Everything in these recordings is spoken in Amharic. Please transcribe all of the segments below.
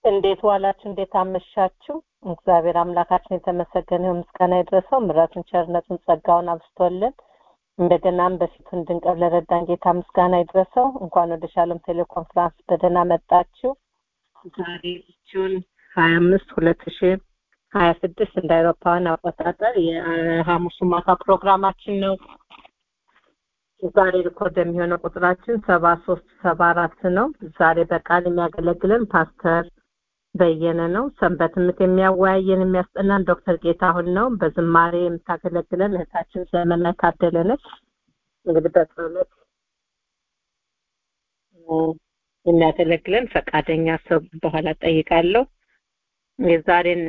እንዴት ዋላችሁ? እንዴት አመሻችሁ? እግዚአብሔር አምላካችን የተመሰገነ ይሁን፣ ምስጋና ይድረሰው። ምሕረቱን፣ ቸርነቱን፣ ጸጋውን አብዝቶልን እንደገናም በፊቱ እንድንቀር ለረዳን ጌታ ምስጋና ይድረሰው። እንኳን ወደ ሻሎም ቴሌኮንፈረንስ በደህና መጣችሁ። ዛሬ ጁን ሀያ አምስት ሁለት ሺ ሀያ ስድስት እንደ አውሮፓውያን አቆጣጠር የሐሙሱ ማታ ፕሮግራማችን ነው። ዛሬ ሪኮርድ የሚሆነው ቁጥራችን ሰባ ሶስት ሰባ አራት ነው። ዛሬ በቃል የሚያገለግለን ፓስተር በየነ ነው። ሰንበት ትምህርት የሚያወያየን የሚያስጠናን ዶክተር ጌታሁን ነው። በዝማሬ የምታገለግለን እህታችን ዘመናዊ ታደለ ነች። እንግዲህ በጸሎት የሚያገለግለን ፈቃደኛ ሰው በኋላ ጠይቃለሁ። የዛሬን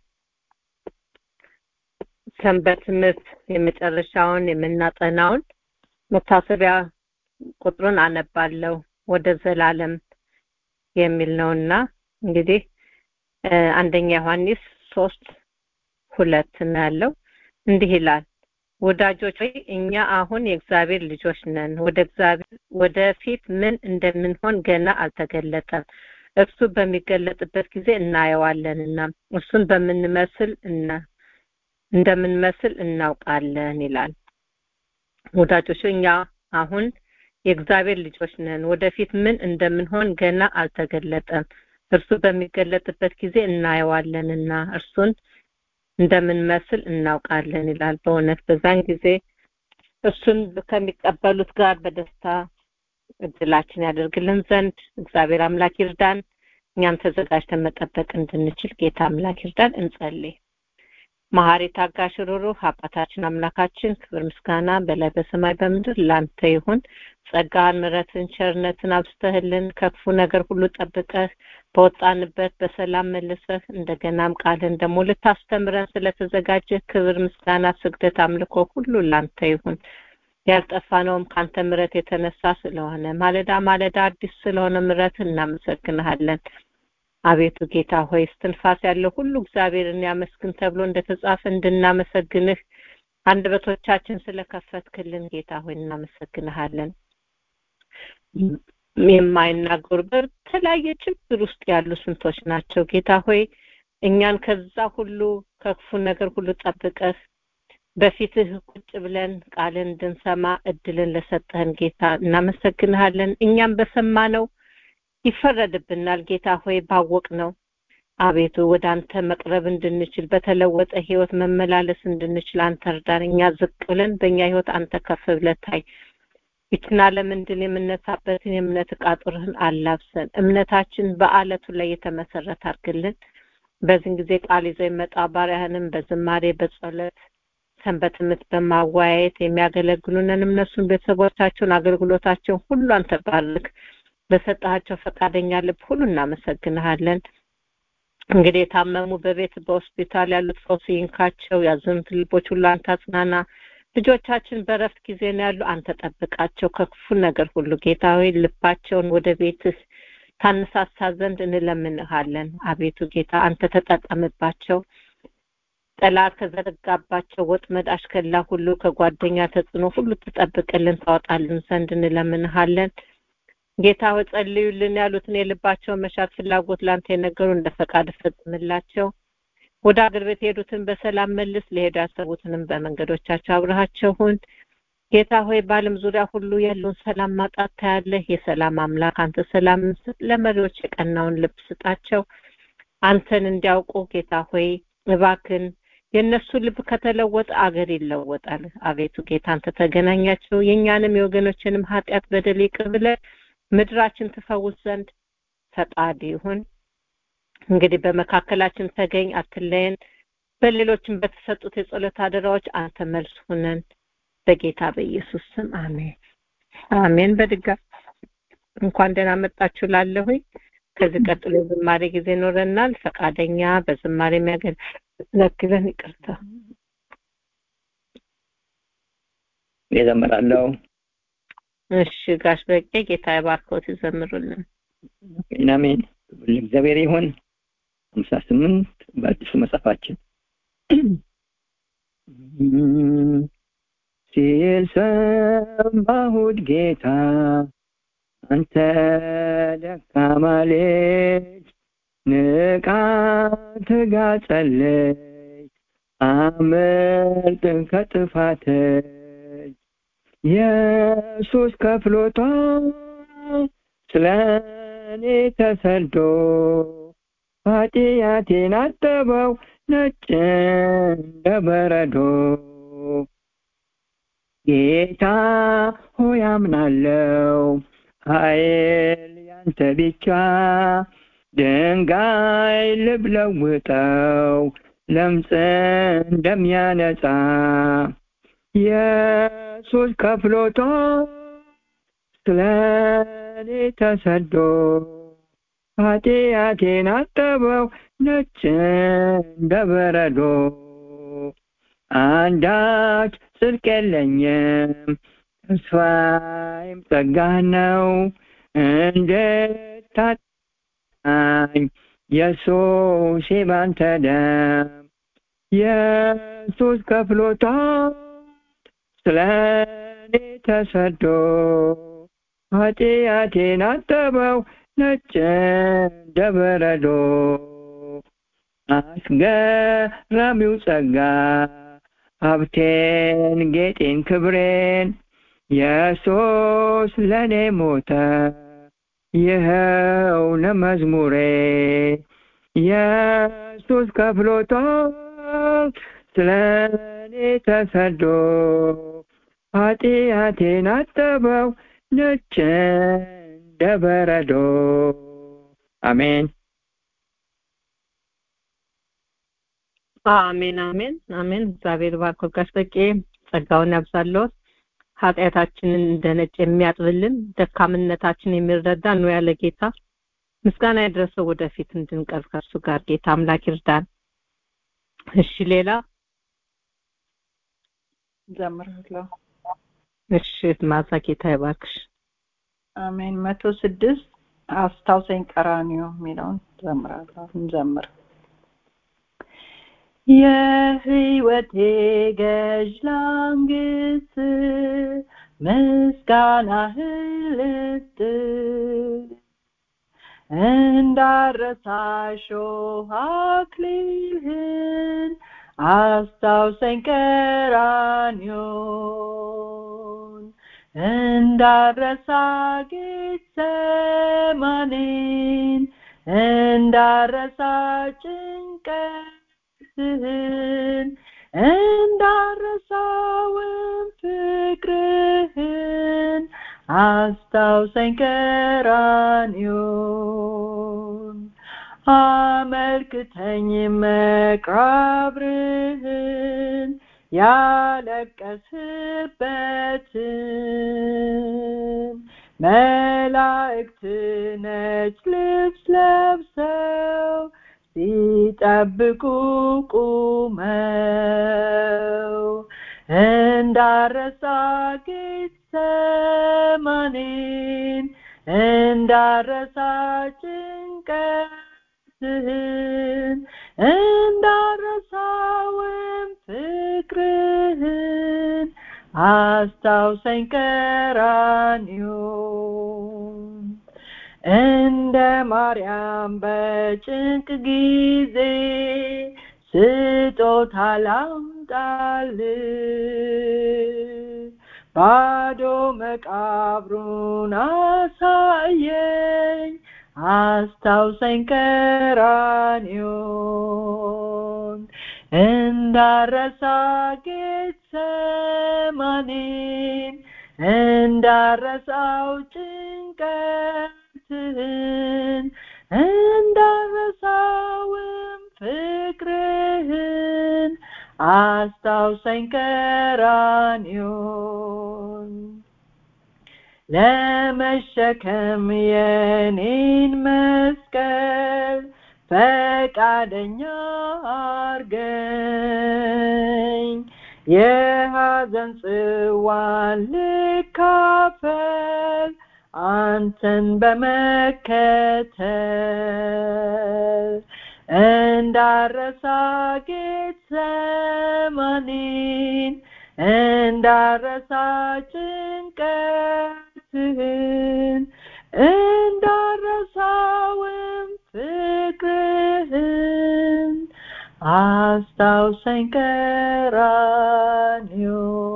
ሰንበት ትምህርት የመጨረሻውን የምናጠናውን መታሰቢያ ቁጥሩን አነባለሁ ወደ ዘላለም የሚል ነውና እንግዲህ አንደኛ ዮሐንስ ሶስት ሁለት ነው ያለው እንዲህ ይላል ወዳጆች ሆይ እኛ አሁን የእግዚአብሔር ልጆች ነን ወደ እግዚአብሔር ወደፊት ምን እንደምንሆን ገና አልተገለጠም እርሱ በሚገለጥበት ጊዜ እናየዋለንና እርሱን በምንመስል እና እንደምንመስል እናውቃለን ይላል ወዳጆች እኛ አሁን የእግዚአብሔር ልጆች ነን ወደፊት ምን እንደምንሆን ገና አልተገለጠም እርሱ በሚገለጥበት ጊዜ እናየዋለንና እርሱን እንደምንመስል እናውቃለን ይላል በእውነት በዛን ጊዜ እሱን ከሚቀበሉት ጋር በደስታ እድላችን ያደርግልን ዘንድ እግዚአብሔር አምላክ ይርዳን እኛም ተዘጋጅተን መጠበቅ እንድንችል ጌታ አምላክ ይርዳን እንጸልይ መሐሪ ታጋሽ ሩሩህ አባታችን አምላካችን ክብር ምስጋና በላይ በሰማይ በምድር ላንተ ይሁን ጸጋን ምረትን ቸርነትን አብስተህልን ከክፉ ነገር ሁሉ ጠብቀህ በወጣንበት በሰላም መልሰህ እንደገናም ቃልን ደግሞ ልታስተምረን ስለተዘጋጀ ክብር ምስጋና ስግደት አምልኮ ሁሉ ላንተ ይሁን ያልጠፋነውም ካንተ ምረት የተነሳ ስለሆነ ማለዳ ማለዳ አዲስ ስለሆነ ምረት እናመሰግንሃለን አቤቱ ጌታ ሆይ እስትንፋስ ያለው ሁሉ እግዚአብሔርን ያመስግን ተብሎ እንደተጻፈ እንድናመሰግንህ አንደበቶቻችን ስለከፈትክልን ጌታ ሆይ እናመሰግንሃለን የማይናገሩ በተለያየ ችግር ውስጥ ያሉ ስንቶች ናቸው ጌታ ሆይ እኛን ከዛ ሁሉ ከክፉ ነገር ሁሉ ጠብቀህ በፊትህ ቁጭ ብለን ቃልን እንድንሰማ እድልን ለሰጠህን ጌታ እናመሰግንሃለን እኛም በሰማነው ይፈረድብናል ጌታ ሆይ ባወቅ ነው አቤቱ ወደ አንተ መቅረብ እንድንችል በተለወጠ ህይወት መመላለስ እንድንችል አንተ እርዳን እኛ ዝቅ ብለን በእኛ ህይወት አንተ ከፍ ብለታይ ይችን ዓለም እንድል የምነሳበትን የእምነት ቃጡርህን አላብሰን እምነታችን በአለቱ ላይ የተመሰረተ አድርግልን በዚህን ጊዜ ቃል ይዘው የመጣ ባሪያህንም በዝማሬ በጸሎት ሰንበት ትምህርት በማወያየት የሚያገለግሉንን እነሱን ቤተሰቦቻቸውን አገልግሎታቸውን ሁሉ አንተ ባርክ በሰጣቸው ፈቃደኛ ልብ ሁሉ እናመሰግንሃለን እንግዲህ የታመሙ በቤት በሆስፒታል ያሉት ፈውስ ይንካቸው ያዘኑት ልቦች ሁሉ አንተ አጽናና ልጆቻችን በረፍት ጊዜ ነው ያሉ አንተ ጠብቃቸው ከክፉ ነገር ሁሉ ጌታ ሆይ ልባቸውን ወደ ቤትህ ታነሳሳ ዘንድ እንለምንሃለን አቤቱ ጌታ አንተ ተጠቀምባቸው ጠላት ከዘረጋባቸው ወጥመድ አሽከላ ሁሉ ከጓደኛ ተጽዕኖ ሁሉ ትጠብቅልን ታወጣልን ዘንድ እንለምንሃለን ጌታ ሆይ ጸልዩልን ያሉትን የልባቸውን መሻት ፍላጎት ላንተ የነገሩ እንደ ፈቃድ ፈጽምላቸው ወደ አገር ቤት የሄዱትን በሰላም መልስ ሊሄዱ ያሰቡትንም በመንገዶቻቸው አብረሃቸው ሁን ጌታ ሆይ በአለም ዙሪያ ሁሉ ያለውን ሰላም ማጣት ታያለህ የሰላም አምላክ አንተ ሰላም ስጥ ለመሪዎች የቀናውን ልብ ስጣቸው አንተን እንዲያውቁ ጌታ ሆይ እባክን የእነሱ ልብ ከተለወጠ አገር ይለወጣል አቤቱ ጌታ አንተ ተገናኛቸው የእኛንም የወገኖችንም ኃጢአት በደል ይቅር ብለህ ምድራችን ትፈውስ ዘንድ ፈቃድ ይሁን እንግዲህ በመካከላችን ተገኝ አትለየን በሌሎችም በተሰጡት የጸሎት አደራዎች አንተ መልስ ሁነን በጌታ በኢየሱስ ስም አሜን አሜን በድጋሚ እንኳን ደህና መጣችሁ ላለሁኝ ከዚህ ቀጥሎ የዝማሬ ጊዜ ይኖረናል ፈቃደኛ በዝማሬ የሚያገለግለን ይቅርታ የዘምራለሁ እሺ ጋሽ በቄ ጌታ የባርኮት ይዘምሩልን አሜን እግዚአብሔር ይሁን ሀምሳ ስምንት በአዲሱ መጽሐፋችን ሲል ሰማሁት ጌታ አንተ ደካማ ልጅ ንቃ ትጋ ጸልይ አምልጥ ከጥፋት ኢየሱስ ከፍሎታል ስለ እኔ ተሰዶ ኃጢአቴን አጠበው ነጭ እንደ በረዶ ጌታ ሆይ አምናለው ኃይል ያንተ ብቻ ድንጋይ ልብ ለውጠው ለምጽ እንደሚያነጻ ኢየሱስ ከፍሎታል ስለ እኔ ተሰዶ ኃጢአቴን አጠበው ነጭ እንደ በረዶ አንዳች ጽድቅ የለኝም ተስፋዬም ጸጋህ ነው እንድታጣኝ ኢየሱስ ባንተ ደም ኢየሱስ ከፍሎታል ስለ እኔ ተሰዶ ኃጢአቴን አጠበው ነጭ እንደ በረዶ አስገራሚው ጸጋ ሀብቴን ጌጤን ክብሬን ኢየሱስ ለእኔ ሞተ ይኸው ለመዝሙሬ ኢየሱስ ከፍሎታል ስለ እኔ ተሰዶ ኃጢአቴን አጠበው ነጭ እንደ በረዶ አሜን አሜን አሜን አሜን እግዚአብሔር ባርኮ ጋሽ በቄ ጸጋውን ያብዛልዎት ኃጢአታችንን እንደ ነጭ የሚያጥብልን ደካምነታችን የሚረዳ ነው ያለ ጌታ ምስጋና ይድረሰው ወደፊት እንድንቀርብ ከእርሱ ጋር ጌታ አምላክ ይርዳን እሺ ሌላ ዘምራለሁ እሺ ማዛ ጌታ ይባርክሽ አሜን መቶ ስድስት አስታውሰኝ ቀራኒዮ የሚለውን ዘምራለሁ እንዘምር የህይወቴ ገዥ ላንግስ ምስጋናህን ልስጥ እንዳረሳሾህ አክሊልህን አስታውሰኝ ቀራንዮን እንዳረሳ ጌተሰማኔን እንዳረሳ ጭንቀትህን እንዳረሳውን ፍቅርህን አስታውሰኝ ቀራንዮን አመልክተኝ መቃብርህን ያለቀስበትን መላእክት ነጭ ልብስ ለብሰው ሲጠብቁ ቁመው እንዳረሳ ጌተሰማኔን እንዳረሳ ጭንቀትህን እንዳረሳውም ፍቅርህን አስታውሰኝ ቀራንዮን እንደ ማርያም በጭንቅ ጊዜ ስጦታ ላምጣል ባዶ መቃብሩን አሳየኝ አስታውሰኝ ቀራንዮን እንዳረሳ ጌተሰማኔን እንዳረሳው ጭንቀትህን እንዳረሳውም ፍቅርህን አስታውሰኝ ቀራንዮን ለመሸከም የኔን መስቀል ፈቃደኛ አርገኝ የሐዘን ጽዋን ልካፈል አንተን በመከተል እንዳረሳ ጌተሰማኔን እንዳረሳ ጭንቀትህን እንዳረሳውም ፍቅር አስታውሰኝ ቀራንዮ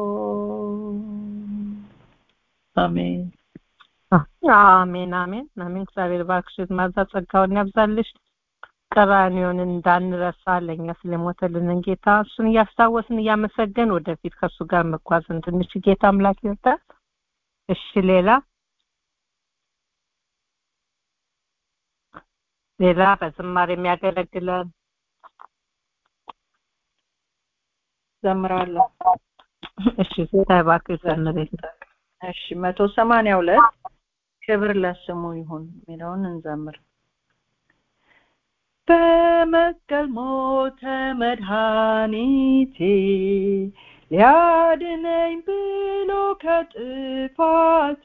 አሜን አሜን አሜን አሜን እግዚአብሔር ባርክሽ ማዛ ጸጋውን ያብዛልሽ ቀራንዮን እንዳንረሳ ለእኛ ስለሞተልን ጌታ እሱን እያስታወስን እያመሰገን ወደፊት ከእሱ ጋር መጓዝ እንድንችል ጌታ አምላክ ይርዳል እሺ ሌላ ሌላ በዝማሬ የሚያገለግለን ዘምራለሁ እሺ ጌታ ይባርክሽ ዘምሬ እሺ መቶ ሰማንያ ሁለት ክብር ለስሙ ይሁን የሚለውን እንዘምር በመስቀል ሞተ መድኃኒቴ ሊያድነኝ ብሎ ከጥፋቴ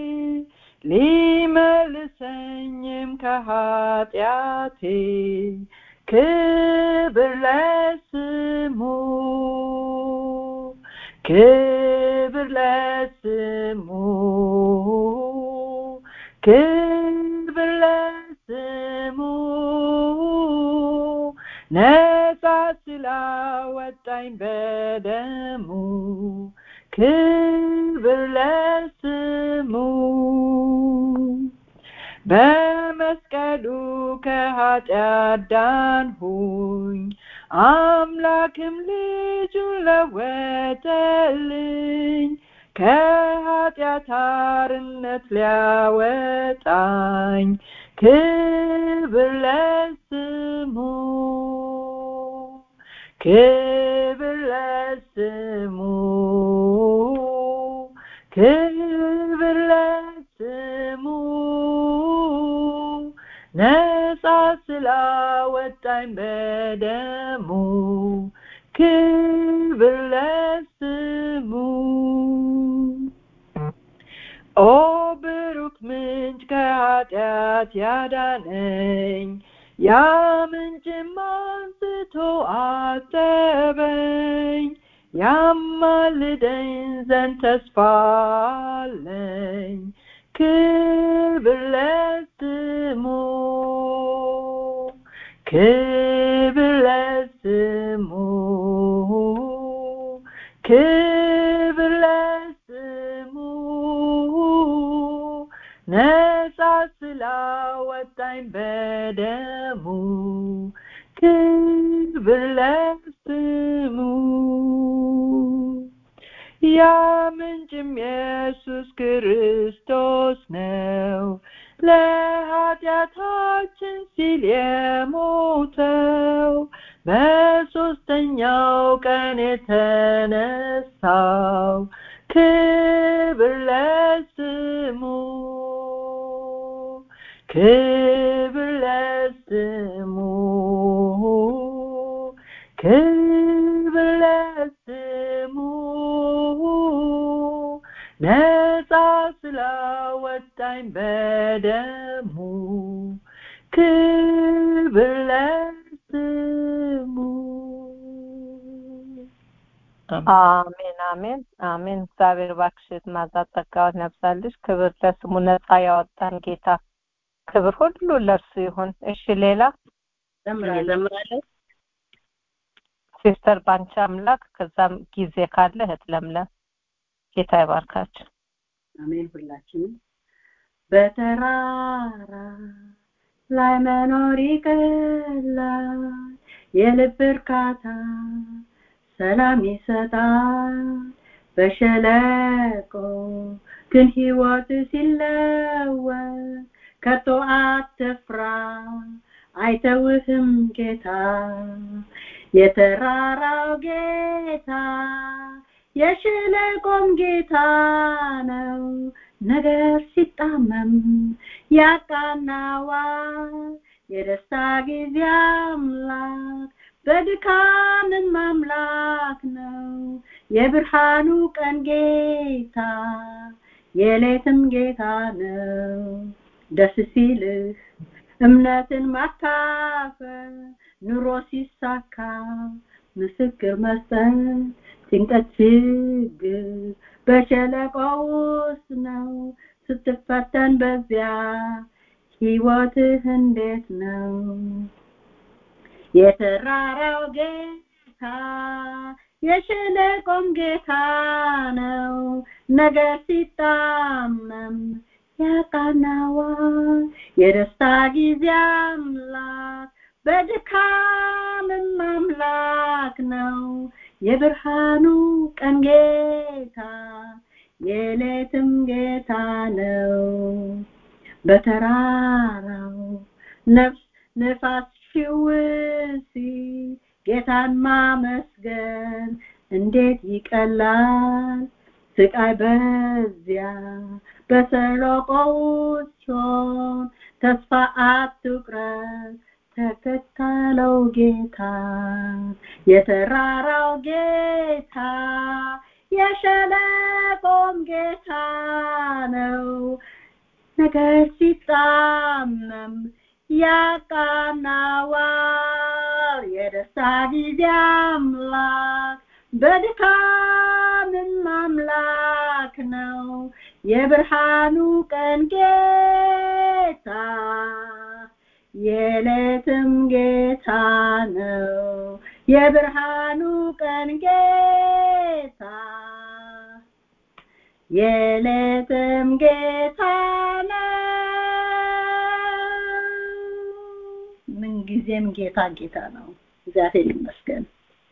ሊመልሰኝም ከኃጢአቴ ክብር ለስሙ ክብር ለስሙ ክብር ለስሙ ነጻ ስላወጣኝ በደሙ ክብር ለስሙ በመስቀሉ ከኃጢአት ዳንሁኝ አምላክም ልጁን ለወጠልኝ ከኃጢአት አርነት ሊያወጣኝ ክብር ለስሙ ክብር ለስሙ ክብር ለስሙ ነጻ ስላወጣኝ በደሙ ክብር ለስሙ ኦ ብሩክ ምንጭ ከኃጢአት ያዳነኝ ያ ምንጭም አንስቶ አጠበኝ ያማልደኝ ዘንድ ተስፋ አለኝ ክብር ለስሙ ክብር ለስሙ ክብር ለስሙ ነጻ ስላወጣኝ በደሙ ክብር ለስሙ ያ ምንጭም ኢየሱስ ክርስቶስ ነው ለኃጢአታችን ሲል የሞተው በሶስተኛው ቀን የተነሳው ክብር ለስሙ ክብር ለስሙ ክብር ለስሙ ነጻ ስላወጣኝ በደሙ ክብር ለስሙ አሜን አሜን አሜን እግዚአብሔር ባክሽት ማዛት ጸጋውን ያብዛልሽ ክብር ለስሙ ነጻ ያወጣን ጌታ ክብር ሁሉ ለእርሱ ይሁን እሺ ሌላ ዘምራለሁ ሲስተር ባንቺ አምላክ ከዛም ጊዜ ካለ እህት ለምለም ጌታ ይባርካችሁ አሜን ሁላችንም በተራራ ላይ መኖር ይቀላል የልብ እርካታ ሰላም ይሰጣል በሸለቆ ግን ህይወት ሲለወጥ ከቶ አትፍራ አይተውህም ጌታ የተራራው ጌታ የሸለቆም ጌታ ነው ነገር ሲጣመም ያቃናዋል የደስታ ጊዜ አምላክ በድካምን ማምላክ ነው የብርሃኑ ቀን ጌታ የሌትም ጌታ ነው ደስ ሲልህ እምነትን ማካፈል ኑሮ ሲሳካ ምስክር መስጠት ጭንቀት ችግር በሸለቆ ውስጥ ነው ስትፈተን በዚያ ህይወትህ እንዴት ነው የተራራው ጌታ የሸለቆም ጌታ ነው ነገር ሲጣመም ያቃናዋል የደስታ ጊዜ አምላክ በድካምም አምላክ ነው የብርሃኑ ቀን ጌታ የሌትም ጌታ ነው በተራራው ነፍስ ነፋስ ሽውሲ ጌታን ማመስገን እንዴት ይቀላል ስቃይ በዚያ በሰሎቆ ውስጥ ሆን ተስፋ አትቁረጥ ተከተለው ጌታ የተራራው ጌታ የሸለቆም ጌታ ነው ነገር ሲጣመም ያቃናዋል የደስታ ጊዜ አምላክ በድካምም አምላክ ነው የብርሃኑ ቀን ጌታ የሌትም ጌታ ነው የብርሃኑ ቀን ጌታ የሌትም ጌታ ነው ምንጊዜም ጌታ ጌታ ነው እግዚአብሔር ይመስገን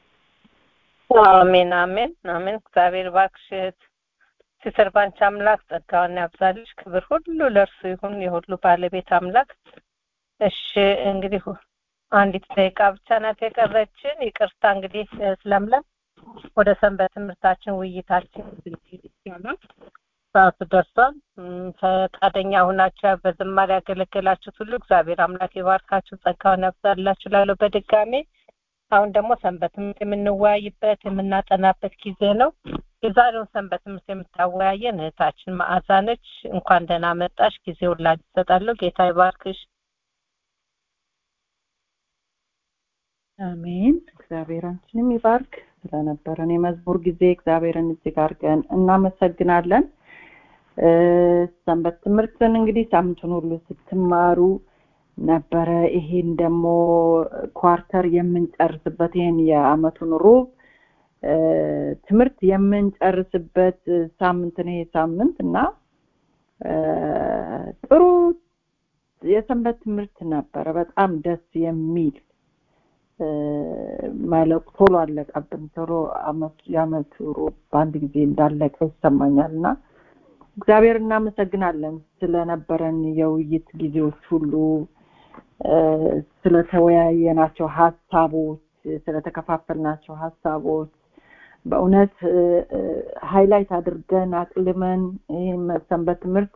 አሜን አሜን አሜን እግዚአብሔር እባክሽ ሲስተር ባንቺ አምላክ ጸጋውን ያብዛልሽ ክብር ሁሉ ለእርሱ ይሁን የሁሉ ባለቤት አምላክ እሺ እንግዲህ አንዲት ደቂቃ ብቻ ናት የቀረችን ይቅርታ እንግዲህ ስለምለም ወደ ሰንበት ትምህርታችን ውይይታችን ይቻላል ሰዓቱ ደርሷል ፈቃደኛ ሁናችሁ በዝማሬ ያገለገላችሁት ሁሉ እግዚአብሔር አምላክ ይባርካችሁ ጸጋውን ያብዛላችሁ ላለው በድጋሜ አሁን ደግሞ ሰንበት ትምህርት የምንወያይበት የምናጠናበት ጊዜ ነው የዛሬውን ሰንበት ትምህርት የምታወያየን እህታችን መዓዛ ነች እንኳን ደህና መጣሽ ጊዜውን ላንቺ እሰጣለሁ ጌታ ይባርክሽ አሜን እግዚአብሔር አንቺንም ይባርክ ስለነበረን የመዝሙር ጊዜ እግዚአብሔርን እጅግ አድርገን እናመሰግናለን ሰንበት ትምህርትን እንግዲህ ሳምንቱን ሁሉ ስትማሩ ነበረ ይሄን ደግሞ ኳርተር የምንጨርስበት ይሄን የአመቱን ሩብ ትምህርት የምንጨርስበት ሳምንት ነው ይሄ ሳምንት እና ጥሩ የሰንበት ትምህርት ነበረ በጣም ደስ የሚል ማለቅ ቶሎ አለቀብን ቶሎ የአመቱ ሩብ በአንድ ጊዜ እንዳለቀ ይሰማኛል እና እግዚአብሔር እናመሰግናለን ስለነበረን የውይይት ጊዜዎች ሁሉ ስለተወያየናቸው ሀሳቦች ስለተከፋፈልናቸው ሀሳቦች በእውነት ሃይላይት አድርገን አቅልመን ይህን ሰንበት ትምህርት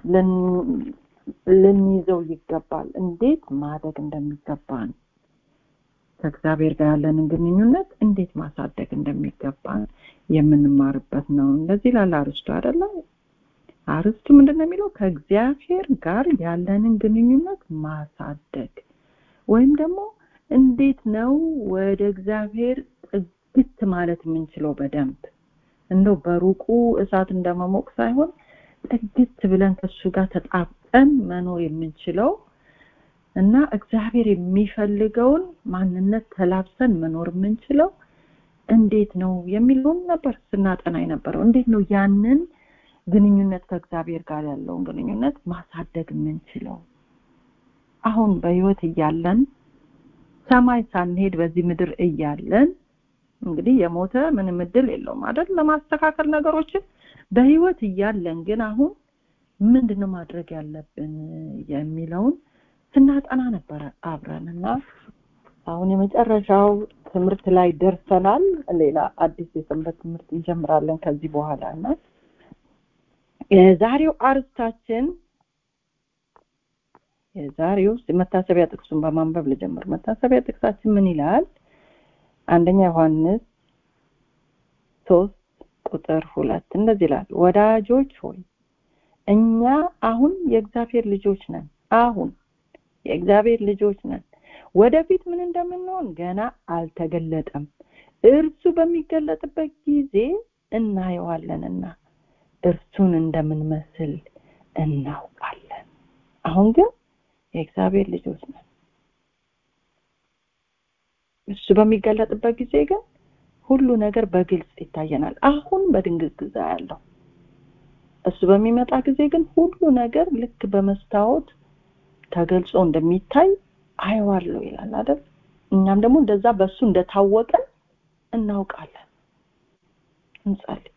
ልንይዘው ይገባል እንዴት ማደግ እንደሚገባን ከእግዚአብሔር ጋር ያለንን ግንኙነት እንዴት ማሳደግ እንደሚገባን የምንማርበት ነው እንደዚህ ላለ አርስቱ አይደለ አርስቱ ምንድን ነው የሚለው ከእግዚአብሔር ጋር ያለንን ግንኙነት ማሳደግ ወይም ደግሞ እንዴት ነው ወደ እግዚአብሔር ጥግት ማለት የምንችለው በደንብ እንደው በሩቁ እሳት እንደመሞቅ ሳይሆን ጥግት ብለን ከሱ ጋር ተጣብቀን መኖር የምንችለው እና እግዚአብሔር የሚፈልገውን ማንነት ተላብሰን መኖር የምንችለው እንዴት ነው የሚለውን ነበር ስናጠና የነበረው እንዴት ነው ያንን ግንኙነት ከእግዚአብሔር ጋር ያለውን ግንኙነት ማሳደግ የምንችለው አሁን በህይወት እያለን ሰማይ ሳንሄድ በዚህ ምድር እያለን እንግዲህ የሞተ ምንም እድል የለውም አይደል ለማስተካከል ነገሮችን በህይወት እያለን ግን አሁን ምንድነው ማድረግ ያለብን የሚለውን ስናጠና ነበረ አብረን እና አሁን የመጨረሻው ትምህርት ላይ ደርሰናል ሌላ አዲስ የሰንበት ትምህርት እንጀምራለን ከዚህ በኋላ እና የዛሬው አርስታችን የዛሬው መታሰቢያ ጥቅሱን በማንበብ ልጀምር መታሰቢያ ጥቅሳችን ምን ይላል አንደኛ ዮሐንስ ሶስት ቁጥር ሁለት እንደዚህ ይላል ወዳጆች ሆይ እኛ አሁን የእግዚአብሔር ልጆች ነን አሁን የእግዚአብሔር ልጆች ነን ወደፊት ምን እንደምንሆን ገና አልተገለጠም እርሱ በሚገለጥበት ጊዜ እናየዋለንና እርሱን እንደምንመስል እናውቃለን አሁን ግን የእግዚአብሔር ልጆች ነን እሱ በሚገለጥበት ጊዜ ግን ሁሉ ነገር በግልጽ ይታየናል አሁን በድንግዝግዛ ያለው እሱ በሚመጣ ጊዜ ግን ሁሉ ነገር ልክ በመስታወት ተገልጾ እንደሚታይ አየዋለሁ ይላል አይደል እኛም ደግሞ እንደዛ በሱ እንደታወቀን እናውቃለን እንጸልይ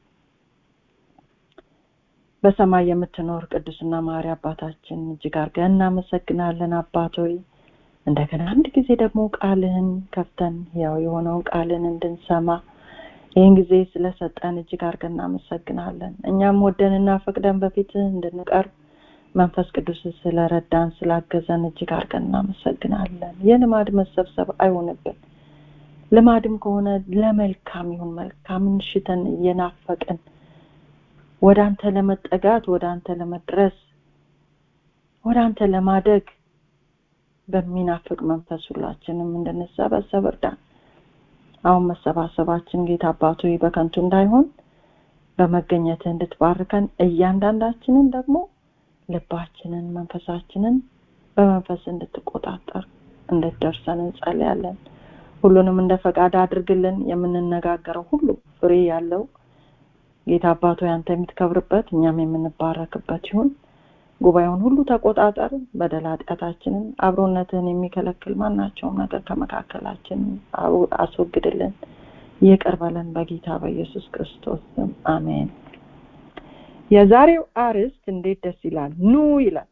በሰማይ የምትኖር ቅዱስና ማሪ አባታችን እጅግ አድርገን እናመሰግናለን አባቶይ እንደገና አንድ ጊዜ ደግሞ ቃልህን ከፍተን ያው የሆነውን ቃልን እንድንሰማ ይህን ጊዜ ስለሰጠን እጅግ አድርገን እናመሰግናለን እኛም ወደንና ፈቅደን በፊትህ እንድንቀርብ መንፈስ ቅዱስ ስለረዳን ስላገዘን እጅግ አድርገን እናመሰግናለን የልማድ መሰብሰብ አይሆንብን ልማድም ከሆነ ለመልካም ይሁን መልካምን ሽተን እየናፈቅን ወደ አንተ ለመጠጋት ወደ አንተ ለመድረስ ወደ አንተ ለማደግ በሚናፍቅ መንፈስ ሁላችንም እንድንሰበሰብ እርዳን አሁን መሰባሰባችን ጌታ አባቶ በከንቱ እንዳይሆን በመገኘት እንድትባርከን እያንዳንዳችንን ደግሞ ልባችንን መንፈሳችንን በመንፈስ እንድትቆጣጠር እንድትደርሰን እንጸልያለን ሁሉንም እንደ ፈቃድ አድርግልን የምንነጋገረው ሁሉ ፍሬ ያለው ጌታ አባቶ ያንተ የምትከብርበት እኛም የምንባረክበት ይሁን ጉባኤውን ሁሉ ተቆጣጠር በደል ኃጢአታችንን አብሮነትህን የሚከለክል ማናቸውም ነገር ከመካከላችን አስወግድልን ይቅር በለን በጌታ በኢየሱስ ክርስቶስ ስም አሜን የዛሬው አርዕስት እንዴት ደስ ይላል ኑ ይላል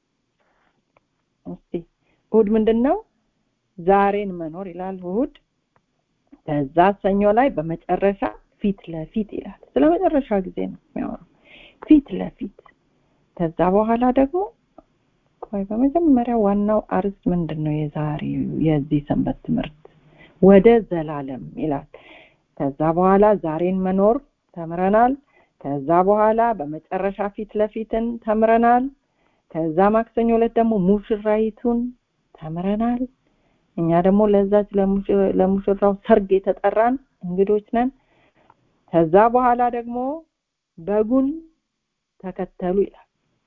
እስቲ እሁድ ምንድን ነው ዛሬን መኖር ይላል እሁድ ከዛ ሰኞ ላይ በመጨረሻ ፊት ለፊት ይላል ስለ መጨረሻ ጊዜ ነው የሚያወራው ፊት ለፊት ከዛ በኋላ ደግሞ ቆይ በመጀመሪያ ዋናው አርዕስት ምንድን ነው የዛሬው የዚህ ሰንበት ትምህርት ወደ ዘላለም ይላል ከዛ በኋላ ዛሬን መኖር ተምረናል ከዛ በኋላ በመጨረሻ ፊት ለፊትን ተምረናል ከዛ ማክሰኞ ዕለት ደግሞ ሙሽራይቱን ተምረናል እኛ ደግሞ ለዛች ለሙሽራው ሰርግ የተጠራን እንግዶች ነን ከዛ በኋላ ደግሞ በጉን ተከተሉ ይላል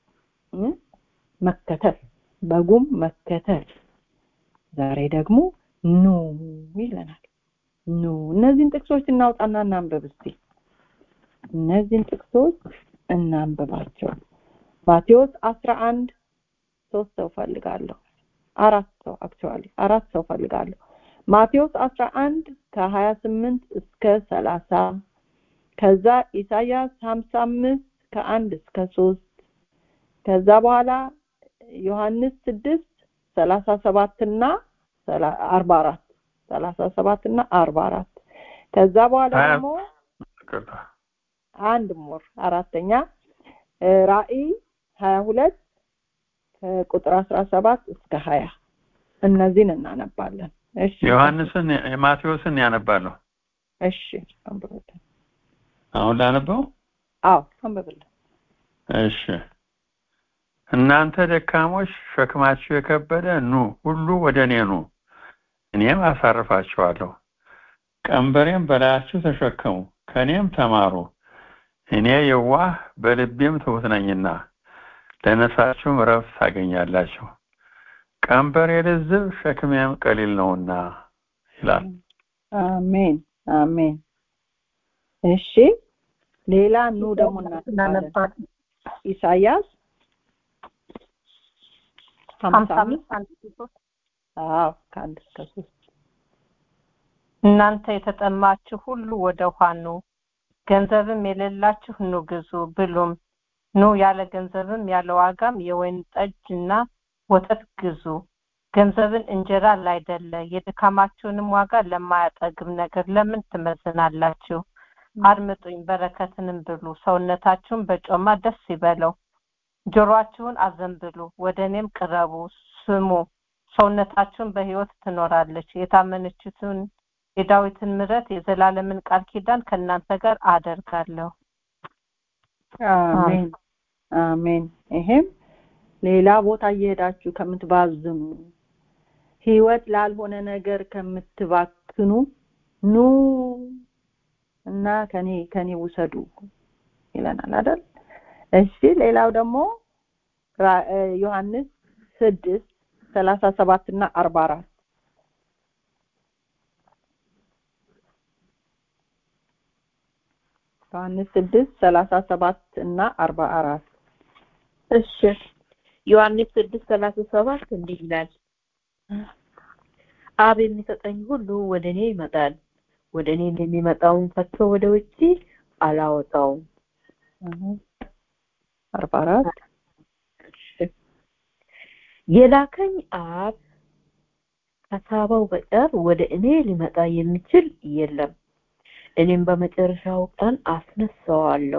መከተል በጉም መከተል ዛሬ ደግሞ ኑ ይለናል ኑ እነዚህን ጥቅሶች እናውጣና እናንብብ እስቲ እነዚህን ጥቅሶች እናንብባቸው ማቴዎስ አስራ አንድ ሶስት ሰው ፈልጋለሁ አራት ሰው አክቹዋሊ አራት ሰው ፈልጋለሁ ማቴዎስ አስራ አንድ ከሀያ ስምንት እስከ ሰላሳ ከዛ ኢሳያስ ሀምሳ አምስት ከአንድ እስከ ሶስት ከዛ በኋላ ዮሐንስ ስድስት ሰላሳ ሰባት እና አርባ አራት ሰላሳ ሰባት እና አርባ አራት ከዛ በኋላ ደግሞ አንድ ሞር አራተኛ ራእይ ሀያ ሁለት ከቁጥር አስራ ሰባት እስከ ሀያ እነዚህን እናነባለን እሺ ዮሐንስን ማቴዎስን ያነባለሁ እሺ አንብብልን አሁን ላነበው አዎ አንብብልን እሺ እናንተ ደካሞች ሸክማችሁ የከበደ ኑ ሁሉ ወደ እኔ ኑ እኔም አሳርፋችኋለሁ ቀንበሬም በላያችሁ ተሸከሙ ከእኔም ተማሩ እኔ የዋህ በልቤም ትሁት ነኝና ለነፍሳችሁም ረፍት ታገኛላችሁ ቀንበሬ ልዝብ ሸክሜም ቀሊል ነውና ይላል አሜን አሜን እሺ ሌላ ኑ ደግሞ እናነባለን ኢሳያስ ሀምሳ አምስት አዎ ከአንድ እስከ ሶስት እናንተ የተጠማችሁ ሁሉ ወደ ውሃ ኑ ገንዘብም የሌላችሁ ኑ ግዙ ብሉም ኑ ያለ ገንዘብም ያለ ዋጋም የወይን ጠጅና ወተት ግዙ ገንዘብን እንጀራ ላይደለ የድካማችሁንም ዋጋ ለማያጠግብ ነገር ለምን ትመዝናላችሁ አድምጡኝ በረከትንም ብሉ ሰውነታችሁን በጮማ ደስ ይበለው ጆሮአችሁን አዘንብሉ ወደ እኔም ቅረቡ ስሙ ሰውነታችሁን በህይወት ትኖራለች የታመነችትን የዳዊትን ምረት የዘላለምን ቃል ኪዳን ከእናንተ ጋር አደርጋለሁ አሜን አሜን ይሄም ሌላ ቦታ እየሄዳችሁ ከምትባዝኑ ህይወት ላልሆነ ነገር ከምትባክኑ ኑ እና ከኔ ከኔ ውሰዱ ይለናል አይደል እሺ ሌላው ደግሞ ዮሐንስ ስድስት ሰላሳ ሰባት እና አርባ አራት ዮሐንስ ስድስት ሰላሳ ሰባት እና አርባ አራት እሺ ዮሐንስ ስድስት ሰላሳ ሰባት እንዲህ ይላል አብ የሚሰጠኝ ሁሉ ወደ እኔ ይመጣል ወደ እኔ የሚመጣውን ፈቶ ወደ ውጪ አላወጣውም አርባ አራት የላከኝ አብ ከሳበው በቀር ወደ እኔ ሊመጣ የሚችል የለም እኔም በመጨረሻው ቀን አስነሳዋለሁ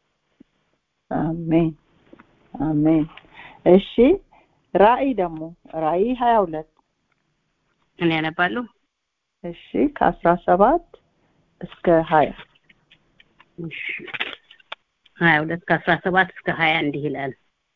አሜን አሜን እሺ ራእይ ደግሞ ራእይ ሀያ ሁለት እኔ ያነባለሁ እሺ ከአስራ ሰባት እስከ ሀያ ሀያ ሁለት ከአስራ ሰባት እስከ ሀያ እንዲህ ይላል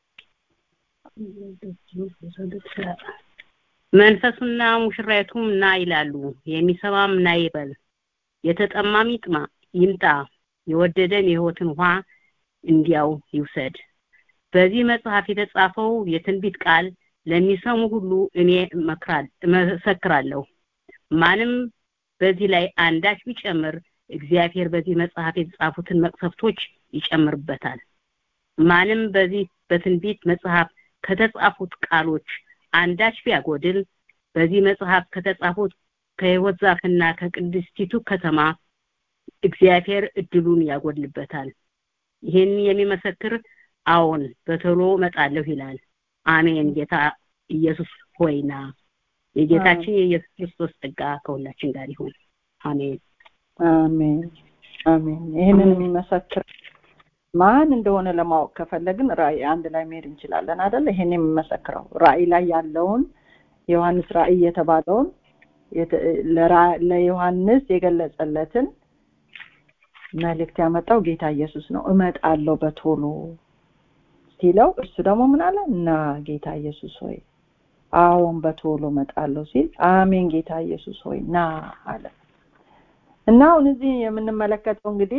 መንፈሱና ሙሽራይቱም ና ይላሉ የሚሰማም ና ይበል የተጠማም ይጥማ ይምጣ የወደደም የህይወትን ውሃ እንዲያው ይውሰድ በዚህ መጽሐፍ የተጻፈው የትንቢት ቃል ለሚሰሙ ሁሉ እኔ እመሰክራለሁ ማንም በዚህ ላይ አንዳች ቢጨምር እግዚአብሔር በዚህ መጽሐፍ የተጻፉትን መቅሰፍቶች ይጨምርበታል ማንም በዚህ በትንቢት መጽሐፍ ከተጻፉት ቃሎች አንዳች ቢያጎድል በዚህ መጽሐፍ ከተጻፉት ከህይወት ዛፍና ከቅድስቲቱ ከተማ እግዚአብሔር እድሉን ያጎድልበታል ይህን የሚመሰክር አዎን በቶሎ መጣለሁ ይላል አሜን ጌታ ኢየሱስ ሆይና የጌታችን የኢየሱስ ክርስቶስ ጸጋ ከሁላችን ጋር ይሁን አሜን አሜን አሜን ይህንን የሚመሰክር ማን እንደሆነ ለማወቅ ከፈለግን ራእይ አንድ ላይ መሄድ እንችላለን አይደል ይሄን የሚመሰክረው ራእይ ላይ ያለውን ዮሐንስ ራእይ የተባለውን ለዮሐንስ የገለጸለትን መልእክት ያመጣው ጌታ ኢየሱስ ነው እመጣለሁ በቶሎ ሲለው እሱ ደግሞ ምን አለ እና ጌታ ኢየሱስ ሆይ አዎን በቶሎ እመጣለሁ ሲል አሜን ጌታ ኢየሱስ ሆይ ና አለ እና አሁን እዚህ የምንመለከተው እንግዲህ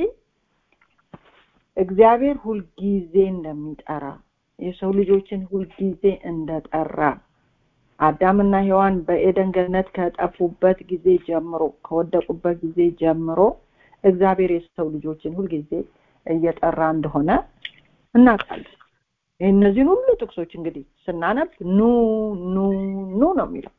እግዚአብሔር ሁልጊዜ እንደሚጠራ የሰው ልጆችን ሁልጊዜ እንደጠራ አዳምና ሔዋን በኤደን ገነት ከጠፉበት ጊዜ ጀምሮ ከወደቁበት ጊዜ ጀምሮ እግዚአብሔር የሰው ልጆችን ሁልጊዜ እየጠራ እንደሆነ እናውቃለን እነዚህን ሁሉ ጥቅሶች እንግዲህ ስናነብ ኑ ኑ ኑ ነው የሚለው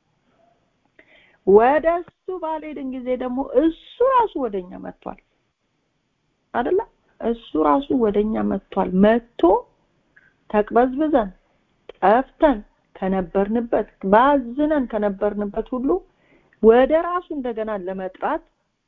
ወደ እሱ ባልሄድን ጊዜ ደግሞ እሱ ራሱ ወደኛ መጥቷል አደለ እሱ ራሱ ወደኛ መጥቷል መጥቶ ተቅበዝብዘን ጠፍተን ከነበርንበት ባዝነን ከነበርንበት ሁሉ ወደ ራሱ እንደገና ለመጥራት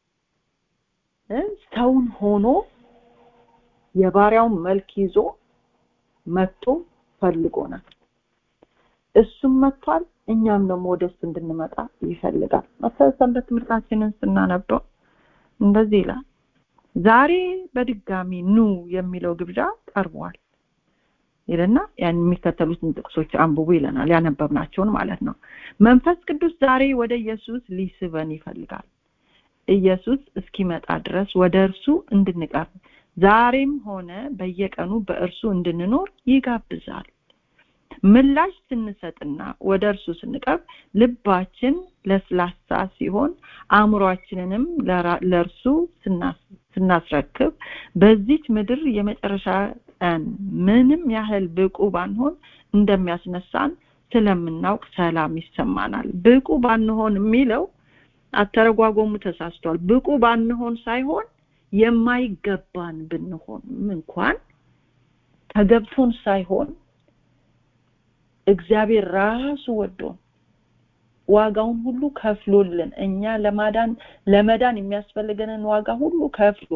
ሰውን ሆኖ የባሪያውን መልክ ይዞ መጥቶ ፈልጎናል እሱም መጥቷል እኛም ደግሞ ወደ እሱ እንድንመጣ ይፈልጋል ሰንበት ትምህርታችንን ስናነበው እንደዚህ ይላል ዛሬ በድጋሚ ኑ የሚለው ግብዣ ቀርቧል ይልና ያን የሚከተሉትን ጥቅሶች አንብቡ ይለናል ያነበብናቸውን ማለት ነው መንፈስ ቅዱስ ዛሬ ወደ ኢየሱስ ሊስበን ይፈልጋል ኢየሱስ እስኪመጣ ድረስ ወደ እርሱ እንድንቀርብ ዛሬም ሆነ በየቀኑ በእርሱ እንድንኖር ይጋብዛል ምላሽ ስንሰጥና ወደ እርሱ ስንቀርብ ልባችን ለስላሳ ሲሆን አእምሯችንንም ለእርሱ ስናስረክብ በዚች ምድር የመጨረሻ ቀን ምንም ያህል ብቁ ባንሆን እንደሚያስነሳን ስለምናውቅ ሰላም ይሰማናል ብቁ ባንሆን የሚለው አተረጓጎሙ ተሳስቷል ብቁ ባንሆን ሳይሆን የማይገባን ብንሆን እንኳን ተገብቶን ሳይሆን እግዚአብሔር ራሱ ወዶን ዋጋውን ሁሉ ከፍሎልን እኛ ለማዳን ለመዳን የሚያስፈልገንን ዋጋ ሁሉ ከፍሎ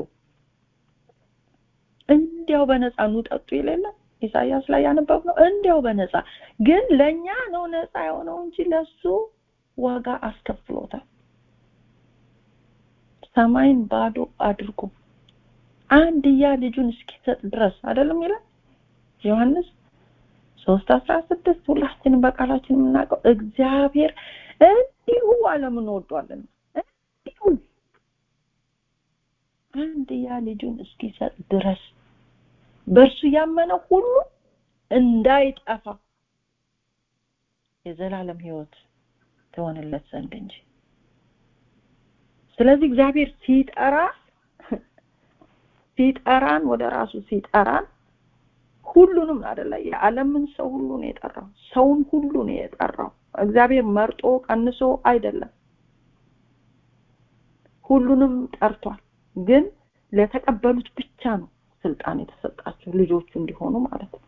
እንዲያው በነፃ ኑ ጠጡ ይለለ ኢሳያስ ላይ ያነበብ ነው እንዲያው በነፃ ግን ለኛ ነው ነፃ የሆነው እንጂ ለሱ ዋጋ አስከፍሎታል ሰማይን ባዶ አድርጎ አንድያ ልጁን እስኪሰጥ ድረስ አይደለም ይላል ዮሐንስ ሶስት አስራ ስድስት ሁላችንም በቃላችን የምናውቀው እግዚአብሔር እንዲሁ ዓለምን ወዷልና እንዲሁ አንድያ ልጁን እስኪሰጥ ድረስ በእርሱ ያመነ ሁሉ እንዳይጠፋ የዘላለም ህይወት ትሆንለት ዘንድ እንጂ ስለዚህ እግዚአብሔር ሲጠራ ሲጠራን ወደ ራሱ ሲጠራን ሁሉንም አይደለ የዓለምን ሰው ሁሉ ነው የጠራው ሰውን ሁሉ ነው የጠራው እግዚአብሔር መርጦ ቀንሶ አይደለም ሁሉንም ጠርቷል ግን ለተቀበሉት ብቻ ነው ስልጣን የተሰጣቸው ልጆቹ እንዲሆኑ ማለት ነው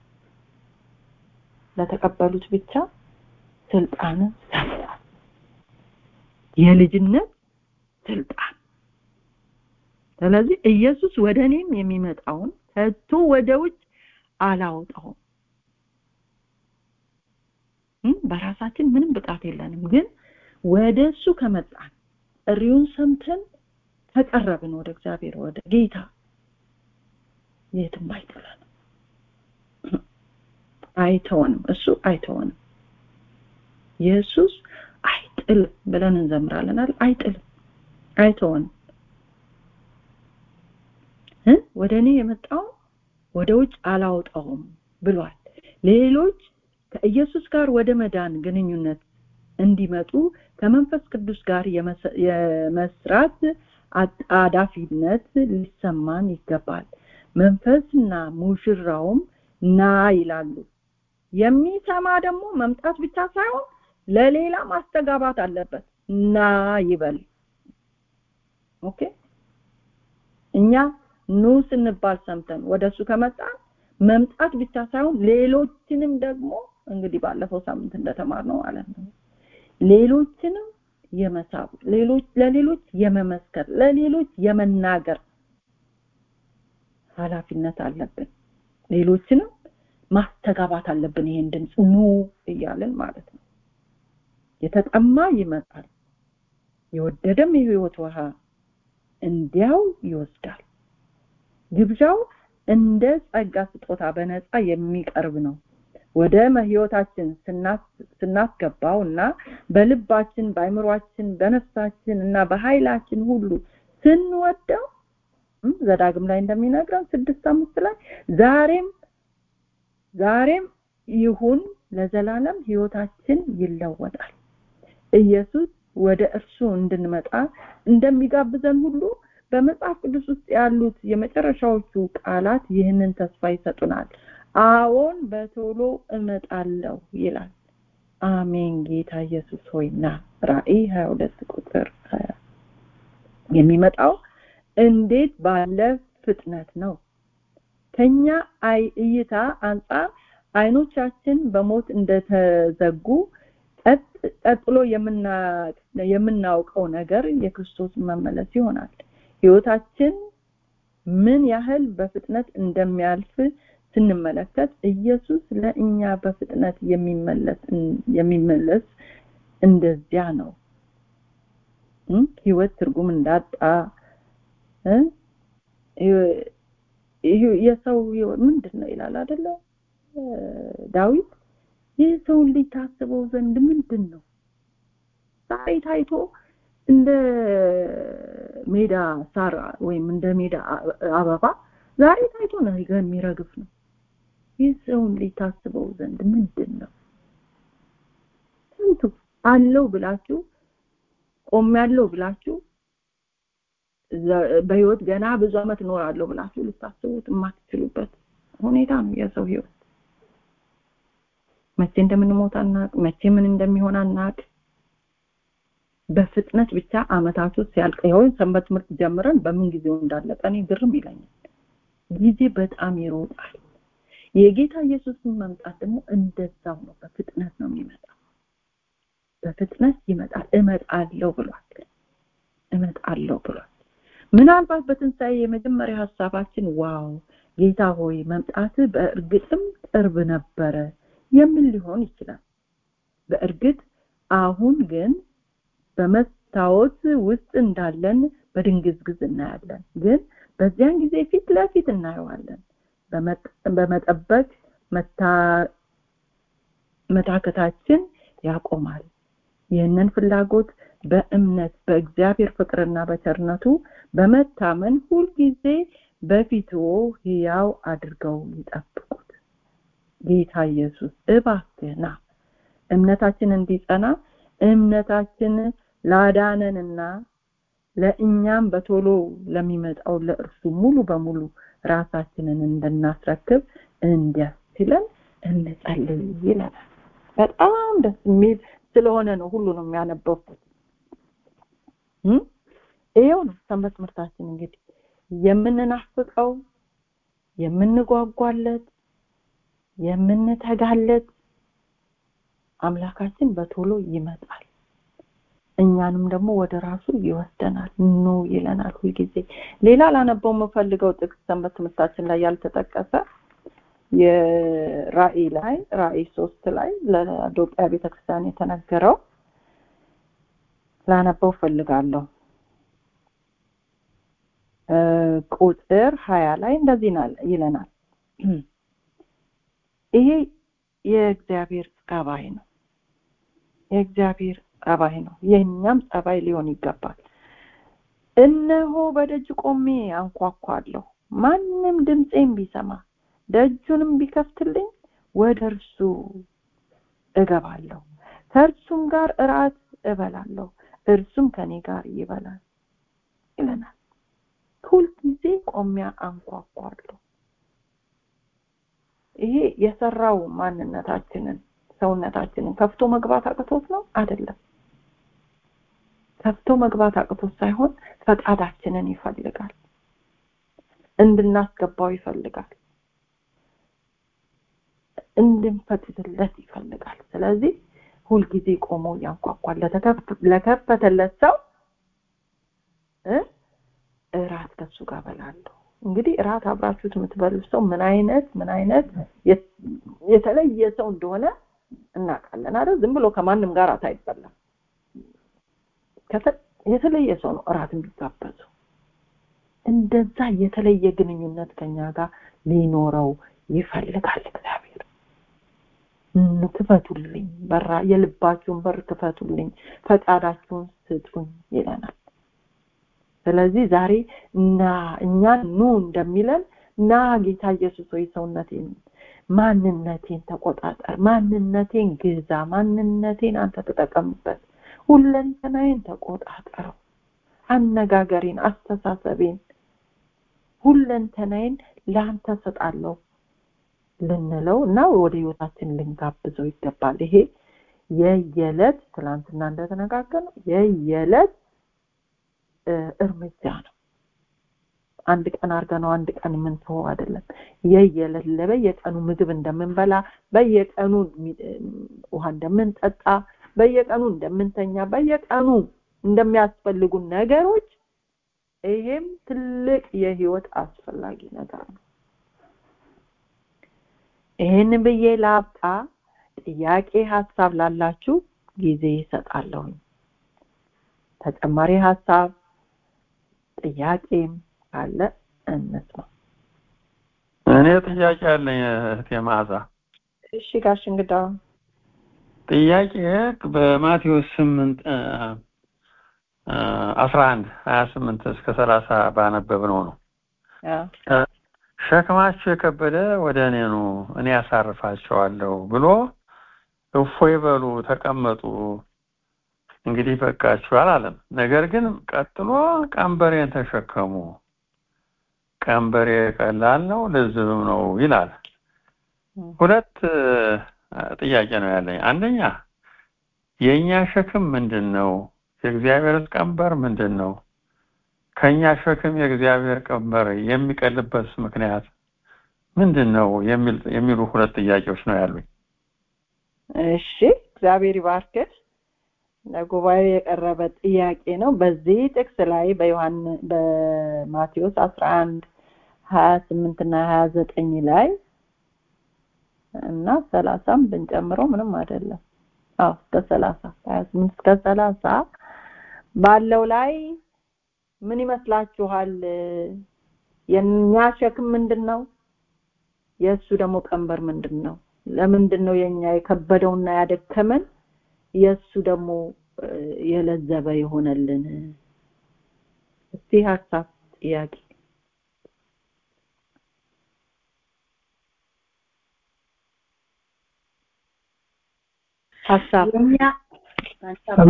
ለተቀበሉት ብቻ ስልጣንን ሰጥቷል የልጅነት ስልጣን ስለዚህ ኢየሱስ ወደ እኔም የሚመጣውን ከቶ ወደ ውጭ አላወጣውም በራሳችን ምንም ብቃት የለንም ግን ወደ እሱ ከመጣን ጥሪውን ሰምተን ተቀረብን ወደ እግዚአብሔር ወደ ጌታ የትም አይጥለንም አይተወንም እሱ አይተወንም ኢየሱስ አይጥልም ብለን እንዘምራለናል አይጥልም አይተወንም ወደ እኔ የመጣው ወደ ውጭ አላወጣውም ብሏል ሌሎች ከኢየሱስ ጋር ወደ መዳን ግንኙነት እንዲመጡ ከመንፈስ ቅዱስ ጋር የመስራት አጣዳፊነት ሊሰማን ይገባል መንፈስና ሙሽራውም ና ይላሉ የሚሰማ ደግሞ መምጣት ብቻ ሳይሆን ለሌላ ማስተጋባት አለበት ና ይበል ኦኬ እኛ ኑ ስንባል ሰምተን ወደሱ ከመጣን መምጣት ብቻ ሳይሆን ሌሎችንም ደግሞ እንግዲህ ባለፈው ሳምንት እንደተማርነው ማለት ነው ሌሎችንም የመሳብ ሌሎች ለሌሎች የመመስከር ለሌሎች የመናገር ኃላፊነት አለብን ሌሎችንም ማስተጋባት አለብን ይሄን ድምፅ ኑ እያልን ማለት ነው የተጠማ ይመጣል የወደደም የህይወት ውሃ እንዲያው ይወስዳል ግብዣው እንደ ጸጋ ስጦታ በነፃ የሚቀርብ ነው ወደ ህይወታችን ስናስገባው እና በልባችን በአይምሯችን በነፍሳችን እና በኃይላችን ሁሉ ስንወደው ዘዳግም ላይ እንደሚነግረን ስድስት አምስት ላይ ዛሬም ዛሬም ይሁን ለዘላለም ህይወታችን ይለወጣል ኢየሱስ ወደ እርሱ እንድንመጣ እንደሚጋብዘን ሁሉ በመጽሐፍ ቅዱስ ውስጥ ያሉት የመጨረሻዎቹ ቃላት ይህንን ተስፋ ይሰጡናል አዎን በቶሎ እመጣለሁ ይላል አሜን ጌታ ኢየሱስ ሆይና ራእይ 22 ቁጥር 20 የሚመጣው እንዴት ባለ ፍጥነት ነው ከኛ አይ እይታ አንጻር አይኖቻችን በሞት እንደተዘጉ ቀጥሎ የምናውቀው ነገር የክርስቶስ መመለስ ይሆናል ህይወታችን ምን ያህል በፍጥነት እንደሚያልፍ ስንመለከት ኢየሱስ ለእኛ በፍጥነት የሚመለስ የሚመለስ እንደዚያ ነው ህይወት ትርጉም እንዳጣ የሰው ምንድን ነው ይላል አይደለ ዳዊት ይህ ሰው ልጅ ታስበው ዘንድ ምንድን ነው ዛሬ ታይቶ እንደ ሜዳ ሳር ወይም እንደ ሜዳ አበባ ዛሬ ታይቶ ነገ የሚረግፍ ነው ይህ ሰውን ልጅ ታስበው ዘንድ ምንድን ነው ስንቱ አለው ብላችሁ ቆም ያለው ብላችሁ በህይወት ገና ብዙ አመት እኖራለሁ ብላችሁ ልታስቡት የማትችሉበት ሁኔታ ነው የሰው ህይወት መቼ እንደምንሞት አናቅ መቼ ምን እንደሚሆን አናቅ በፍጥነት ብቻ አመታቱ ሲያልቅ ይሆን ሰንበት ትምህርት ጀምረን በምን ጊዜው እንዳለቀ እኔ ግርም ይለኛል ጊዜ በጣም ይሮጣል የጌታ ኢየሱስን መምጣት ደግሞ እንደዛው ነው በፍጥነት ነው የሚመጣው በፍጥነት ይመጣል እመጣለሁ ብሏል እመጣለሁ ብሏል ምናልባት በትንሣኤ የመጀመሪያ ሀሳባችን ዋው ጌታ ሆይ መምጣት በእርግጥም ቅርብ ነበረ የምን ሊሆን ይችላል በእርግጥ አሁን ግን በመስታወት ውስጥ እንዳለን በድንግዝግዝ እናያለን ግን በዚያን ጊዜ ፊት ለፊት እናየዋለን በመጠበቅ መታከታችን ያቆማል ይህንን ፍላጎት በእምነት በእግዚአብሔር ፍቅርና በቸርነቱ በመታመን ሁልጊዜ በፊቱ ህያው አድርገው ይጠብቁት ጌታ ኢየሱስ እባክህና እምነታችን እንዲጸና እምነታችን ላዳነንና ለእኛም በቶሎ ለሚመጣው ለእርሱ ሙሉ በሙሉ ራሳችንን እንድናስረክብ እንዲያስችለን እንጸልይ ይለናል። በጣም ደስ የሚል ስለሆነ ነው ሁሉንም ያነበብኩት። እም? ይኸው ነው ሰንበት ትምህርታችን እንግዲህ የምንናፍቀው የምንጓጓለት የምንተጋለት አምላካችን በቶሎ ይመጣል። እኛንም ደግሞ ወደ ራሱ ይወስደናል። ኑ ይለናል ሁልጊዜ። ሌላ ላነበው የምፈልገው ጥቅስ ሰንበት ትምህርታችን ላይ ያልተጠቀሰ የራእይ ላይ ራእይ ሶስት ላይ ለኢትዮጵያ ቤተክርስቲያን የተነገረው ላነበው ፈልጋለሁ። እ ቁጥር ሀያ ላይ እንደዚህ ናል- ይለናል። ይሄ የእግዚአብሔር ጸባይ ነው። የእግዚአብሔር ጸባይ ነው። የእኛም ጸባይ ሊሆን ይገባል። እነሆ በደጅ ቆሜ አንኳኳለሁ። ማንም ድምፄን ቢሰማ ደጁንም ቢከፍትልኝ ወደ እርሱ እገባለሁ፣ ከእርሱም ጋር እራት እበላለሁ፣ እርሱም ከኔ ጋር ይበላል ይለናል። ሁልጊዜ ቆሚያ አንኳኳለሁ። ይሄ የሰራው ማንነታችንን ሰውነታችንን ከፍቶ መግባት አቅቶት ነው አይደለም። ከፍቶ መግባት አቅቶት ሳይሆን ፈቃዳችንን ይፈልጋል፣ እንድናስገባው ይፈልጋል፣ እንድንፈቅድለት ይፈልጋል። ስለዚህ ሁልጊዜ ቆሞ ያንኳኳል። ለተከፍ- ለከፈተለት ሰው እ እራት ከሱ ጋር በላለሁ። እንግዲህ እራት አብራችሁት የምትበሉ ሰው ምን አይነት ምን አይነት የት- የተለየ ሰው እንደሆነ እናውቃለን አይደል? ዝም ብሎ ከማንም ጋር እራት አይበላም። ከተ- የተለየ ሰው ነው እራት የሚጋበዘው። እንደዛ የተለየ ግንኙነት ከኛ ጋር ሊኖረው ይፈልጋል እግዚአብሔር። ኑ ክፈቱልኝ፣ በራ የልባችሁን በር ክፈቱልኝ፣ ፈቃዳችሁን ስጡኝ ይለናል። ስለዚህ ዛሬ እና እኛን ኑ እንደሚለን ና ጌታ ኢየሱስ ሆይ ሰውነቴን ማንነቴን ተቆጣጠር፣ ማንነቴን ግዛ፣ ማንነቴን አንተ ተጠቀምበት፣ ሁለንተናዬን ተቆጣጠረው፣ አነጋገሬን፣ አስተሳሰቤን፣ ሁለንተናዬን ለአንተ ሰጣለሁ ልንለው እና ወደ ህይወታችን ልንጋብዘው ይገባል። ይሄ የየዕለት ትናንትና እንደተነጋገርነው የየዕለት እ፣ እርምጃ ነው። አንድ ቀን አድርገነው አንድ ቀን የምንተወው አይደለም። የየዕለት በየቀኑ ምግብ እንደምንበላ፣ በየቀኑ ሚ- እ፣ ውሃ እንደምንጠጣ፣ በየቀኑ እንደምንተኛ፣ በየቀኑ እንደሚያስፈልጉን ነገሮች ይሄም ትልቅ የህይወት አስፈላጊ ነገር ነው። ይህን ብዬ ላብቃ። ጥያቄ ሀሳብ ላላችሁ ጊዜ ይሰጣለሁኝ። ተጨማሪ ሀሳብ ጥያቄም ካለ እንስማ። እኔ ጥያቄ አለኝ እህቴ መዓዛ። እሺ ጋሽ እንግዳ ጥያቄ በማቴዎስ ስምንት አስራ አንድ ሀያ ስምንት እስከ ሰላሳ ባነበብነው ነው። አ፣ ሸክማችሁ የከበደ ወደ እኔ ኑ እኔ ያሳርፋቸዋለሁ ብሎ እፎይ በሉ ተቀመጡ እንግዲህ በቃችሁ አላለም። ነገር ግን ቀጥሎ ቀንበሬን ተሸከሙ ቀንበሬ ቀላል ነው ልዝብም ነው ይላል። ሁለት እ፣ ጥያቄ ነው ያለኝ። አንደኛ የእኛ ሸክም ምንድን ነው? የእግዚአብሔር ቀንበር ምንድን ነው? ከእኛ ሸክም የእግዚአብሔር ቀንበር የሚቀልበት ምክንያት ምንድን ነው የሚል የሚሉ ሁለት ጥያቄዎች ነው ያሉኝ። እሺ እግዚአብሔር ይባርክህ። ለጉባኤው የቀረበ ጥያቄ ነው። በዚህ ጥቅስ ላይ በዮሐን በማቴዎስ አስራ አንድ ሀያ ስምንት እና ሀያ ዘጠኝ ላይ እና ሰላሳም ብንጨምረው ምንም አይደለም። አዎ እስከ ሰላሳ ሀያ ስምንት እስከ ሰላሳ ባለው ላይ ምን ይመስላችኋል? የእኛ ሸክም ምንድን ነው? የእሱ ደግሞ ቀንበር ምንድን ነው? ለምንድን ነው የኛ የከበደውና ያደከመን የእሱ ደግሞ እ፣ የለዘበ የሆነልን? እስቲ ሀሳብ ጥያቄ ሀሳብ የኛ ሄሎ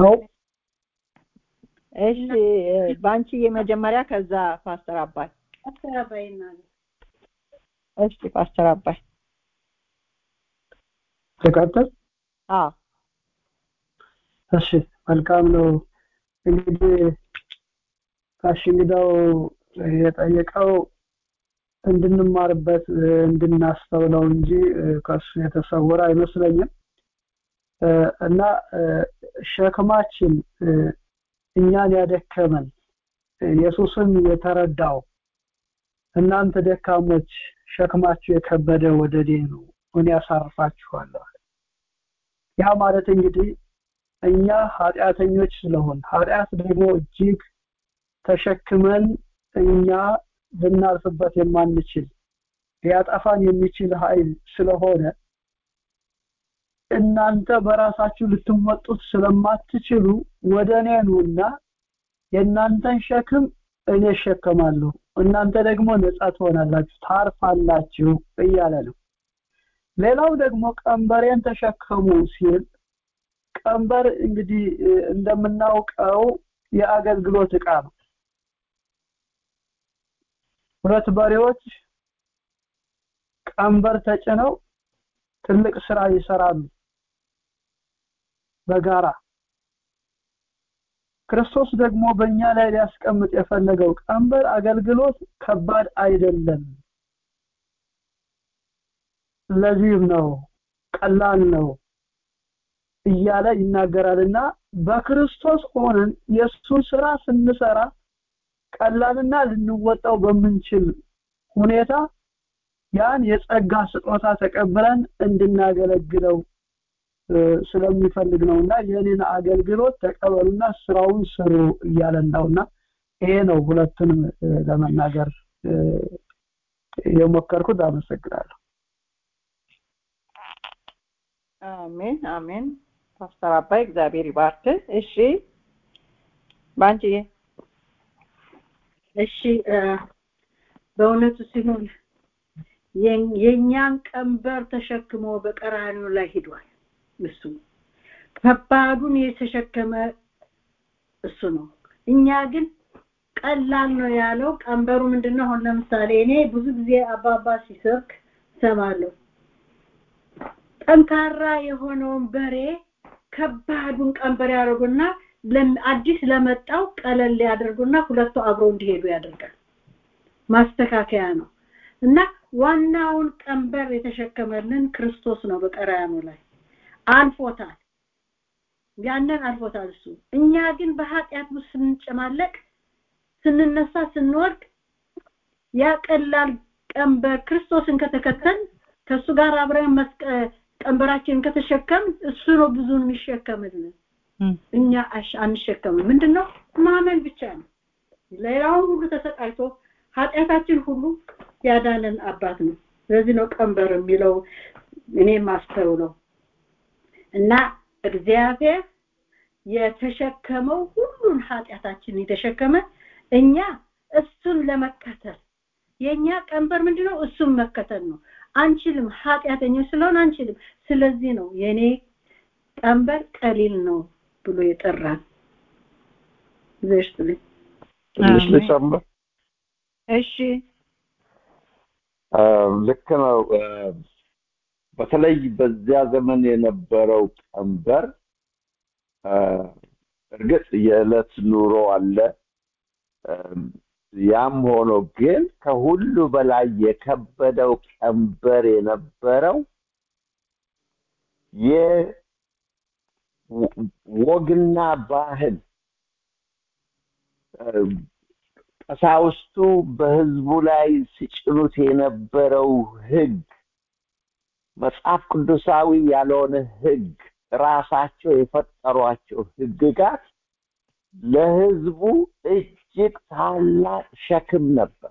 እሺ እ፣ በአንቺ የመጀመሪያ ከዛ ፓስተር አባይ አስተባባይና እሺ ፓስተር አባይ ተቀጥል አዎ እሺ መልካም ነው እንግዲህ ጋሽ እንግዳው የጠየቀው እንድንማርበት እንድናስተውለው እንጂ ከሱ የተሰወረ አይመስለኝም እና ሸክማችን እኛን ያደከመን ኢየሱስን የተረዳው እናንተ ደካሞች ሸክማችሁ የከበደ ወደ እኔ ነው እኔ ያሳርፋችኋለሁ ያ ማለት እንግዲህ እኛ ኃጢአተኞች ስለሆን ኃጢአት ደግሞ እጅግ ተሸክመን እኛ ልናልፍበት የማንችል ሊያጠፋን የሚችል ኃይል ስለሆነ እናንተ በራሳችሁ ልትወጡት ስለማትችሉ ወደ እኔ ኑና የእናንተን ሸክም እኔ እሸከማለሁ እናንተ ደግሞ ነጻ ትሆናላችሁ ታርፋላችሁ እያለ ነው ሌላው ደግሞ ቀንበሬን ተሸከሙ ሲል ቀንበር እንግዲህ እንደምናውቀው የአገልግሎት ዕቃ ነው ሁለት በሬዎች ቀንበር ተጭነው ትልቅ ስራ ይሰራሉ በጋራ ክርስቶስ ደግሞ በእኛ ላይ ሊያስቀምጥ የፈለገው ቀንበር አገልግሎት ከባድ አይደለም ለዚህም ነው ቀላል ነው እያለ ይናገራልና በክርስቶስ ሆነን የእሱን ስራ ስንሰራ ቀላልና ልንወጣው በምንችል ሁኔታ ያን የጸጋ ስጦታ ተቀብለን እንድናገለግለው ስለሚፈልግ ነውና የኔን አገልግሎት ተቀበሉና ስራውን ስሩ እያለን ነውና ይሄ ነው ሁለቱንም ለመናገር የሞከርኩት አመሰግናለሁ አሜን አሜን ፓስተር አባይ እግዚአብሔር ይባርክ እሺ ባንቺ እሺ በእውነቱ ሲሆን የእኛን ቀንበር ተሸክሞ በቀራኒው ላይ ሂዷል እሱ ከባዱን የተሸከመ እሱ ነው እኛ ግን ቀላል ነው ያለው ቀንበሩ ምንድነው አሁን ለምሳሌ እኔ ብዙ ጊዜ አባባ ሲሰብክ ሰማለሁ ጠንካራ የሆነውን በሬ ከባዱን ቀንበር ያደርጉና አዲስ ለመጣው ቀለል ያደርጉና ሁለቱ አብረው እንዲሄዱ ያደርጋል ማስተካከያ ነው እና ዋናውን ቀንበር የተሸከመልን ክርስቶስ ነው በቀራያኑ ላይ አልፎታል ያንን አልፎታል እሱ እኛ ግን በኃጢአት ውስጥ ስንጨማለቅ ስንነሳ ስንወድቅ ያ ቀላል ቀንበር ክርስቶስን ከተከተል ከሱ ጋር አብረን ቀንበራችንን ከተሸከም እሱ ነው ብዙን የሚሸከምልን እኛ አንሸከምም ምንድነው ማመን ብቻ ነው ሌላውን ሁሉ ተሰቃይቶ ኃጢአታችን ሁሉ ያዳነን አባት ነው ስለዚህ ነው ቀንበር የሚለው እኔ ማስተውለው እና እግዚአብሔር የተሸከመው ሁሉን ኃጢአታችን የተሸከመ እኛ እሱን ለመከተል የኛ ቀንበር ምንድነው እሱን መከተል ነው አንችልም ኃጢአተኞች ስለሆን አንችልም ስለዚህ ነው የኔ ቀንበር ቀሊል ነው ብሎ የጠራን ዘሽትልኝ ትንሽ ልጨምር እሺ ልክ ነው በተለይ በዚያ ዘመን የነበረው ቀንበር እርግጥ የዕለት ኑሮ አለ ያም ሆኖ ግን ከሁሉ በላይ የከበደው ቀንበር የነበረው የወግና ባህል ቀሳውስቱ በህዝቡ ላይ ሲጭኑት የነበረው ህግ መጽሐፍ ቅዱሳዊ ያልሆነ ህግ ራሳቸው የፈጠሯቸው ህግጋት ለህዝቡ እጅግ ታላቅ ሸክም ነበር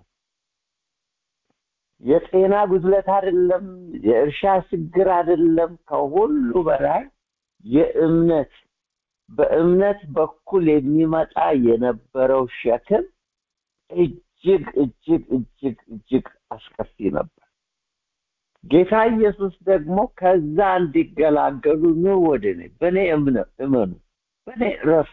የጤና ጉድለት አይደለም የእርሻ ችግር አይደለም ከሁሉ በላይ የእምነት በእምነት በኩል የሚመጣ የነበረው ሸክም እጅግ እጅግ እጅግ እጅግ አስከፊ ነበር ጌታ ኢየሱስ ደግሞ ከዛ እንዲገላገሉ ነው ወደ እኔ በእኔ እመኑ በእኔ ረፉ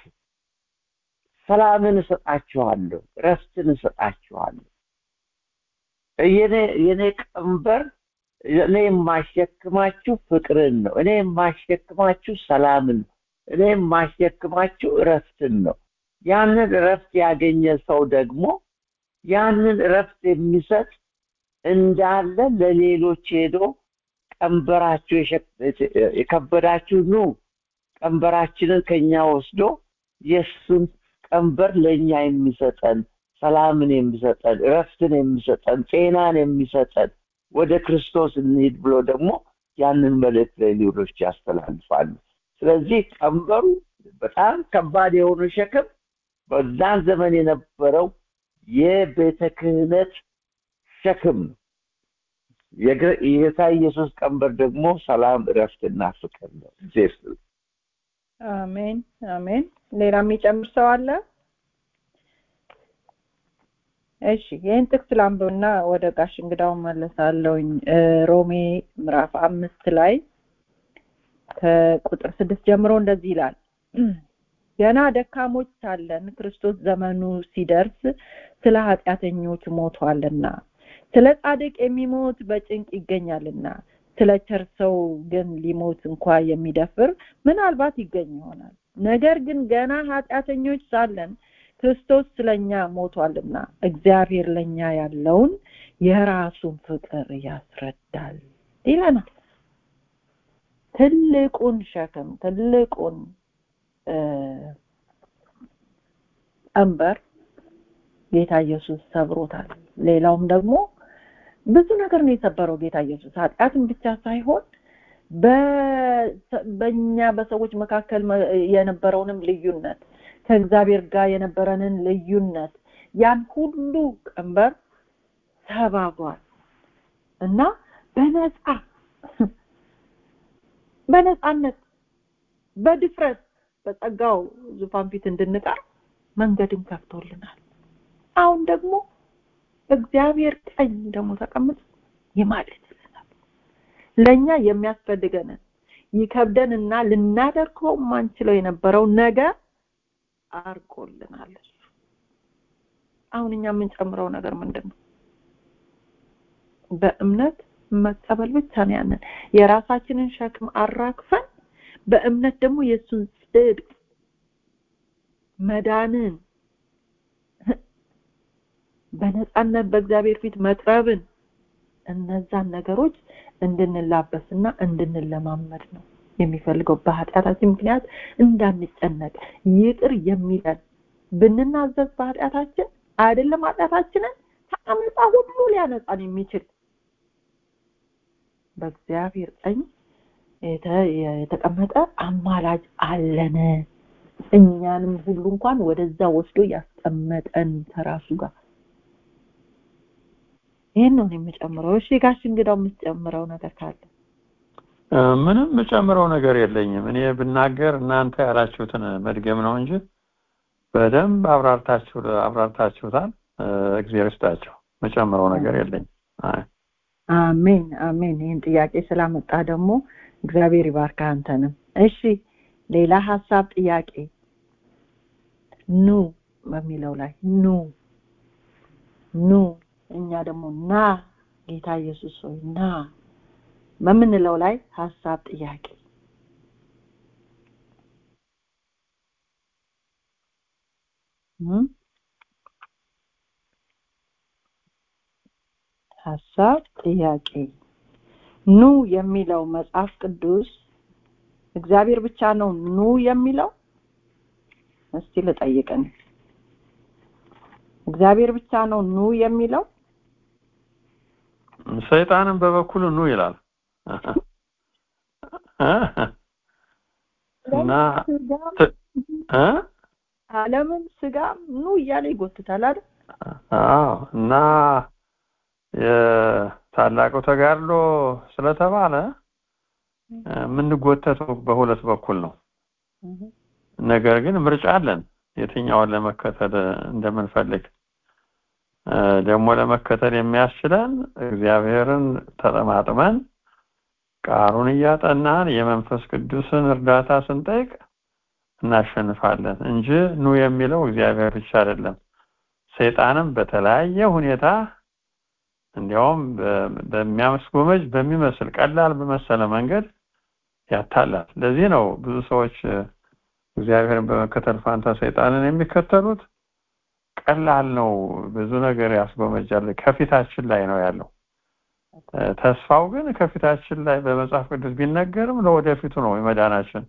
ሰላምን እሰጣችኋለሁ ረፍትን እሰጣችኋለሁ የኔ የኔ ቀንበር እኔ የማሸክማችሁ ፍቅርን ነው። እኔ የማሸክማችሁ ሰላምን ነው። እኔ የማሸክማችሁ እረፍትን ነው። ያንን እረፍት ያገኘ ሰው ደግሞ ያንን እረፍት የሚሰጥ እንዳለ ለሌሎች ሄዶ ቀንበራችሁ የከበዳችሁ ኑ ቀንበራችንን ከኛ ወስዶ የእሱን ቀንበር ለእኛ የሚሰጠን ሰላምን የሚሰጠን እረፍትን የሚሰጠን ጤናን የሚሰጠን ወደ ክርስቶስ እንሂድ ብሎ ደግሞ ያንን መልእክት ለሌሎች ያስተላልፋሉ። ስለዚህ ቀንበሩ በጣም ከባድ የሆነ ሸክም በዛን ዘመን የነበረው የቤተ ክህነት ሸክም ነው። የጌታ ኢየሱስ ቀንበር ደግሞ ሰላም፣ እረፍትና ፍቅር ነው። አሜን አሜን። ሌላ የሚጨምር ሰው አለ? እሺ ይህን ጥቅስ ላንብብና ወደ ጋሽ እንግዳው መለሳለሁኝ። ሮሜ ምዕራፍ አምስት ላይ ከቁጥር ስድስት ጀምሮ እንደዚህ ይላል ገና ደካሞች ሳለን ክርስቶስ ዘመኑ ሲደርስ ስለ ኃጢአተኞች ሞቷልና ስለ ጻድቅ የሚሞት በጭንቅ ይገኛልና ስለ ቸር ሰው ግን ሊሞት እንኳ የሚደፍር ምናልባት ይገኝ ይሆናል። ነገር ግን ገና ኃጢአተኞች ሳለን ክርስቶስ ስለኛ ሞቷልና እግዚአብሔር ለኛ ያለውን የራሱን ፍቅር ያስረዳል ይለናል። ትልቁን ሸክም ትልቁን ቀንበር ጌታ ኢየሱስ ሰብሮታል። ሌላውም ደግሞ ብዙ ነገር ነው የሰበረው ጌታ ኢየሱስ ኃጢአትን ብቻ ሳይሆን በእኛ በሰዎች መካከል የነበረውንም ልዩነት ከእግዚአብሔር ጋር የነበረንን ልዩነት ያን ሁሉ ቀንበር ሰባብሯል እና በነፃ በነፃነት በድፍረት በጸጋው ዙፋን ፊት እንድንቀር መንገድን ከፍቶልናል። አሁን ደግሞ እግዚአብሔር ቀኝ ደግሞ ተቀምጦ ይማልድልናል። ለእኛ የሚያስፈልገንን ይከብደን እና ልናደርገው ማንችለው የነበረው ነገር አርቆልናል። እሱ አሁን እኛ የምንጨምረው ነገር ምንድን ነው? በእምነት መቀበል ብቻ ነው። ያንን የራሳችንን ሸክም አራግፈን በእምነት ደግሞ የእሱን ጽድቅ መዳንን በነፃነት በእግዚአብሔር ፊት መቅረብን እነዛን ነገሮች እንድንላበስና እንድንለማመድ ነው የሚፈልገው። በኃጢአታችን ምክንያት እንዳንጨነቅ ይቅር የሚለን ብንናዘዝ በኃጢአታችን አይደለም ኃጢአታችንን ከአመፃ ሁሉ ሊያነጻን የሚችል በእግዚአብሔር ቀኝ የተቀመጠ አማላጅ አለን። እኛንም ሁሉ እንኳን ወደዛ ወስዶ ያስቀመጠን ከራሱ ጋር ይህን ነው የምጨምረው። እሺ ጋሽ እንግዳው የምትጨምረው ነገር ካለ? ምንም የምጨምረው ነገር የለኝም። እኔ ብናገር እናንተ ያላችሁትን መድገም ነው እንጂ በደንብ አብራርታችሁ አብራርታችሁታል። እግዚአብሔር ይስጣቸው። የምጨምረው ነገር የለኝም። አሜን አሜን። ይህን ጥያቄ ስላመጣ ደግሞ እግዚአብሔር ይባርክ አንተንም። እሺ ሌላ ሀሳብ ጥያቄ ኑ በሚለው ላይ ኑ ኑ እኛ ደግሞ ና ጌታ ኢየሱስ ሆይ ና በምንለው ላይ ሀሳብ ጥያቄ ሀሳብ ጥያቄ ኑ የሚለው መጽሐፍ ቅዱስ እግዚአብሔር ብቻ ነው ኑ የሚለው እስቲ ልጠይቅን እግዚአብሔር ብቻ ነው ኑ የሚለው ሰይጣንም በበኩሉ ኑ ይላል እና ዓለምን ስጋም ኑ እያለ ይጎትታል አይደል አዎ እና የታላቁ ተጋድሎ ስለተባለ የምንጎተተው በሁለት በኩል ነው ነገር ግን ምርጫ አለን የትኛውን ለመከተል እንደምንፈልግ ደግሞ ለመከተል የሚያስችለን እግዚአብሔርን ተጠማጥመን ቃሉን እያጠናን የመንፈስ ቅዱስን እርዳታ ስንጠይቅ እናሸንፋለን እንጂ ኑ የሚለው እግዚአብሔር ብቻ አይደለም ሰይጣንም በተለያየ ሁኔታ እንዲያውም በሚያስጎመጅ በሚመስል ቀላል በመሰለ መንገድ ያታላል። ለዚህ ነው ብዙ ሰዎች እግዚአብሔርን በመከተል ፋንታ ሰይጣንን የሚከተሉት። ቀላል ነው፣ ብዙ ነገር ያስጎመጃል። ከፊታችን ላይ ነው ያለው። ተስፋው ግን ከፊታችን ላይ በመጽሐፍ ቅዱስ ቢነገርም ለወደፊቱ ነው የመዳናችን።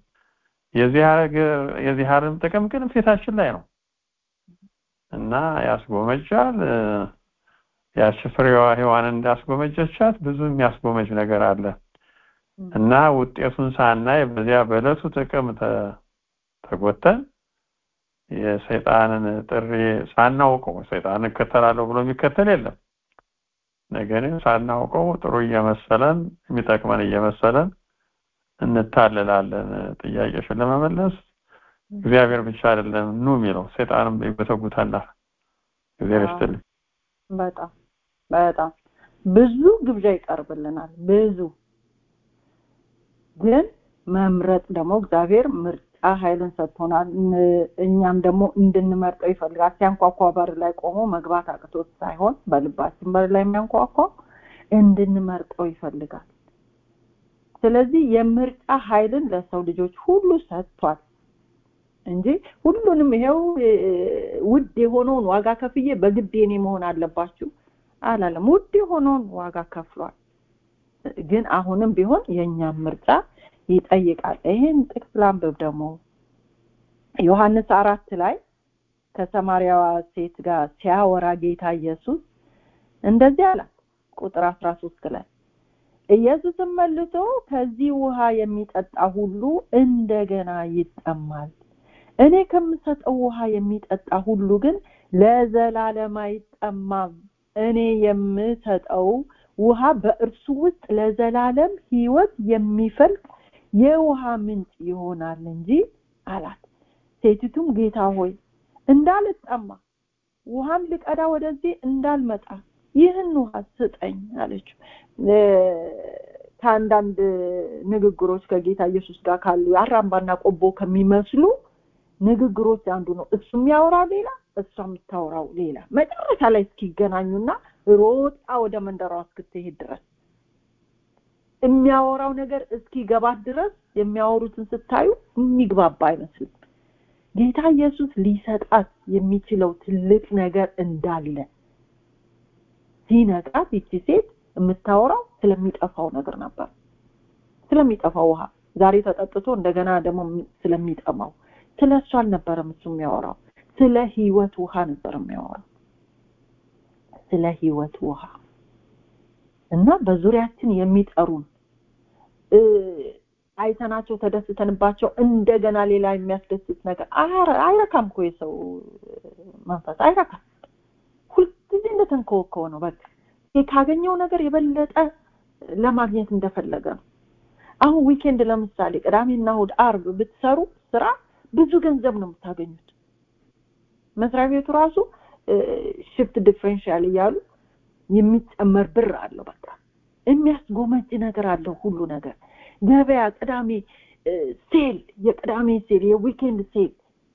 የዚህ ዓለም ጥቅም ግን ፊታችን ላይ ነው እና ያስጎመጃል። ያቺ ፍሬዋ ሔዋንን እንዳስጎመጀቻት ብዙ የሚያስጎመጅ ነገር አለ እና ውጤቱን ሳናይ በዚያ በዕለቱ ጥቅም ተጎተን የሰይጣንን ጥሪ ሳናውቀው ሰይጣን እከተላለሁ ብሎ የሚከተል የለም። ነገር ግን ሳናውቀው ጥሩ እየመሰለን የሚጠቅመን እየመሰለን እንታለላለን። ጥያቄሽን ለመመለስ እግዚአብሔር ብቻ አይደለም ኑ የሚለው ሰይጣንም ይጎተጉታል። እግዚአብሔር ይስጥልኝ። በጣም በጣም ብዙ ግብዣ ይቀርብልናል። ብዙ ግን መምረጥ ደግሞ እግዚአብሔር ምርጫ ኃይልን ሰጥቶናል። እኛም ደግሞ እንድንመርጠው ይፈልጋል። ሲያንኳኳ በር ላይ ቆሞ መግባት አቅቶት ሳይሆን በልባችን በር ላይ የሚያንኳኳ እንድንመርጠው ይፈልጋል። ስለዚህ የምርጫ ኃይልን ለሰው ልጆች ሁሉ ሰጥቷል እንጂ ሁሉንም ይሄው ውድ የሆነውን ዋጋ ከፍዬ በግድ የኔ መሆን አለባችሁ አላለም። ውድ የሆነውን ዋጋ ከፍሏል። ግን አሁንም ቢሆን የእኛም ምርጫ ይጠይቃል። ይህን ጥቅስ ላንብብ ደግሞ ዮሐንስ አራት ላይ ከሰማርያዋ ሴት ጋር ሲያወራ ጌታ ኢየሱስ እንደዚህ አላት። ቁጥር አስራ ሶስት ላይ ኢየሱስም መልሶ ከዚህ ውሃ የሚጠጣ ሁሉ እንደገና ይጠማል፣ እኔ ከምሰጠው ውሃ የሚጠጣ ሁሉ ግን ለዘላለም አይጠማም። እኔ የምሰጠው ውሃ በእርሱ ውስጥ ለዘላለም ሕይወት የሚፈልቅ የውሃ ምንጭ ይሆናል እንጂ አላት። ሴቲቱም ጌታ ሆይ እንዳልጠማ ውሃም ልቀዳ ወደዚህ እንዳልመጣ ይህን ውሃ ስጠኝ አለችው። ከአንዳንድ ንግግሮች ከጌታ ኢየሱስ ጋር ካሉ አራምባና ቆቦ ከሚመስሉ ንግግሮች አንዱ ነው። እሱ የሚያወራው ሌላ፣ እሷ የምታወራው ሌላ። መጨረሻ ላይ እስኪገናኙና ሮጣ ወደ መንደሯ እስክትሄድ ድረስ የሚያወራው ነገር እስኪገባት ድረስ የሚያወሩትን ስታዩ የሚግባባ አይመስልም። ጌታ ኢየሱስ ሊሰጣት የሚችለው ትልቅ ነገር እንዳለ ሲነቃት ይቺ ሴት የምታወራው ስለሚጠፋው ነገር ነበር። ስለሚጠፋው ውሃ ዛሬ ተጠጥቶ እንደገና ደግሞ ስለሚጠማው ስለ እሱ አልነበረም እሱ የሚያወራው፣ ስለ ህይወት ውሃ ነበር የሚያወራው። ስለ ህይወት ውሃ እና በዙሪያችን የሚጠሩን አይተናቸው ተደስተንባቸው እንደገና ሌላ የሚያስደስት ነገር አይረካም እኮ የሰው መንፈስ አይረካም። ሁልጊዜ እንደተንከወከው ነው። በቃ ካገኘው ነገር የበለጠ ለማግኘት እንደፈለገ ነው። አሁን ዊኬንድ ለምሳሌ ቅዳሜና እሑድ፣ አርብ ብትሰሩ ስራ ብዙ ገንዘብ ነው የምታገኙት። መስሪያ ቤቱ ራሱ ሽፍት ዲፍሬንሻል እያሉ የሚጨመር ብር አለው። በቃ የሚያስጎመጅ ነገር አለው ሁሉ ነገር። ገበያ ቅዳሜ ሴል፣ የቅዳሜ ሴል፣ የዊኬንድ ሴል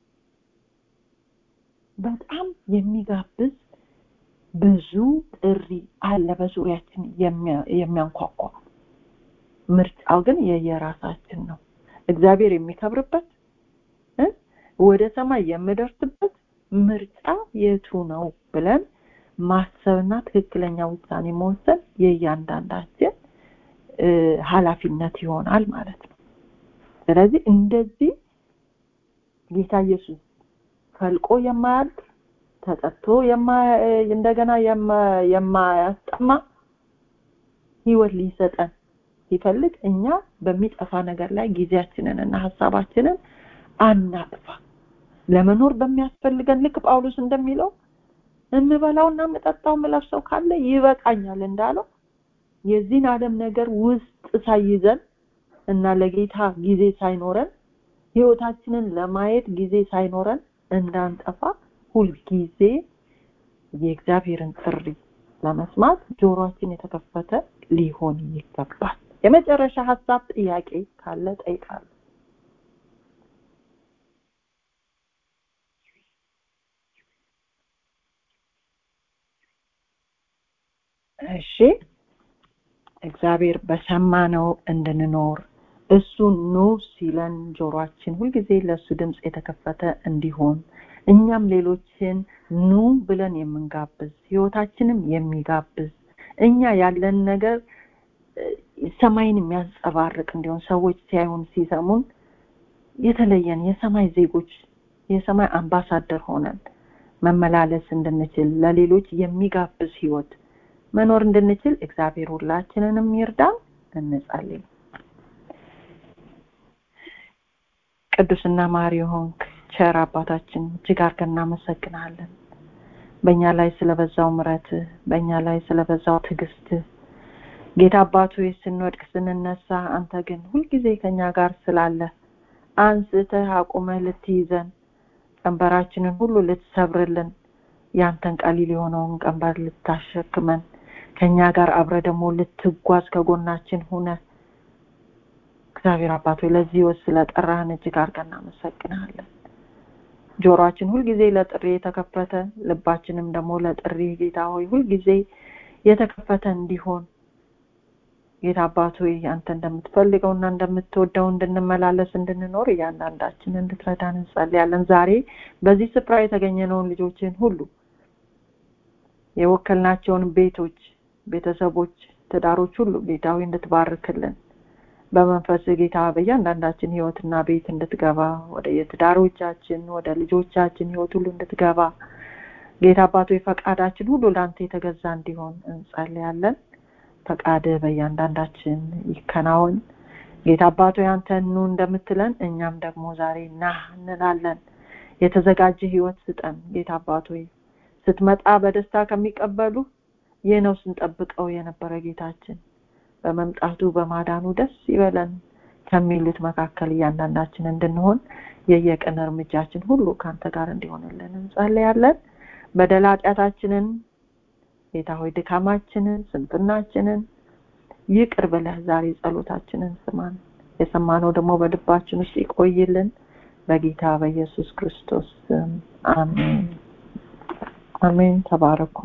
በጣም የሚጋብዝ ብዙ ጥሪ አለ በዙሪያችን የሚያንኳኳ። ምርጫው ግን የየራሳችን ነው። እግዚአብሔር የሚከብርበት ወደ ሰማይ የምደርስበት ምርጫ የቱ ነው ብለን ማሰብና ትክክለኛ ውሳኔ መወሰን የእያንዳንዳችን ኃላፊነት ይሆናል ማለት ነው። ስለዚህ እንደዚህ ጌታ ኢየሱስ ፈልቆ የማያልቅ ተጠጥቶ እንደገና የማያስጠማ ህይወት ሊሰጠን ሲፈልግ እኛ በሚጠፋ ነገር ላይ ጊዜያችንን እና ሀሳባችንን አናጥፋ። ለመኖር በሚያስፈልገን ልክ ጳውሎስ እንደሚለው የምበላውና የምጠጣው የምለብሰው ካለ ይበቃኛል እንዳለው የዚህን ዓለም ነገር ውስጥ ሳይዘን እና ለጌታ ጊዜ ሳይኖረን ህይወታችንን ለማየት ጊዜ ሳይኖረን እንዳንጠፋ ሁልጊዜ የእግዚአብሔርን ጥሪ ለመስማት ጆሮአችን የተከፈተ ሊሆን ይገባል። የመጨረሻ ሀሳብ ጥያቄ ካለ ጠይቃለሁ። እሺ እግዚአብሔር በሰማነው እንድንኖር እሱ ኑ ሲለን ጆሮአችን ሁልጊዜ ለእሱ ድምፅ የተከፈተ እንዲሆን እኛም ሌሎችን ኑ ብለን የምንጋብዝ ህይወታችንም የሚጋብዝ እኛ ያለን ነገር ሰማይን የሚያንጸባርቅ እንዲሆን ሰዎች ሲያዩን ሲሰሙን የተለየን የሰማይ ዜጎች የሰማይ አምባሳደር ሆነን መመላለስ እንድንችል ለሌሎች የሚጋብዝ ህይወት መኖር እንድንችል እግዚአብሔር ሁላችንንም ይርዳን እንጸልይ ቅዱስና ማሪ ሆንክ ቸር አባታችን እጅግ አድርገን እናመሰግናለን በእኛ ላይ ስለበዛው ምረት በእኛ ላይ ስለበዛው ትዕግስት ጌታ አባቱ ስንወድቅ ስንነሳ አንተ ግን ሁልጊዜ ከኛ ጋር ስላለ አንስተህ አቁመህ ልትይዘን ቀንበራችንን ሁሉ ልትሰብርልን ያንተን ቀሊል የሆነውን ቀንበር ልታሸክመን ከኛ ጋር አብረ ደግሞ ልትጓዝ ከጎናችን ሁነ እግዚአብሔር አባት ሆይ ለዚህ ወስ ስለጠራህን እጅግ አድርገን እናመሰግናለን ጆሮአችን ሁልጊዜ ለጥሪ የተከፈተ ልባችንም ደግሞ ለጥሪ ጌታ ሆይ ሁልጊዜ የተከፈተ እንዲሆን ጌታ አባት ሆይ አንተ እንደምትፈልገውና እንደምትወደው እንድንመላለስ እንድንኖር እያንዳንዳችን እንድትረዳን እንጸልያለን ዛሬ በዚህ ስፍራ የተገኘነውን ልጆችን ሁሉ የወከልናቸውን ቤቶች ቤተሰቦች ትዳሮች ሁሉ ጌታዊ እንድትባርክልን በመንፈስ ጌታ በእያንዳንዳችን ህይወትና ቤት እንድትገባ ወደ የትዳሮቻችን ወደ ልጆቻችን ህይወት ሁሉ እንድትገባ ጌታ አባቶ ፈቃዳችን ሁሉ ለአንተ የተገዛ እንዲሆን እንጸልያለን ፈቃድ በእያንዳንዳችን ይከናወን ጌታ አባቶ ያንተ ኑ እንደምትለን እኛም ደግሞ ዛሬ ና እንላለን የተዘጋጀ ህይወት ስጠን ጌታ አባቶ ስትመጣ በደስታ ከሚቀበሉ ይህ ነው ስንጠብቀው የነበረ ጌታችን በመምጣቱ በማዳኑ ደስ ይበለን ከሚሉት መካከል እያንዳንዳችን እንድንሆን የየቀን እርምጃችን ሁሉ ከአንተ ጋር እንዲሆንልን እንጸልያለን በደል ኃጢአታችንን ጌታ ሆይ ድካማችንን ስንፍናችንን ይቅር ብለህ ዛሬ ጸሎታችንን ስማን የሰማነው ደግሞ በልባችን ውስጥ ይቆይልን በጌታ በኢየሱስ ክርስቶስ ስም አሜን አሜን ተባረኩ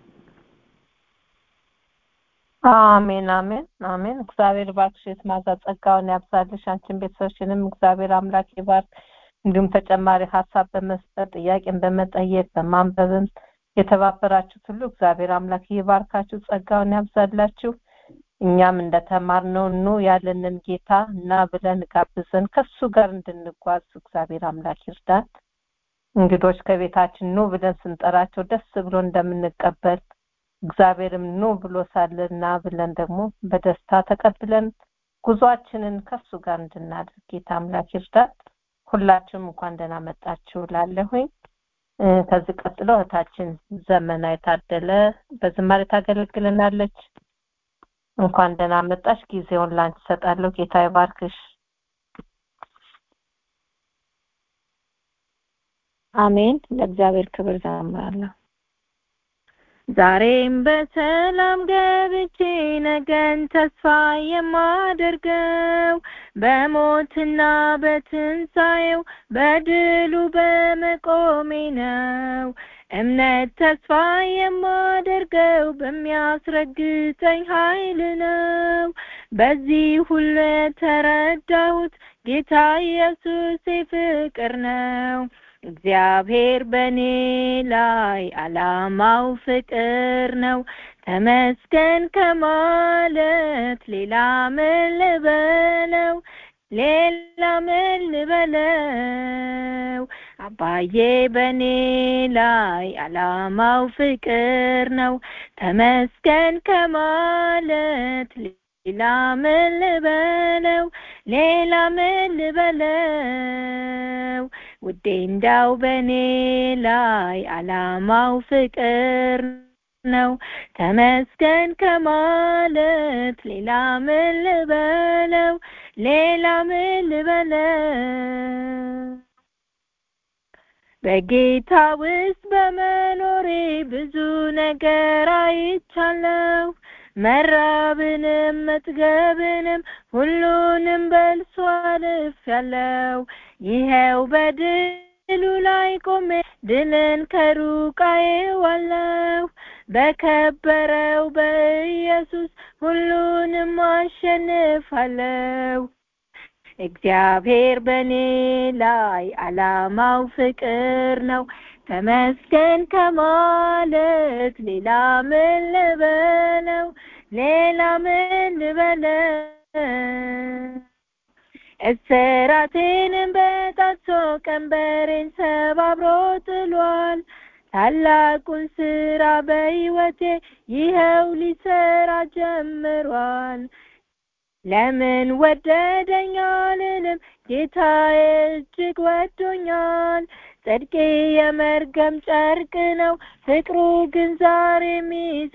አሜን አሜን አሜን እግዚአብሔር ባርክሽ የተማዛ ጸጋውን ያብዛልሽ አንቺን ቤተሰብሽንም እግዚአብሔር አምላክ ይባርክ እንዲሁም ተጨማሪ ሀሳብ በመስጠት ጥያቄን በመጠየቅ በማንበብም የተባበራችሁት ሁሉ እግዚአብሔር አምላክ ይባርካችሁ ጸጋውን ያብዛላችሁ እኛም እንደተማርነው ኑ ያለንን ጌታ እና ብለን ጋብዘን ከሱ ጋር እንድንጓዝ እግዚአብሔር አምላክ ይርዳን እንግዶች ከቤታችን ኑ ብለን ስንጠራቸው ደስ ብሎ እንደምንቀበል እግዚአብሔርም ኑ ብሎ ሳለና ብለን ደግሞ በደስታ ተቀብለን ጉዟችንን ከሱ ጋር እንድናደርግ ጌታ አምላክ ይርዳን ሁላችሁም እንኳን ደህና መጣችሁ ላለሁኝ ከዚህ ቀጥሎ እህታችን ዘመና የታደለ በዝማሬ ታገለግልናለች እንኳን ደህና መጣሽ ጊዜውን ላንቺ ሰጣለሁ ጌታ ይባርክሽ አሜን ለእግዚአብሔር ክብር ዘምራለሁ ዛሬም በሰላም ገብቼ ነገን ተስፋ የማደርገው በሞትና በትንሣኤው በድሉ በመቆሜ ነው እምነት ተስፋ የማደርገው በሚያስረግጠኝ ኃይል ነው በዚህ ሁሉ የተረዳሁት ጌታ ኢየሱስ ፍቅር ነው እግዚአብሔር በእኔ ላይ አላማው ፍቅር ነው ተመስገን ከማለት ሌላ ምን ልበለው ሌላ ምን ልበለው አባዬ በእኔ ላይ አላማው ፍቅር ነው ተመስገን ከማለት ሌላ ምን ልበለው ሌላ ምን ልበለው ውዴ እንዳው በእኔ ላይ አላማው ፍቅር ነው ተመስገን ከማለት ሌላ ምን ልበለው ሌላ ምን ልበለው በጌታ ውስጥ በመኖሬ ብዙ ነገር አይቻለሁ መራብንም መጥገብንም ሁሉንም በልሶ አልፌያለሁ ይኸው በድሉ ላይ ቆሜ ድልን ከሩቅ አየዋለሁ በከበረው በኢየሱስ ሁሉንም አሸንፋለሁ። እግዚአብሔር በእኔ ላይ ዓላማው ፍቅር ነው። ተመስገን ከማለት ሌላ ምን ልበለው? ሌላ ምን ልበለው? እስራቴንም በጣጥሶ ቀንበሬን ሰባብሮ ጥሏል። ታላቁን ስራ በሕይወቴ ይኸው ሊሰራ ጀምሯል። ለምን ወደደኝ አልልም፣ ጌታዬ እጅግ ወዶኛል። ጽድቄ የመርገም ጨርቅ ነው፣ ፍቅሩ ግን ዛሬም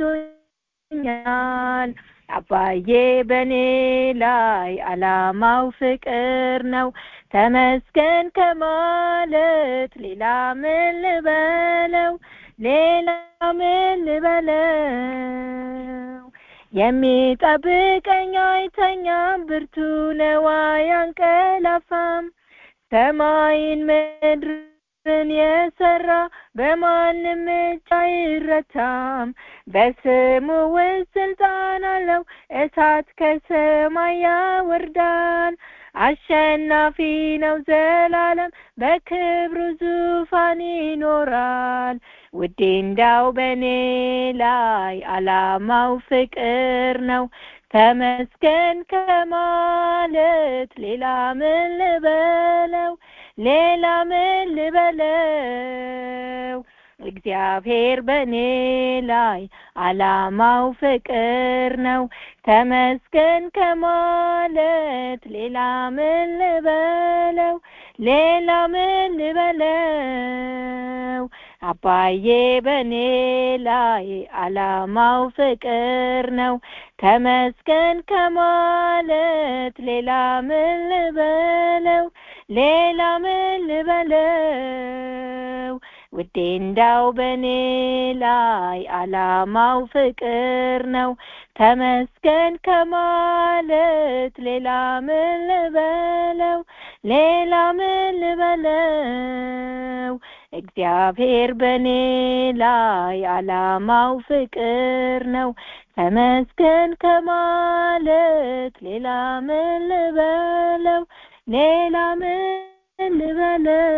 ይዞኛል። አባዬ በእኔ ላይ ዓላማው ፍቅር ነው። ተመስገን ከማለት ሌላ ምን ልበለው? ሌላ ምን ልበለው? የሚጠብቀኝ አይተኛም፣ ብርቱ ነው አያንቀላፋም። ሰማይን ምድርን የሰራ በማንም እጅ አይረታም። በስሙ ውስጥ ስልጣን አለው፣ እሳት ከሰማይ ያወርዳል። አሸናፊ ነው ዘላለም፣ በክብሩ ዙፋን ይኖራል። ውዴ እንዳው በእኔ ላይ ዓላማው ፍቅር ነው። ተመስገን ከማለት ሌላ ምን ልበለው? ሌላ ምን ልበለው? እግዚአብሔር በእኔ ላይ ዓላማው ፍቅር ነው። ተመስገን ከማለት ሌላ ምን ልበለው? ሌላ ምን ልበለው? አባዬ በእኔ ላይ ዓላማው ፍቅር ነው። ተመስገን ከማለት ሌላ ምን ልበለው? ሌላ ምን ልበለው? ውዴ እንዳው በእኔ ላይ ዓላማው ፍቅር ነው። ተመስገን ከማለት ሌላ ምን ልበለው? ሌላ ምን ልበለው? እግዚአብሔር በእኔ ላይ ዓላማው ፍቅር ነው። ተመስገን ከማለት ሌላ ምን ልበለው? ሌላ ምን ልበለው?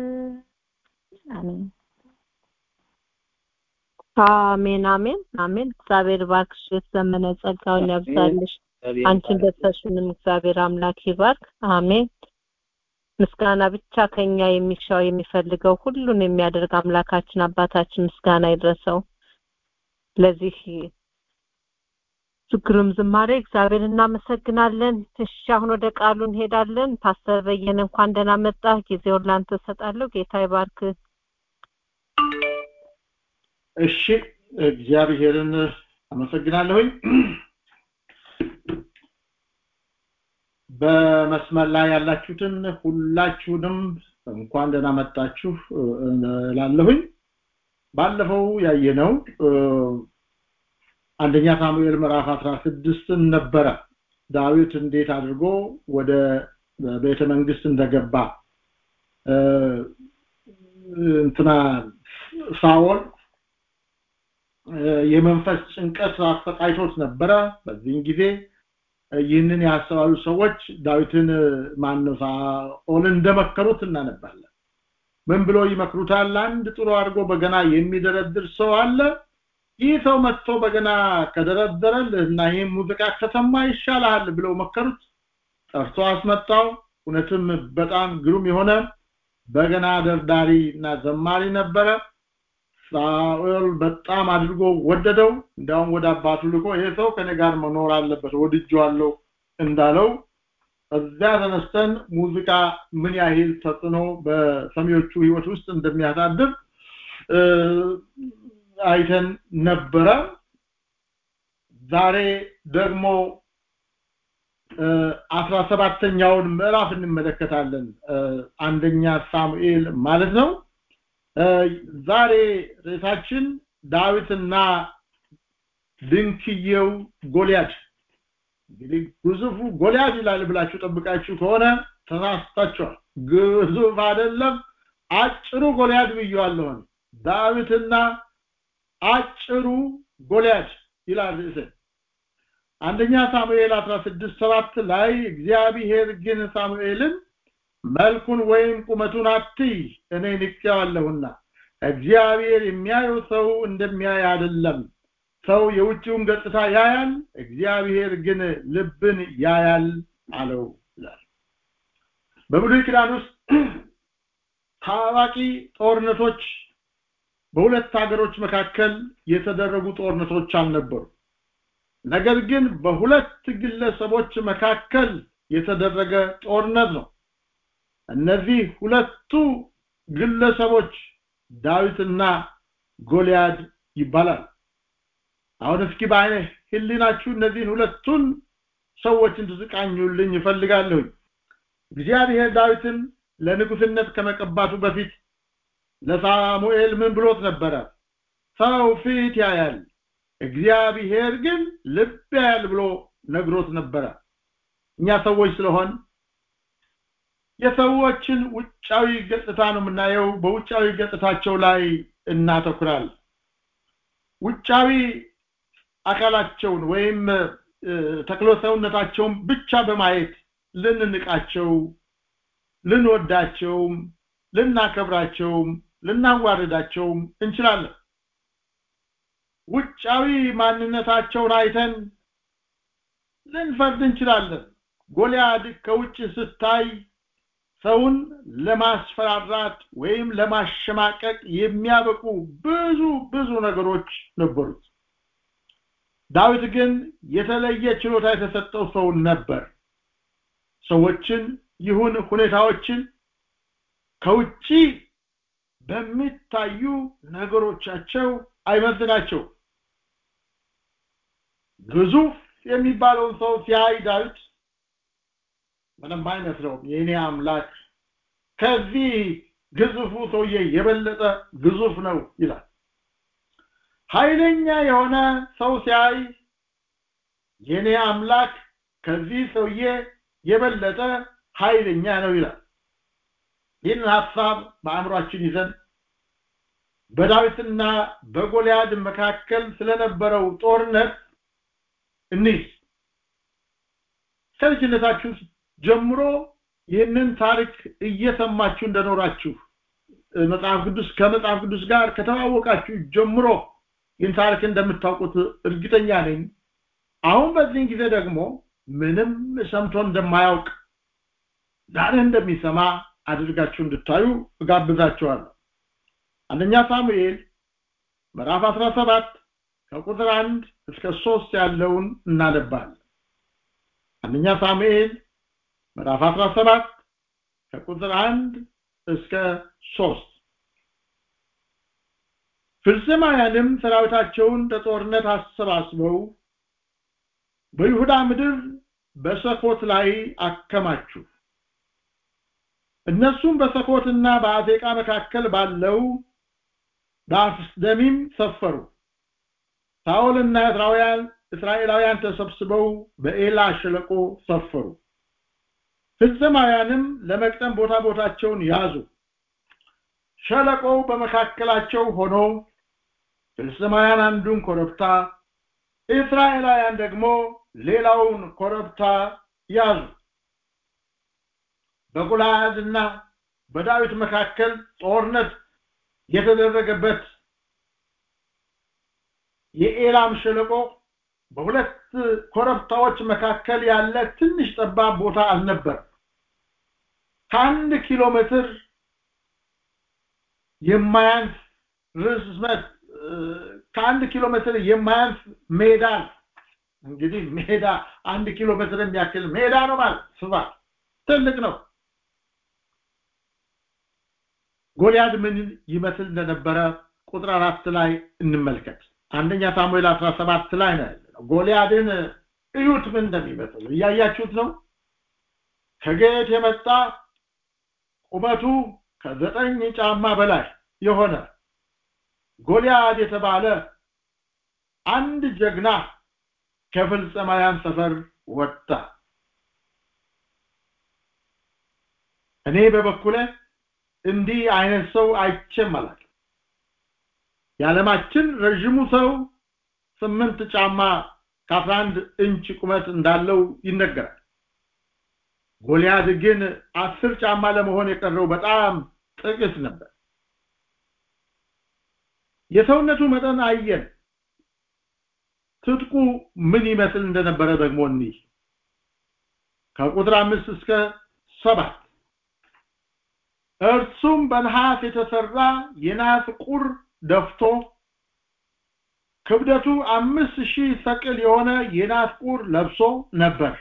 አሜን አሜን አሜን አሜን። እግዚአብሔር ባርክሽ፣ ዘመነ ጸጋውን ያብዛልሽ። አንቺን ቤተሰብሽንም እግዚአብሔር አምላክ ይባርክ። አሜን። ምስጋና ብቻ ከኛ የሚሻው የሚፈልገው ሁሉን የሚያደርግ አምላካችን አባታችን ምስጋና ይድረሰው። ለዚህ ችግርም ዝማሬ እግዚአብሔር እናመሰግናለን። እሺ አሁን ወደ ቃሉ እንሄዳለን። ፓስተር በየነ እንኳን ደህና መጣ። ጊዜውን ላንተ እሰጣለሁ። ጌታ ይባርክ። እሺ እግዚአብሔርን አመሰግናለሁኝ። በመስመር ላይ ያላችሁትን ሁላችሁንም እንኳን ደህና መጣችሁ እላለሁኝ። ባለፈው ያየነው አንደኛ ሳሙኤል ምዕራፍ አስራ ስድስትን ነበረ ዳዊት እንዴት አድርጎ ወደ ቤተ መንግስት እንደገባ እንትና ሳኦል የመንፈስ ጭንቀት አሰቃይቶት ነበረ በዚህን ጊዜ ይህንን ያስተዋሉ ሰዎች ዳዊትን ማነው ሳኦልን እንደመከሩት እናነባለን ምን ብሎ ይመክሩታል አንድ ጥሩ አድርጎ በገና የሚደረድር ሰው አለ ይህ ሰው መጥቶ በገና ከደረደረልህ እና ይህም ሙዚቃ ከሰማ ይሻልሃል ብለው መከሩት ጠርቶ አስመጣው እውነትም በጣም ግሩም የሆነ በገና ደርዳሪ እና ዘማሪ ነበረ ሳኦል በጣም አድርጎ ወደደው እንዲያውም ወደ አባቱ ልኮ ይሄ ሰው ከኔ ጋር መኖር አለበት ወድጄዋለሁ እንዳለው እዚያ ተነስተን ሙዚቃ ምን ያህል ተጽዕኖ በሰሚዎቹ ህይወት ውስጥ እንደሚያሳድር አይተን ነበረ ዛሬ ደግሞ አስራ ሰባተኛውን ምዕራፍ እንመለከታለን አንደኛ ሳሙኤል ማለት ነው ዛሬ ርዕሳችን ዳዊትና ድንክየው ጎልያድ እንግዲህ ግዙፉ ጎልያድ ይላል ብላችሁ ጠብቃችሁ ከሆነ ተሳስታችኋል ግዙፍ አይደለም አጭሩ ጎልያድ ብየዋለሁ ዳዊትና አጭሩ ጎልያድ ይላል ርዕስ አንደኛ ሳሙኤል 16 7 ላይ እግዚአብሔር ግን ሳሙኤልን መልኩን ወይም ቁመቱን አትይ እኔ ንቄዋለሁና እግዚአብሔር የሚያየው ሰው እንደሚያይ አይደለም ሰው የውጭውን ገጽታ ያያል እግዚአብሔር ግን ልብን ያያል አለው ይላል በብሉይ ኪዳን ውስጥ ታዋቂ ጦርነቶች በሁለት ሀገሮች መካከል የተደረጉ ጦርነቶች አልነበሩ ነገር ግን በሁለት ግለሰቦች መካከል የተደረገ ጦርነት ነው እነዚህ ሁለቱ ግለሰቦች ዳዊትና ጎልያድ ይባላል አሁን እስኪ በአይነ ህሊናችሁ እነዚህን ሁለቱን ሰዎች እንድትቃኙልኝ ይፈልጋለሁ እግዚአብሔር ዳዊትን ለንጉስነት ከመቀባቱ በፊት ለሳሙኤል ምን ብሎት ነበረ ሰው ፊት ያያል እግዚአብሔር ግን ልብ ያያል ብሎ ነግሮት ነበረ እኛ ሰዎች ስለሆን የሰዎችን ውጫዊ ገጽታ ነው የምናየው በውጫዊ ገጽታቸው ላይ እናተኩራል ውጫዊ አካላቸውን ወይም ተክሎ ሰውነታቸውን ብቻ በማየት ልንንቃቸው ልንወዳቸውም ልናከብራቸውም ልናዋርዳቸውም እንችላለን ውጫዊ ማንነታቸውን አይተን ልንፈርድ እንችላለን ጎልያድ ከውጭ ስታይ ሰውን ለማስፈራራት ወይም ለማሸማቀቅ የሚያበቁ ብዙ ብዙ ነገሮች ነበሩት ዳዊት ግን የተለየ ችሎታ የተሰጠው ሰው ነበር ሰዎችን ይሁን ሁኔታዎችን ከውጪ በሚታዩ ነገሮቻቸው አይመዝናቸው ግዙፍ የሚባለውን ሰው ሲያይ ዳዊት ምንም አይመስለውም የኔ አምላክ ከዚህ ግዙፉ ሰውዬ የበለጠ ግዙፍ ነው ይላል ኃይለኛ የሆነ ሰው ሲያይ የኔ አምላክ ከዚህ ሰውዬ የበለጠ ኃይለኛ ነው ይላል ይህን ሀሳብ በአእምሯችን ይዘን በዳዊትና በጎልያድ መካከል ስለነበረው ጦርነት እንይ ከልጅነታችሁ ጀምሮ ይህንን ታሪክ እየሰማችሁ እንደኖራችሁ መጽሐፍ ቅዱስ ከመጽሐፍ ቅዱስ ጋር ከተዋወቃችሁ ጀምሮ ይህን ታሪክ እንደምታውቁት እርግጠኛ ነኝ አሁን በዚህን ጊዜ ደግሞ ምንም ሰምቶ እንደማያውቅ ዛሬ እንደሚሰማ አድርጋችሁ እንድታዩ እጋብዛችኋለሁ አንደኛ ሳሙኤል ምዕራፍ 17 ከቁጥር 1 እስከ 3 ያለውን እናነባለን አንደኛ ሳሙኤል ምዕራፍ 17 ከቁጥር 1 እስከ 3 ፍልስማውያንም ሰራዊታቸውን ለጦርነት አሰባስበው በይሁዳ ምድር በሰኮት ላይ አከማችሁ እነሱም በሰኮትና በአዜቃ መካከል ባለው በአፍስደሚም ሰፈሩ ሳኦልና እስራኤላውያን እስራኤላውያን ተሰብስበው በኤላ ሸለቆ ሰፈሩ ፍልስማውያንም ለመቅጠም ቦታ ቦታቸውን ያዙ ሸለቆው በመካከላቸው ሆኖ ፍልስማውያን አንዱን ኮረብታ እስራኤላውያን ደግሞ ሌላውን ኮረብታ ያዙ በጎልያድና በዳዊት መካከል ጦርነት የተደረገበት የኤላም ሸለቆ በሁለት ኮረብታዎች መካከል ያለ ትንሽ ጠባብ ቦታ አልነበር ከአንድ ኪሎ ሜትር የማያንስ ርዝመት ከአንድ ኪሎ ሜትር የማያንስ ሜዳ እንግዲህ ሜዳ አንድ ኪሎ ሜትር የሚያክል ሜዳ ነው ማለት ስፋት ትልቅ ነው ጎልያድ ምን ይመስል እንደነበረ ቁጥር አራት ላይ እንመልከት አንደኛ ሳሙኤል 17 ላይ ነው ያለው ጎልያድን እዩት ምን እንደሚመስል እያያችሁት ነው ከጌት የመጣ ቁመቱ ከዘጠኝ ጫማ በላይ የሆነ ጎልያድ የተባለ አንድ ጀግና ከፍልስጤማውያን ሰፈር ወጣ እኔ በበኩለ እንዲህ አይነት ሰው አይቼም አላውቅም የዓለማችን ረዥሙ ሰው ስምንት ጫማ ከአስራ አንድ ኢንች ቁመት እንዳለው ይነገራል ጎልያድ ግን አስር ጫማ ለመሆን የቀረው በጣም ጥቂት ነበር የሰውነቱ መጠን አየን ትጥቁ ምን ይመስል እንደነበረ ደግሞ እንይ ከቁጥር አምስት እስከ ሰባት እርሱም በነሐስ የተሰራ የናስ ቁር ደፍቶ ክብደቱ አምስት ሺህ ሰቅል የሆነ የናስ ቁር ለብሶ ነበር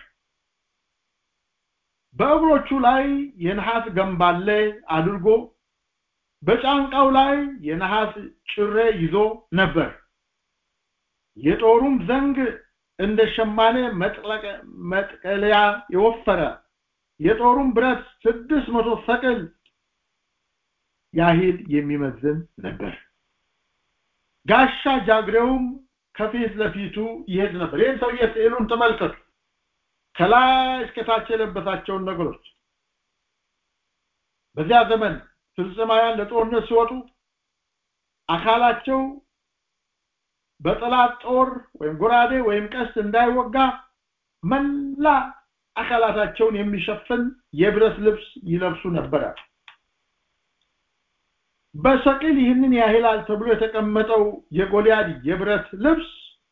በእግሮቹ ላይ የነሐስ ገንባሌ አድርጎ በጫንቃው ላይ የነሐስ ጭሬ ይዞ ነበር የጦሩም ዘንግ እንደ ሸማኔ መጥቀለያ የወፈረ የጦሩም ብረት ስድስት መቶ ሰቅል ያህል የሚመዝን ነበር ጋሻ ጃግሬውም ከፊት ለፊቱ ይሄድ ነበር ይህን ሰውዬ ስዕሉን ተመልከቱ ከላይ እስከታች የለበሳቸውን ነገሮች በዚያ ዘመን ፍልስጤማውያን ለጦርነት ሲወጡ አካላቸው በጠላት ጦር ወይም ጎራዴ ወይም ቀስት እንዳይወጋ መላ አካላታቸውን የሚሸፍን የብረት ልብስ ይለብሱ ነበረ በሰቅል ይህንን ያህላል ተብሎ የተቀመጠው የጎልያድ የብረት ልብስ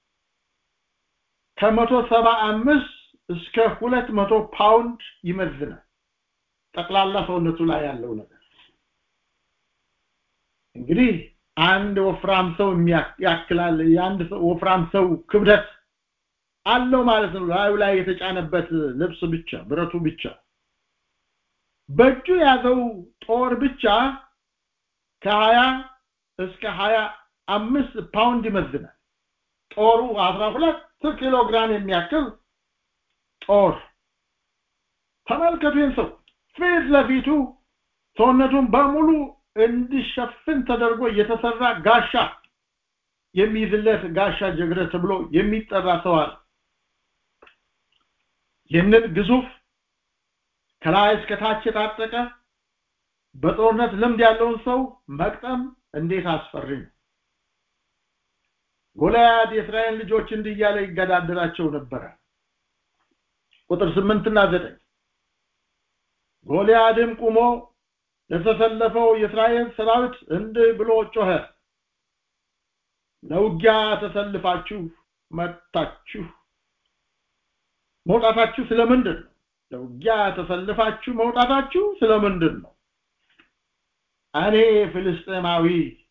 ከመቶ ሰባ አምስት እስከ ሁለት መቶ ፓውንድ ይመዝናል ጠቅላላ ሰውነቱ ላይ ያለው ነገር እንግዲህ አንድ ወፍራም ሰው ያክላል የአንድ ወፍራም ሰው ክብደት አለው ማለት ነው ላዩ ላይ የተጫነበት ልብስ ብቻ ብረቱ ብቻ በእጁ ያዘው ጦር ብቻ ከሀያ እስከ ሀያ አምስት ፓውንድ ይመዝናል ጦሩ አስራ ሁለት ኪሎ ግራም የሚያክል ጦር ተመልከቱ ሰው ፊት ለፊቱ ሰውነቱን በሙሉ እንዲሸፍን ተደርጎ የተሰራ ጋሻ የሚይዝለት ጋሻ ጀግረ ተብሎ የሚጠራ ሰው አለ ይህንን ግዙፍ ከላይ እስከ ታች የታጠቀ በጦርነት ልምድ ያለውን ሰው መቅጠም እንዴት አስፈሪ ነው ጎልያድ የእስራኤል ልጆች እንዲህ እያለ ይገዳደራቸው ነበረ ቁጥር ስምንትና ዘጠኝ ጎልያድም ቁሞ ለተሰለፈው የእስራኤል ሰራዊት እንዲህ ብሎ ጮኸ ለውጊያ ተሰልፋችሁ መጣችሁ መውጣታችሁ ስለምንድን ነው ለውጊያ ተሰልፋችሁ መውጣታችሁ ስለምንድን ነው እኔ ፍልስጤማዊ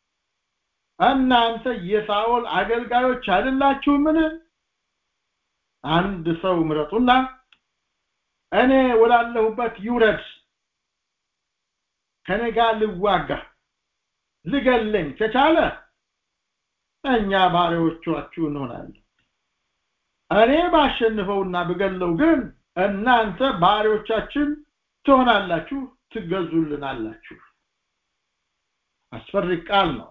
እናንተ የሳኦል አገልጋዮች አይደላችሁምን አንድ ሰው ምረጡና እኔ ወዳለሁበት ይውረድ ከኔ ጋር ልዋጋ ልገለኝ ከቻለ እኛ ባሪያዎቻችሁ እንሆናለን እኔ ባሸንፈውና ብገለው ግን እናንተ ባሪያዎቻችን ትሆናላችሁ ትገዙልናላችሁ አስፈሪ ቃል ነው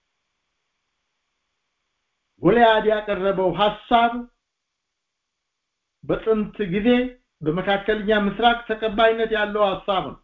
ጎልያድ ያቀረበው ሐሳብ በጥንት ጊዜ በመካከለኛ ምስራቅ ተቀባይነት ያለው ሐሳብ ነው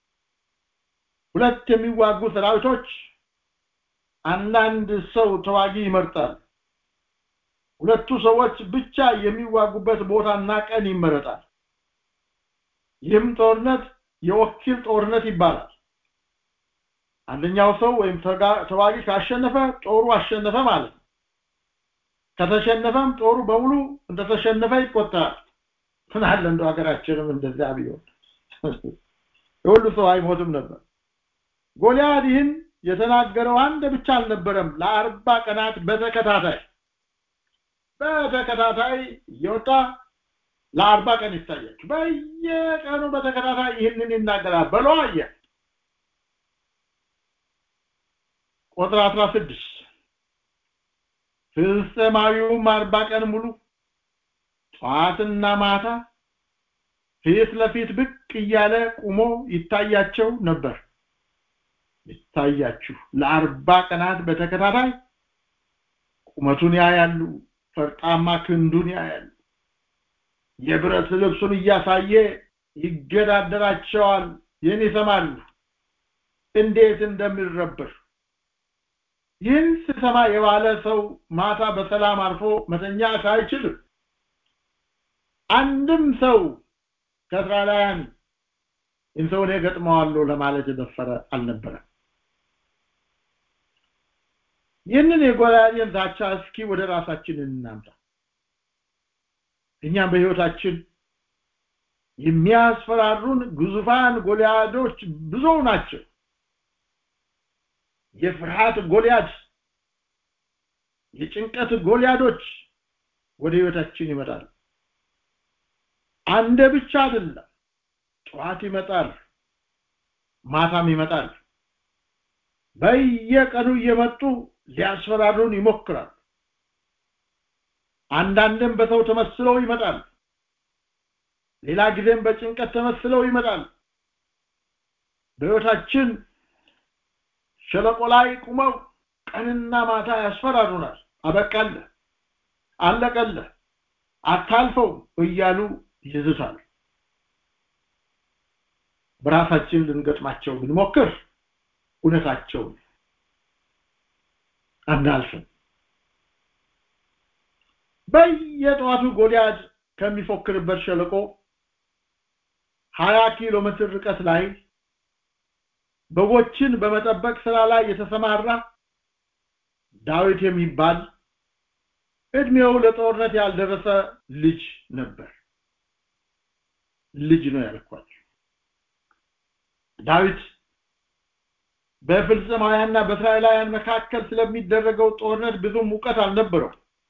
ሁለት የሚዋጉ ሰራዊቶች አንዳንድ ሰው ተዋጊ ይመርጣል ሁለቱ ሰዎች ብቻ የሚዋጉበት ቦታና ቀን ይመረጣል ይህም ጦርነት የወኪል ጦርነት ይባላል አንደኛው ሰው ወይም ተዋጊ ካሸነፈ ጦሩ አሸነፈ ማለት ነው ከተሸነፈም ጦሩ በሙሉ እንደተሸነፈ ይቆጠራል ምናለ እንደው ሀገራችንም እንደዚያ ቢሆን የሁሉ ሰው አይሞትም ነበር ጎልያድ ይህን የተናገረው አንድ ብቻ አልነበረም ለአርባ ቀናት በተከታታይ በተከታታይ እየወጣ ለአርባ ቀን ይታያችሁ በየቀኑ በተከታታይ ይህንን ይናገራል በሎ አየ ቁጥር 16 ፍልስጤማዊውም አርባ ቀን ሙሉ ጠዋትና ማታ ፊት ለፊት ብቅ እያለ ቁሞ ይታያቸው ነበር ይታያችሁ ለአርባ ቀናት በተከታታይ ቁመቱን ያያሉ ፈርጣማ ክንዱን ያያሉ የብረት ልብሱን እያሳየ ይገዳደራቸዋል ይህን ይሰማሉ እንዴት እንደሚረብር ይህን ስሰማ የዋለ ሰው ማታ በሰላም አርፎ መተኛት አይችልም አንድም ሰው ከእስራኤላውያን ይህን ሰው እኔ ገጥመዋለሁ ለማለት የደፈረ አልነበረም ይህንን የጎልያድን ዛቻ እስኪ ወደ ራሳችን እናምጣ እኛም በህይወታችን የሚያስፈራሩን ግዙፋን ጎልያዶች ብዙ ናቸው የፍርሃት ጎልያድ የጭንቀት ጎልያዶች ወደ ህይወታችን ይመጣል አንደ ብቻ አይደለም ጠዋት ይመጣል ማታም ይመጣል በየቀኑ እየመጡ ሊያስፈራሩን ይሞክራል አንዳንድም በሰው ተመስለው ይመጣል ሌላ ጊዜም በጭንቀት ተመስለው ይመጣል በህይወታችን ሸለቆ ላይ ቁመው ቀንና ማታ ያስፈራሩናል አበቃለ አለቀለ አታልፈው እያሉ ይዝታል በራሳችን ልንገጥማቸው ብንሞክር እውነታቸው አናልፍም በየጠዋቱ ጎልያድ ከሚፎክርበት ሸለቆ ሀያ ኪሎ ሜትር ርቀት ላይ በጎችን በመጠበቅ ስራ ላይ የተሰማራ ዳዊት የሚባል እድሜው ለጦርነት ያልደረሰ ልጅ ነበር ልጅ ነው ያልኳቸው ዳዊት በፍልስጤማውያንና በእስራኤላውያን መካከል ስለሚደረገው ጦርነት ብዙም እውቀት አልነበረው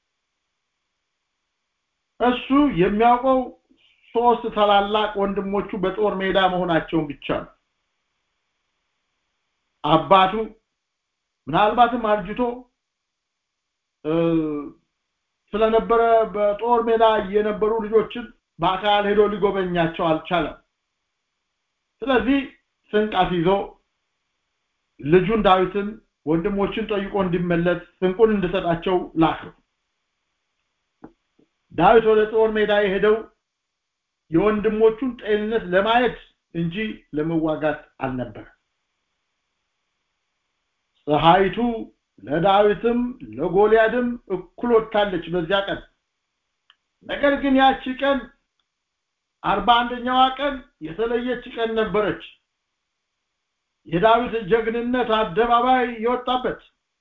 እሱ የሚያውቀው ሶስት ታላላቅ ወንድሞቹ በጦር ሜዳ መሆናቸውን ብቻ ነው አባቱ ምናልባትም አርጅቶ ስለነበረ በጦር ሜዳ የነበሩ ልጆችን በአካል ሄዶ ሊጎበኛቸው አልቻለም ስለዚህ ስንቅ ይዞ ልጁን ዳዊትን ወንድሞችን ጠይቆ እንዲመለስ ስንቁን እንድሰጣቸው ላከው ዳዊት ወደ ጦር ሜዳ የሄደው የወንድሞቹን ጤንነት ለማየት እንጂ ለመዋጋት አልነበረ ፀሐይቱ ለዳዊትም ለጎልያድም እኩል ወጥታለች በዚያ ቀን ነገር ግን ያቺ ቀን አርባ አንደኛዋ ቀን የተለየች ቀን ነበረች የዳዊት ጀግንነት አደባባይ የወጣበት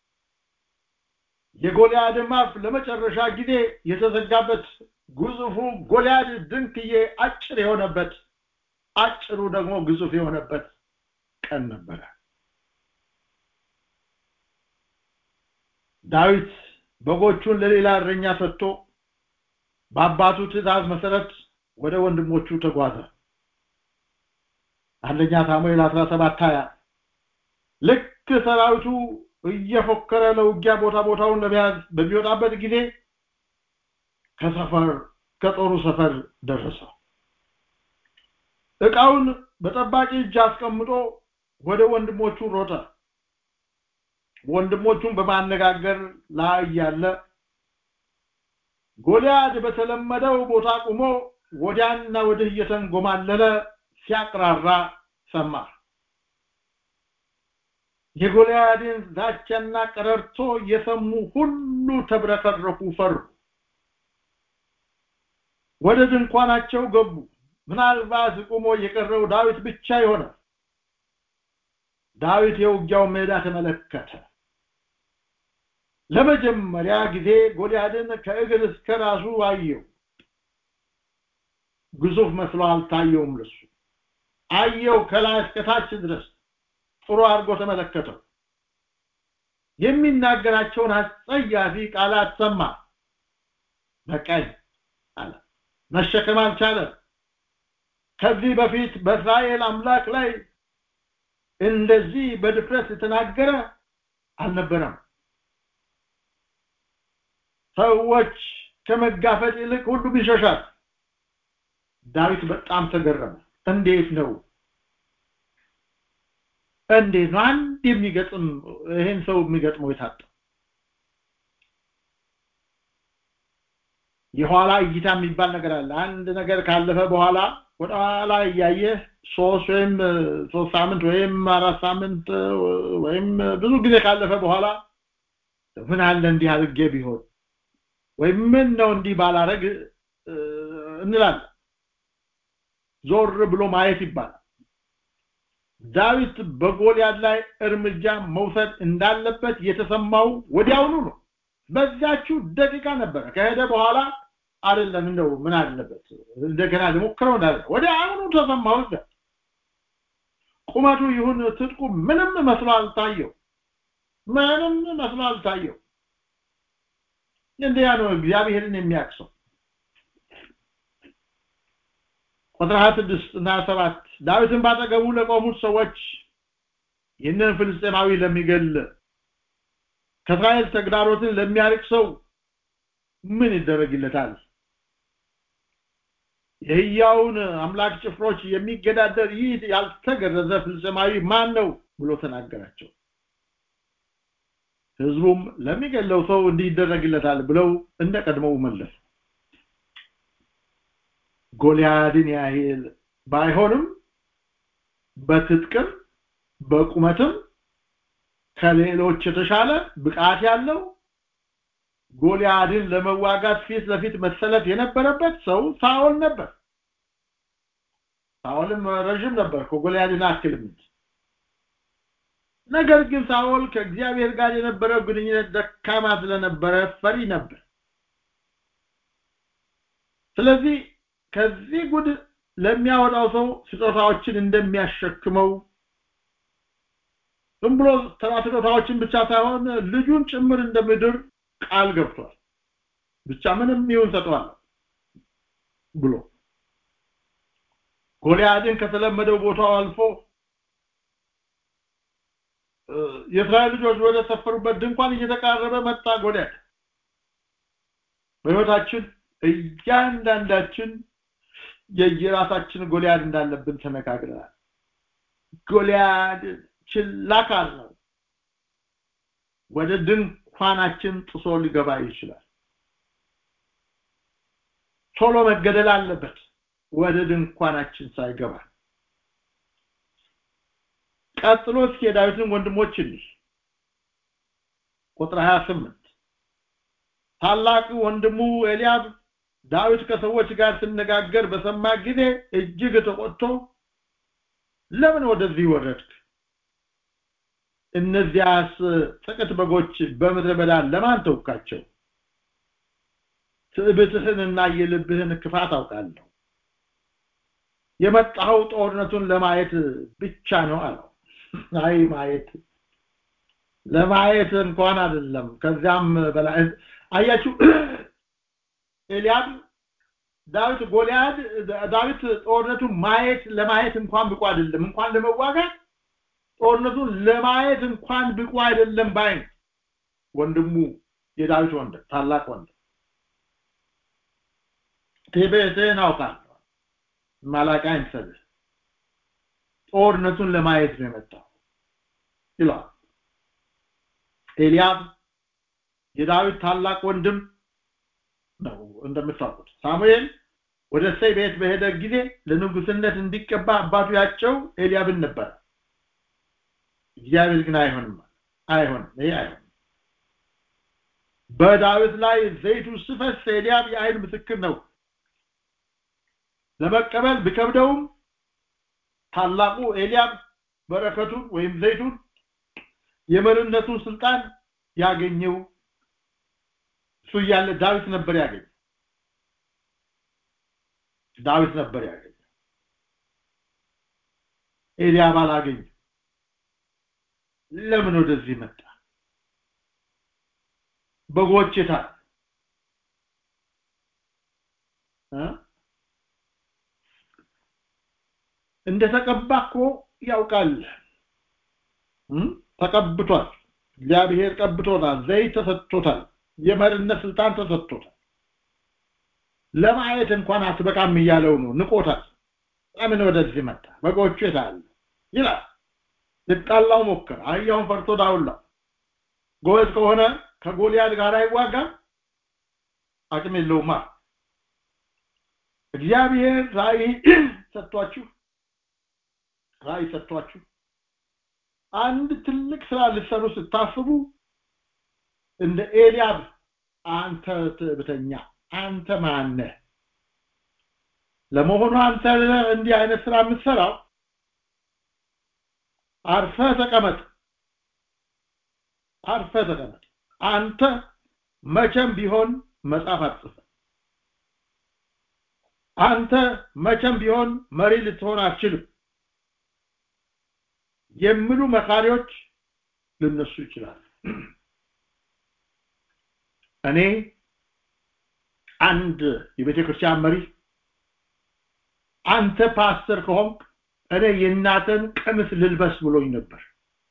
የጎልያድም አፍ ለመጨረሻ ጊዜ የተዘጋበት ግዙፉ ጎልያድ ድንክዬ አጭር የሆነበት አጭሩ ደግሞ ግዙፍ የሆነበት ቀን ነበረ ዳዊት በጎቹን ለሌላ እረኛ ሰጥቶ በአባቱ ትእዛዝ መሰረት ወደ ወንድሞቹ ተጓዘ አንደኛ ሳሙኤል 17 20 ልክ ሰራዊቱ እየፎከረ ለውጊያ ቦታ ቦታውን ለመያዝ በሚወጣበት ጊዜ ከሰፈር ከጦሩ ሰፈር ደረሰ እቃውን በጠባቂ እጅ አስቀምጦ ወደ ወንድሞቹ ሮጠ ወንድሞቹን በማነጋገር ላይ ያለ ጎልያድ በተለመደው ቦታ ቆሞ ወዲያና ወዲህ እየተንጎማለለ ሲያቅራራ ሰማ የጎልያድን ዛቻና ቀረርቶ የሰሙ ሁሉ ተብረከረኩ ፈሩ ወደ ድንኳናቸው ገቡ ምናልባት ቆሞ የቀረው ዳዊት ብቻ ይሆነ ዳዊት የውጊያው ሜዳ ተመለከተ ለመጀመሪያ ጊዜ ጎልያድን ከእግር እስከ ራሱ አየው ግዙፍ መስሎ አልታየውም ለሱ አየው ከላይ እስከ ታች ድረስ ጥሩ አድርጎ ተመለከተው የሚናገራቸውን አስጸያፊ ቃላት ሰማ በቀኝ አለ መሸከም አልቻለም ከዚህ በፊት በእስራኤል አምላክ ላይ እንደዚህ በድፍረት የተናገረ አልነበረም ሰዎች ከመጋፈጥ ይልቅ ሁሉም ይሸሻል ዳዊት በጣም ተገረመ እንዴት ነው እንዴት ነው አንድ የሚገጥም ይሄን ሰው የሚገጥመው የታጣ የኋላ እይታ የሚባል ነገር አለ አንድ ነገር ካለፈ በኋላ ወደ ኋላ እያየህ ሶስት ወይም ሶስት ሳምንት ወይም አራት ሳምንት ወይም ብዙ ጊዜ ካለፈ በኋላ ምን አለ እንዲህ አድርጌ ቢሆን ወይም ምን ነው እንዲህ ባላረግ እንላለን ዞር ብሎ ማየት ይባላል ዳዊት በጎልያድ ላይ እርምጃ መውሰድ እንዳለበት የተሰማው ወዲያውኑ ነው በዛችው ደቂቃ ነበረ ከሄደ በኋላ አይደለም እንደው ምን አለበት እንደገና ልሞክረው እንዳለ ወዲያውኑ ተሰማው ቁመቱ ይሁን ትጥቁ ምንም መስሎ አልታየው ምንም መስሎ አልታየው እንዲያ ነው እግዚአብሔርን የሚያቅሰው ቁጥር 26 እና 7 ዳዊትን ባጠገቡ ለቆሙት ሰዎች ይህንን ፍልስጤማዊ ለሚገል ከእስራኤል ተግዳሮትን ለሚያርቅ ሰው ምን ይደረግለታል የህያውን አምላክ ጭፍሮች የሚገዳደር ይህ ያልተገረዘ ፍልስጤማዊ ማን ነው ብሎ ተናገራቸው ህዝቡም ለሚገለው ሰው እንዲህ ይደረግለታል ብለው እንደ ቀድሞው መለሱ ጎልያድን ያህል ባይሆንም በትጥቅም በቁመትም ከሌሎች የተሻለ ብቃት ያለው ጎልያድን ለመዋጋት ፊት ለፊት መሰለፍ የነበረበት ሰው ሳኦል ነበር ሳኦልም ረዥም ነበር ከጎልያድን አክልም ነገር ግን ሳኦል ከእግዚአብሔር ጋር የነበረው ግንኙነት ደካማ ስለነበረ ፈሪ ነበር ስለዚህ ከዚህ ጉድ ለሚያወጣው ሰው ስጦታዎችን እንደሚያሸክመው ዝም ብሎ ተራ ስጦታዎችን ብቻ ሳይሆን ልጁን ጭምር እንደምድር ቃል ገብቷል ብቻ ምንም ይሁን ሰጠዋል ብሎ ጎልያድን ከተለመደው ቦታው አልፎ የእስራኤል ልጆች ወደ ሰፈሩበት ድንኳን እየተቃረበ መጣ ጎልያድ በህይወታችን እያንዳንዳችን የየራሳችን ጎልያድ እንዳለብን ተነጋግረናል ጎልያድ ችላካል ነው ወደ ድንኳናችን ጥሶ ሊገባ ይችላል ቶሎ መገደል አለበት ወደ ድንኳናችን ሳይገባ ቀጥሎ እስኪ የዳዊትን ወንድሞች እንይ ቁጥር 28 ታላቅ ወንድሙ ኤልያብ ዳዊት ከሰዎች ጋር ሲነጋገር በሰማ ጊዜ እጅግ ተቆጥቶ ለምን ወደዚህ ወረድክ እነዚያስ ጥቂት በጎች በምድረ በዳ ለማን ተውካቸው ትዕብትህንና የልብህን ክፋት አውቃለሁ የመጣኸው ጦርነቱን ለማየት ብቻ ነው አለው አይ ማየት ለማየት እንኳን አይደለም ከዚያም በላይ አያችሁ ኤልያብ ዳዊት ጎልያድ ዳዊት ጦርነቱን ማየት ለማየት እንኳን ብቁ አይደለም እንኳን ለመዋጋት ጦርነቱን ለማየት እንኳን ብቁ አይደለም ባይ ወንድሙ የዳዊት ወንድም ታላቅ ወንድም ትዕቢትህን አውቃለሁ ማላቃይን ሰብህ ጦርነቱን ለማየት ነው የመጣው ይላል ኤልያብ የዳዊት ታላቅ ወንድም ነው እንደምታውቁት ሳሙኤል ወደ እሴይ ቤት በሄደ ጊዜ ለንጉስነት እንዲቀባ አባቱ ያቸው ኤልያብን ነበር እግዚአብሔር ግን አይሆንም አይሆንም ይሄ አይሆንም በዳዊት ላይ ዘይቱ ስፈስ ኤልያብ የአይን ምስክር ነው ለመቀበል ቢከብደውም ታላቁ ኤልያብ በረከቱን ወይም ዘይቱን የመሪነቱን ስልጣን ያገኘው እሱ እያለ ዳዊት ነበር ያገኘ ዳዊት ነበር ያገኘ ኤልያብ አላገኘ ለምን ወደዚህ መጣ በጎች የታል እንደተቀባ እኮ ያውቃል ተቀብቷል እግዚአብሔር ቀብቶታል ዘይት ተሰጥቶታል የመሪነት ስልጣን ተሰጥቶታል ለማየት እንኳን አትበቃም እያለው ነው ንቆታል ለምን ወደዚህ መጣ በጎቹ የታለ ይላል ልጣላው ሞከር አህያውን ፈርቶ ዳውላው ጎበዝ ከሆነ ከጎልያድ ጋር አይዋጋም አቅም የለውማ እግዚአብሔር ራእይ ሰጥቷችሁ ራእይ ሰጥቷችሁ አንድ ትልቅ ስራ ልሰሩ ስታስቡ እንደ ኤልያብ አንተ ትዕብተኛ አንተ ማነህ ለመሆኑ አንተ እንዲህ አይነት ስራ የምትሰራው አርፈ ተቀመጥ አርፈ ተቀመጥ አንተ መቼም ቢሆን መጽሐፍ አትጽፍ አንተ መቼም ቢሆን መሪ ልትሆን አትችልም የሚሉ መካሪዎች ልነሱ ይችላል እኔ አንድ የቤተ ክርስቲያን መሪ አንተ ፓስተር ከሆንክ እኔ የእናተን ቀሚስ ልልበስ ብሎኝ ነበር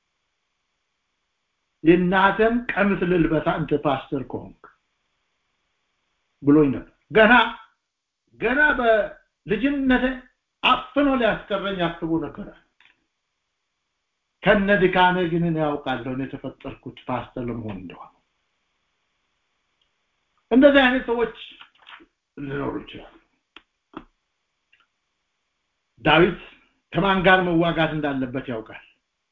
የእናተን ቀሚስ ልልበስ አንተ ፓስተር ከሆንክ ብሎኝ ነበር ገና ገና በልጅነቴ አፍኖ ሊያስቀረኝ አስቦ ነበር ከነ ድካሜ ግን እኔ ያውቃለሁ እኔ የተፈጠርኩት ፓስተር ለመሆን እንደሆነ እንደዚህ አይነት ሰዎች ሊኖሩ ይችላሉ ዳዊት ከማን ጋር መዋጋት እንዳለበት ያውቃል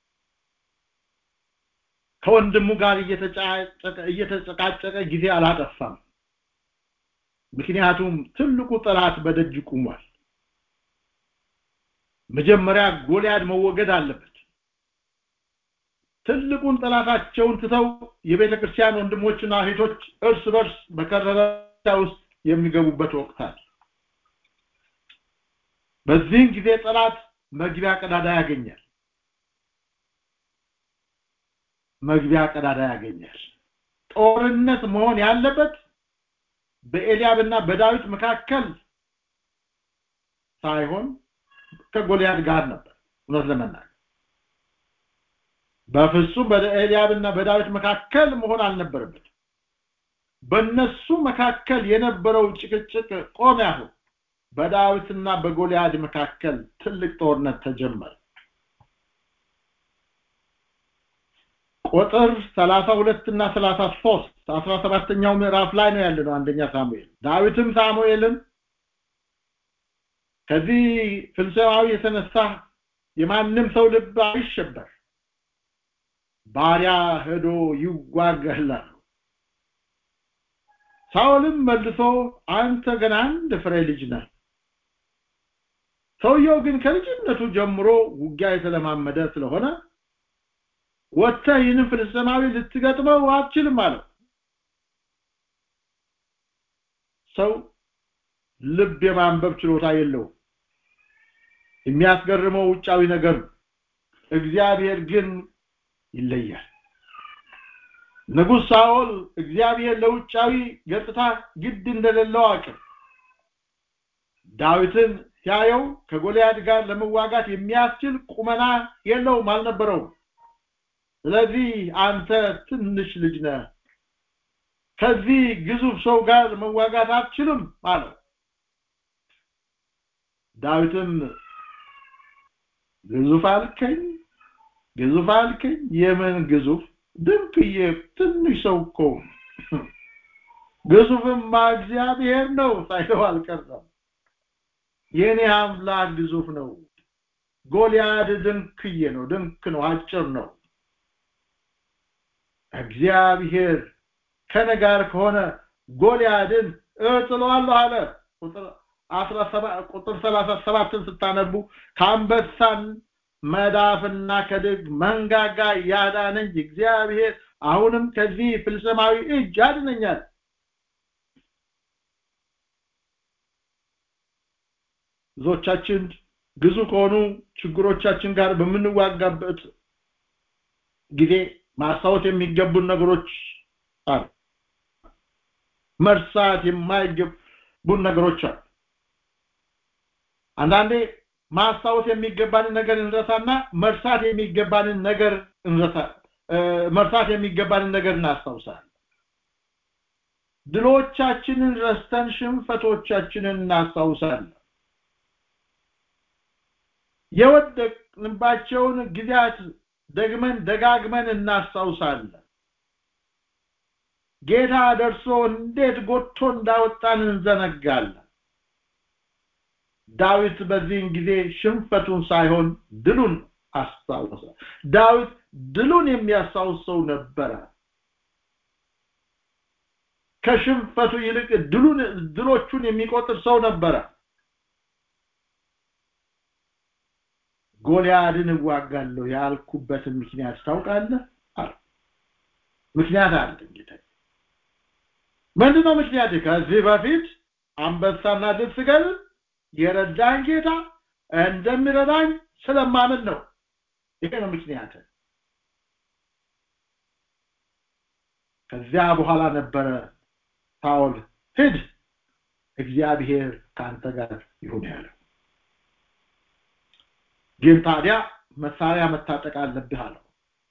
ከወንድሙ ጋር እየተጨቃጨቀ ጊዜ አላጠፋም ምክንያቱም ትልቁ ጠላት በደጅ ቁሟል መጀመሪያ ጎልያድ መወገድ አለበት ትልቁን ጠላታቸውን ትተው የቤተ ክርስቲያን ወንድሞችና እህቶች እርስ በርስ በከረረ ውስጥ የሚገቡበት ወቅት አለ በዚህን ጊዜ ጠላት መግቢያ ቀዳዳ ያገኛል መግቢያ ቀዳዳ ያገኛል ጦርነት መሆን ያለበት በኤልያብና በዳዊት መካከል ሳይሆን ከጎልያድ ጋር ነበር እውነት ለመናገር በፍጹም በኤልያብና በዳዊት መካከል መሆን አልነበረበት በነሱ መካከል የነበረው ጭቅጭቅ ቆመ ያሁን በዳዊትና በጎልያድ መካከል ትልቅ ጦርነት ተጀመረ ቁጥር 32 እና 33 17ኛው ምዕራፍ ላይ ነው ያለነው አንደኛ ሳሙኤል ዳዊትም ሳሙኤልን ከዚህ ፍልስጤማዊ የተነሳ የማንም ሰው ልብ አይሸበር ባሪያ ሄዶ ይዋጋላል ሳውልም መልሶ አንተ ገና አንድ ፍሬ ልጅ ነህ ሰውየው ግን ከልጅነቱ ጀምሮ ውጊያ የተለማመደ ስለሆነ ወጥተህ ይህንን ፍልስጤማዊ ልትገጥመው አትችልም አለው ሰው ልብ የማንበብ ችሎታ የለውም የሚያስገርመው ውጫዊ ነገር ነው እግዚአብሔር ግን ይለያል ንጉሥ ሳኦል እግዚአብሔር ለውጫዊ ገጽታ ግድ እንደሌለው አቅም ዳዊትን ሲያየው ከጎልያድ ጋር ለመዋጋት የሚያስችል ቁመና የለውም አልነበረውም ስለዚህ አንተ ትንሽ ልጅ ነህ ከዚህ ግዙፍ ሰው ጋር መዋጋት አትችልም አለው ዳዊትም ግዙፍ አልከኝ ግዙፍ አልከኝ የምን ግዙፍ ድንቅዬ ትንሽ ሰው እኮ ግዙፍማ እግዚአብሔር ነው ሳይለው አልቀረም የኔ አምላክ ግዙፍ ነው ጎልያድ ድንክዬ ነው ድንክ ነው አጭር ነው እግዚአብሔር ከነ ጋር ከሆነ ጎልያድን እጥለዋለሁ አለ ቁጥር 17 ቁጥር 37ን ስታነቡ ከአንበሳን መዳፍና ከድግ መንጋጋ ያዳነኝ እግዚአብሔር አሁንም ከዚህ ፍልስማዊ እጅ ያድነኛል ብዙዎቻችን ግዙ ከሆኑ ችግሮቻችን ጋር በምንዋጋበት ጊዜ ማስታወስ የሚገቡን ነገሮች አሉ መርሳት የማይገቡን ነገሮች አሉ አንዳንዴ ማስታወስ የሚገባንን ነገር እንረሳና መርሳት የሚገባንን ነገር እንረሳ መርሳት የሚገባንን ነገር እናስታውሳለን ድሎቻችንን ረስተን ሽንፈቶቻችንን እናስታውሳለን የወደቅንባቸውን ጊዜያት ደግመን ደጋግመን እናስታውሳለን ጌታ ደርሶ እንዴት ጎቶ እንዳወጣን እንዘነጋለን ዳዊት በዚህን ጊዜ ሽንፈቱን ሳይሆን ድሉን አስታወሰ ዳዊት ድሉን የሚያስታውሰው ነበረ ከሽንፈቱ ይልቅ ድሉን ድሎቹን የሚቆጥር ሰው ነበረ ጎልያድን እዋጋለሁ ያልኩበትን ምክንያት ታውቃለህ አለ ምክንያት አለ እንግዲህ ምንድነው ምክንያት ከዚህ በፊት አንበሳና ድብ ስገድል የረዳኝ ጌታ እንደሚረዳኝ ስለማምን ነው ይሄ ነው ምክንያት ከዚያ በኋላ ነበረ ሳኦል ሂድ እግዚአብሔር ካንተ ጋር ይሁን ያለው ግን ታዲያ መሳሪያ መታጠቅ አለብህ አለው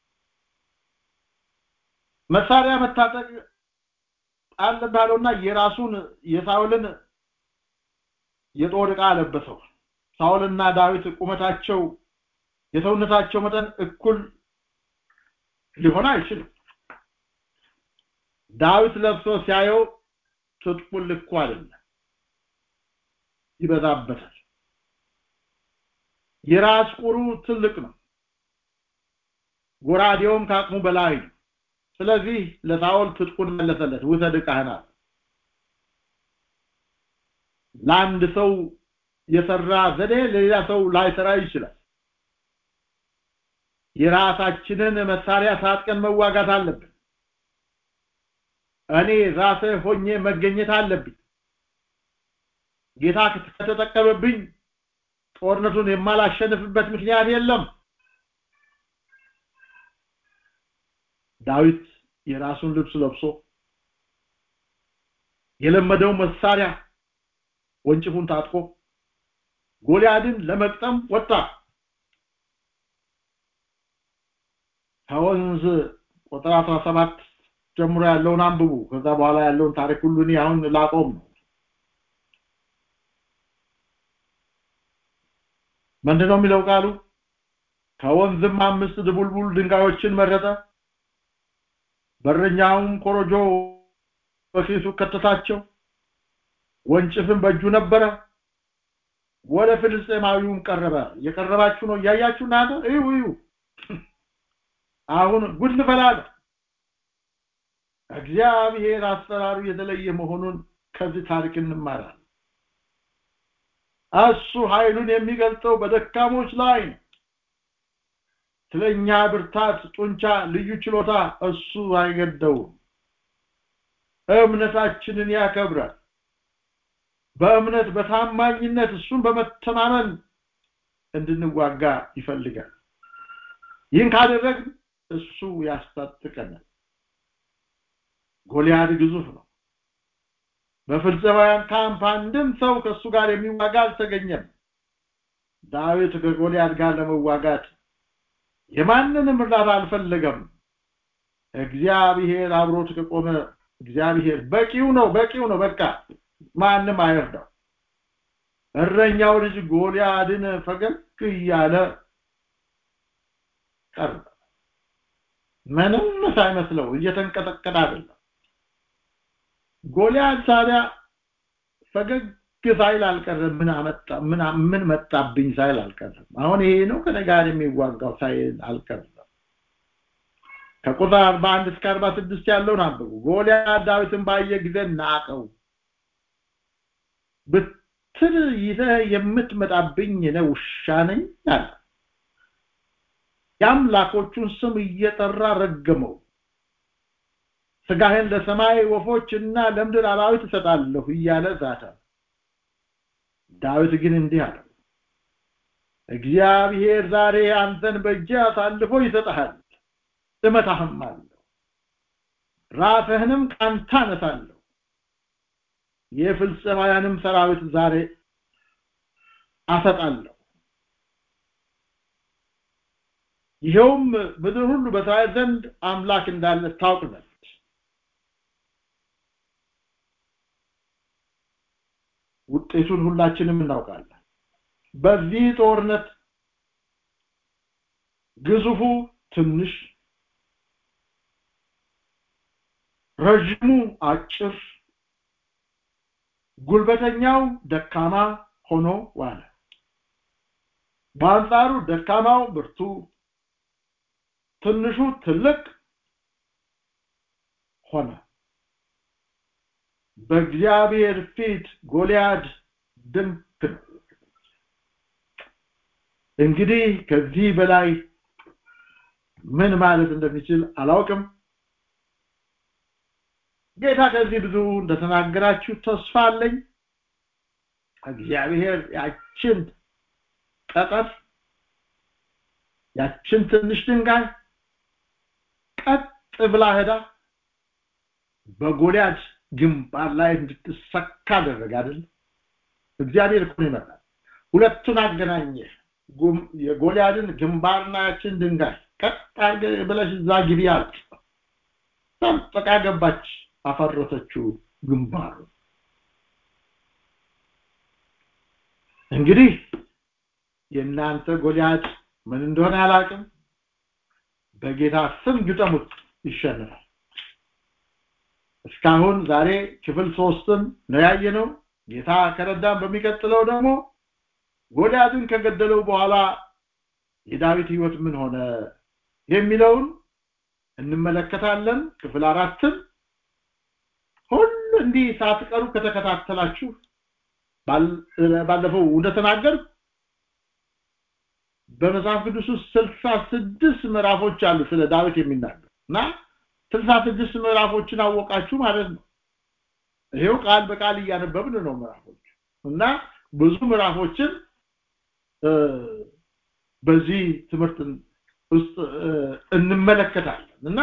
መሳሪያ መታጠቅ አለብህ አለውና የራሱን የሳውልን የጦር ዕቃ አለበሰው ሳውልና ዳዊት ቁመታቸው የሰውነታቸው መጠን እኩል ሊሆን አይችልም ዳዊት ለብሶ ሲያየው ትጥቁን ልኩ አይደለም ይበዛበታል የራስ ቁሩ ትልቅ ነው ጎራዴውም ከአቅሙ በላይ ነው ስለዚህ ለሳኦል ትጥቁን መለሰለት ውሰድ ዕቃህን አለ ለአንድ ሰው የሰራ ዘዴ ለሌላ ሰው ላይሰራ ይችላል የራሳችንን መሳሪያ ታጥቀን መዋጋት አለብን እኔ ራሴ ሆኜ መገኘት አለብኝ ጌታ ከተጠቀመብኝ ጦርነቱን የማላሸንፍበት ምክንያት የለም ዳዊት የራሱን ልብስ ለብሶ የለመደው መሳሪያ ወንጭፉን ታጥቆ ጎልያድን ለመቅጠም ወጣ ከወንዝ ቁጥር 17 ጀምሮ ያለውን አንብቡ ከዛ በኋላ ያለውን ታሪክ ሁሉ እኔ አሁን ላቆም ነው ምንድነው የሚለው ቃሉ ከወንዝም አምስት ድቡልቡል ድንጋዮችን መረጠ በረኛውም ኮረጆ በፊቱ ከተታቸው ወንጭፍም በእጁ ነበረ ወደ ፍልስጤማዊውም ቀረበ የቀረባችሁ ነው እያያችሁ እናንተ እዩ እዩ አሁን ጉድ ልፈላለ እግዚአብሔር አሰራሩ የተለየ መሆኑን ከዚህ ታሪክ እንማራለን እሱ ኃይሉን የሚገልጸው በደካሞች ላይ ነው ስለኛ ብርታት ጡንቻ ልዩ ችሎታ እሱ አይገደውም እምነታችንን ያከብራል በእምነት በታማኝነት እሱን በመተማመን እንድንዋጋ ይፈልጋል ይህን ካደረግን እሱ ያስታጥቀናል ጎልያድ ግዙፍ ነው በፍልስጤማውያን ካምፕ አንድም ሰው ከእሱ ጋር የሚዋጋ አልተገኘም ዳዊት ከጎልያድ ጋር ለመዋጋት የማንንም እርዳታ አልፈለገም እግዚአብሔር አብሮት ከቆመ እግዚአብሔር በቂው ነው በቂው ነው በቃ ማንም አይርዳው እረኛው ልጅ ጎልያድን ፈገግ እያለ ቀርበ ምንም ሳይመስለው እየተንቀጠቀጠ አይደለም ጎልያድ ታዲያ ፈገግ ሳይል አልቀረም ምን አመጣ ምን ምን መጣብኝ ሳይል አልቀረም አሁን ይሄ ነው ከኔ ጋር የሚዋጋው ሳይል አልቀረም ከቁጥር 41 እስከ 46 ያለውን አንብቡ ጎልያድ ዳዊትን ባየ ጊዜ ናቀው ብትር ይዘህ የምትመጣብኝ ነው ውሻ ነኝ አለ የአምላኮቹን ስም እየጠራ ረገመው ስጋህን ለሰማይ ወፎች እና ለምድር አራዊት እሰጣለሁ እያለ ዛተ ዳዊት ግን እንዲህ አለ እግዚአብሔር ዛሬ አንተን በእጅ አሳልፎ ይሰጥሃል እመታህም አለሁ ራስህንም ካንተ አነሳለሁ የፍልስጤማውያንም ሰራዊት ዛሬ አሰጣለሁ ይኸውም ምድር ሁሉ በእስራኤል ዘንድ አምላክ እንዳለ ታውቅ ዘንድ ውጤቱን ሁላችንም እናውቃለን በዚህ ጦርነት ግዙፉ ትንሽ ረዥሙ አጭር ጉልበተኛው ደካማ ሆኖ ዋለ በአንጻሩ ደካማው ብርቱ ትንሹ ትልቅ ሆነ በእግዚአብሔር ፊት ጎልያድ ድንቅ ነው እንግዲህ ከዚህ በላይ ምን ማለት እንደሚችል አላውቅም ጌታ ከዚህ ብዙ እንደተናገራችሁ ተስፋ አለኝ እግዚአብሔር ያችን ጠጠር ያችን ትንሽ ድንጋይ ቀጥ ብላ ሄዳ በጎልያድ ግንባር ላይ እንድትሰካ አደረገ አይደል እግዚአብሔር እኮ ይመጣል ሁለቱን አገናኘ የጎልያድን ግንባርና ያችን ድንጋይ ቀጥ ብለሽ እዛ ግቢ አልክ ሰንጥቃ ገባች አፈረሰችው ግንባሩ እንግዲህ የእናንተ ጎልያድ ምን እንደሆነ አላውቅም በጌታ ስም ግጠሙት ይሸነፋል እስካሁን ዛሬ ክፍል ሶስትን ነው ያየነው ጌታ ከረዳን በሚቀጥለው ደግሞ ጎልያድን ከገደለው በኋላ የዳዊት ህይወት ምን ሆነ የሚለውን እንመለከታለን ክፍል አራትን ሁሉ እንዲህ ሳትቀሩ ከተከታተላችሁ ባለፈው እንደተናገር በመጽሐፍ ቅዱስ ውስጥ ስልሳ ስድስት ምዕራፎች አሉ ስለ ዳዊት የሚናገር እና ስልሳ ስድስት ምዕራፎችን አወቃችሁ ማለት ነው ይሄው ቃል በቃል እያነበብን ነው ምዕራፎች እና ብዙ ምዕራፎችን በዚህ ትምህርት ውስጥ እንመለከታለን እና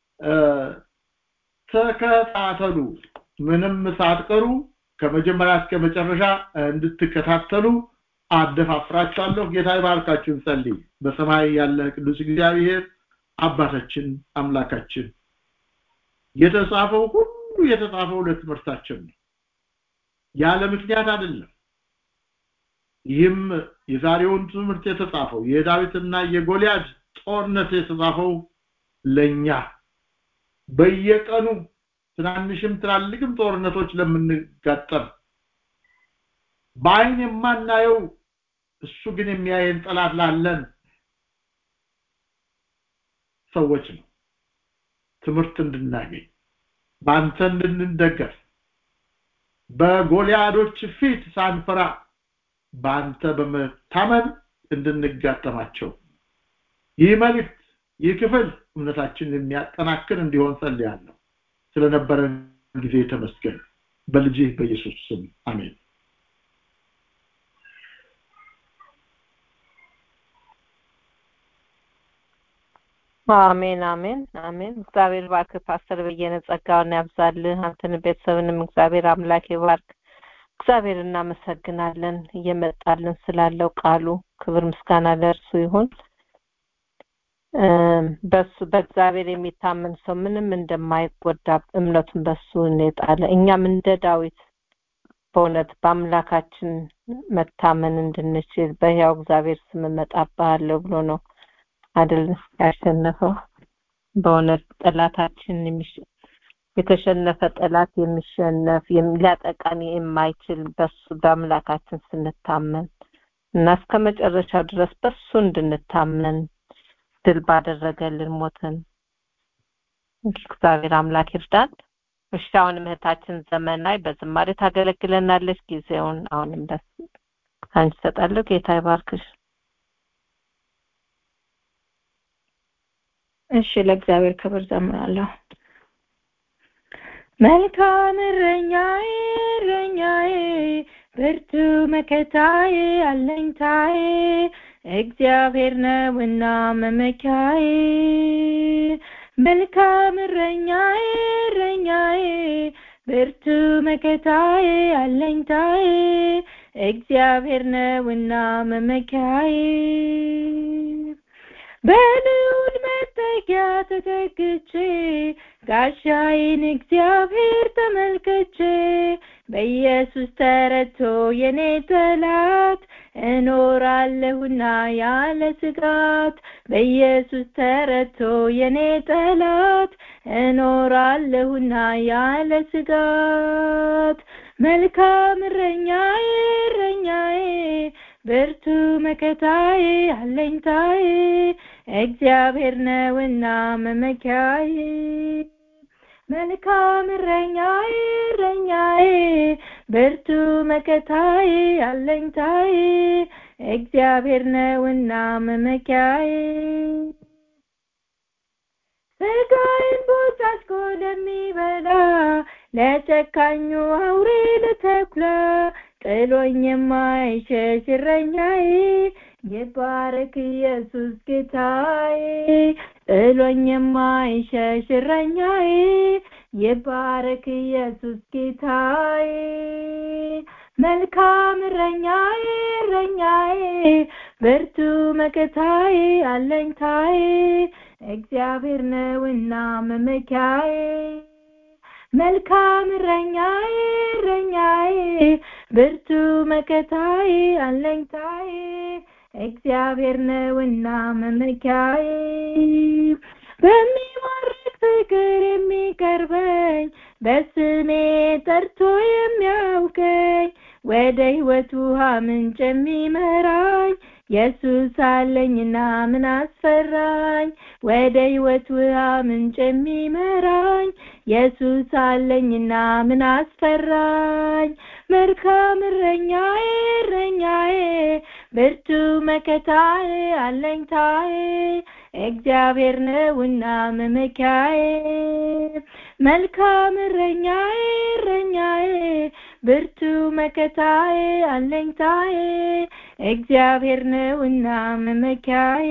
ተከታተሉ ምንም ሳትቀሩ ከመጀመሪያ እስከ መጨረሻ እንድትከታተሉ አደፋፍራችኋለሁ ጌታ ይባርካችሁ እንጸልይ በሰማይ ያለ ቅዱስ እግዚአብሔር አባታችን አምላካችን የተጻፈው ሁሉ የተጻፈው ለትምህርታችን ነው ያለ ምክንያት አይደለም ይህም የዛሬውን ትምህርት የተጻፈው የዳዊትና የጎልያድ ጦርነት የተጻፈው ለኛ በየቀኑ ትናንሽም ትላልቅም ጦርነቶች ለምንጋጠም በአይን የማናየው እሱ ግን የሚያየን ጠላት ላለን ሰዎች ነው ትምህርት እንድናገኝ በአንተ እንድንደገፍ በጎልያዶች ፊት ሳንፈራ በአንተ በመታመን እንድንጋጠማቸው ይህ መልእክት ይህ ክፍል እምነታችንን የሚያጠናክር እንዲሆን ጸልያለሁ ስለነበረን ጊዜ ተመስገን በልጅህ በኢየሱስ ስም አሜን አሜን አሜን አሜን እግዚአብሔር ባርክ ፓስተር በየነ ጸጋውን ያብዛልህ አንተን ቤተሰብንም እግዚአብሔር አምላክ ይባርክ እግዚአብሔር እናመሰግናለን እየመጣልን ስላለው ቃሉ ክብር ምስጋና ለእርሱ ይሁን በሱ በእግዚአብሔር የሚታመን ሰው ምንም እንደማይጎዳ እምነቱን በሱ እንጣለ እኛም እንደ ዳዊት በእውነት በአምላካችን መታመን እንድንችል በህያው እግዚአብሔር ስም እመጣብሃለሁ ብሎ ነው አይደል ያሸነፈው በእውነት ጠላታችን የተሸነፈ ጠላት የሚሸነፍ ሊያጠቃን የማይችል በሱ በአምላካችን ስንታመን እና እስከ መጨረሻው ድረስ በሱ እንድንታመን ድል ባደረገልን ሞትን እግዚአብሔር አምላክ ይርዳን እሺ አሁንም እህታችን ዘመናዊ በዝማሬ ታገለግለናለች ጊዜውን አሁንም ደስ አንቺ ሰጣለሁ ጌታ ይባርክሽ እሺ ለእግዚአብሔር ክብር ዘምራለሁ መልካም እረኛዬ እረኛዬ ብርቱ መከታዬ አለኝታዬ እግዚአብሔር ነውና መመኪያዬ መልካም እረኛዬ እረኛዬ ብርቱ መከታዬ አለኝታዬ እግዚአብሔር ነውና መመኪያዬ በልዑል መጠጊያ ተተክቼ ጋሻዬን እግዚአብሔር ተመልክቼ በኢየሱስ ተረቶ የኔ ጠላት እኖራለሁና ያለ ስጋት በኢየሱስ ተረቶ የኔ ጠላት እኖራለሁና ያለ ስጋት መልካም እረኛዬ እረኛዬ ብርቱ መከታዬ አለኝታዬ እግዚአብሔር ነውና መመኪያዬ መልካም እረኛዬ እረኛዬ ብርቱ መከታዬ አለኝታዬ እግዚአብሔር ነውና መመኪያዬ ስጋዬን ቦጫጭቆ ለሚበላ ለጨካኙ አውሬ ለተኩላ ጥሎኝ የማይሸሽ እረኛዬ ይባረክ ኢየሱስ ጌታዬ ጥሎኝ የማይሸሽ እረኛዬ ይባረክ ኢየሱስ ጌታዬ መልካም እረኛዬ እረኛዬ ብርቱ መከታዬ አለኝታዬ እግዚአብሔር ነውና መመኪያዬ መልካም እረኛዬ እረኛዬ ብርቱ መከታዬ አለኝታዬ እግዚአብሔር ነውና መመኪያዬ በሚማርክ ፍቅር የሚቀርበኝ በስሜ ጠርቶ የሚያውቀኝ ወደ ሕይወት ውሃ ምንጭ የሚመራኝ ኢየሱስ አለኝና ምን አስፈራኝ ወደ ሕይወት ውሃ ምንጭ የሚመራኝ ኢየሱስ አለኝና ምን አስፈራኝ መልካም እረኛዬ እረኛዬ ብርቱ መከታዬ አለኝታዬ እግዚአብሔር ነውና መመኪያዬ መልካም እረኛዬ እረኛዬ ብርቱ መከታዬ አለኝታዬ እግዚአብሔር ነውና መመኪያዬ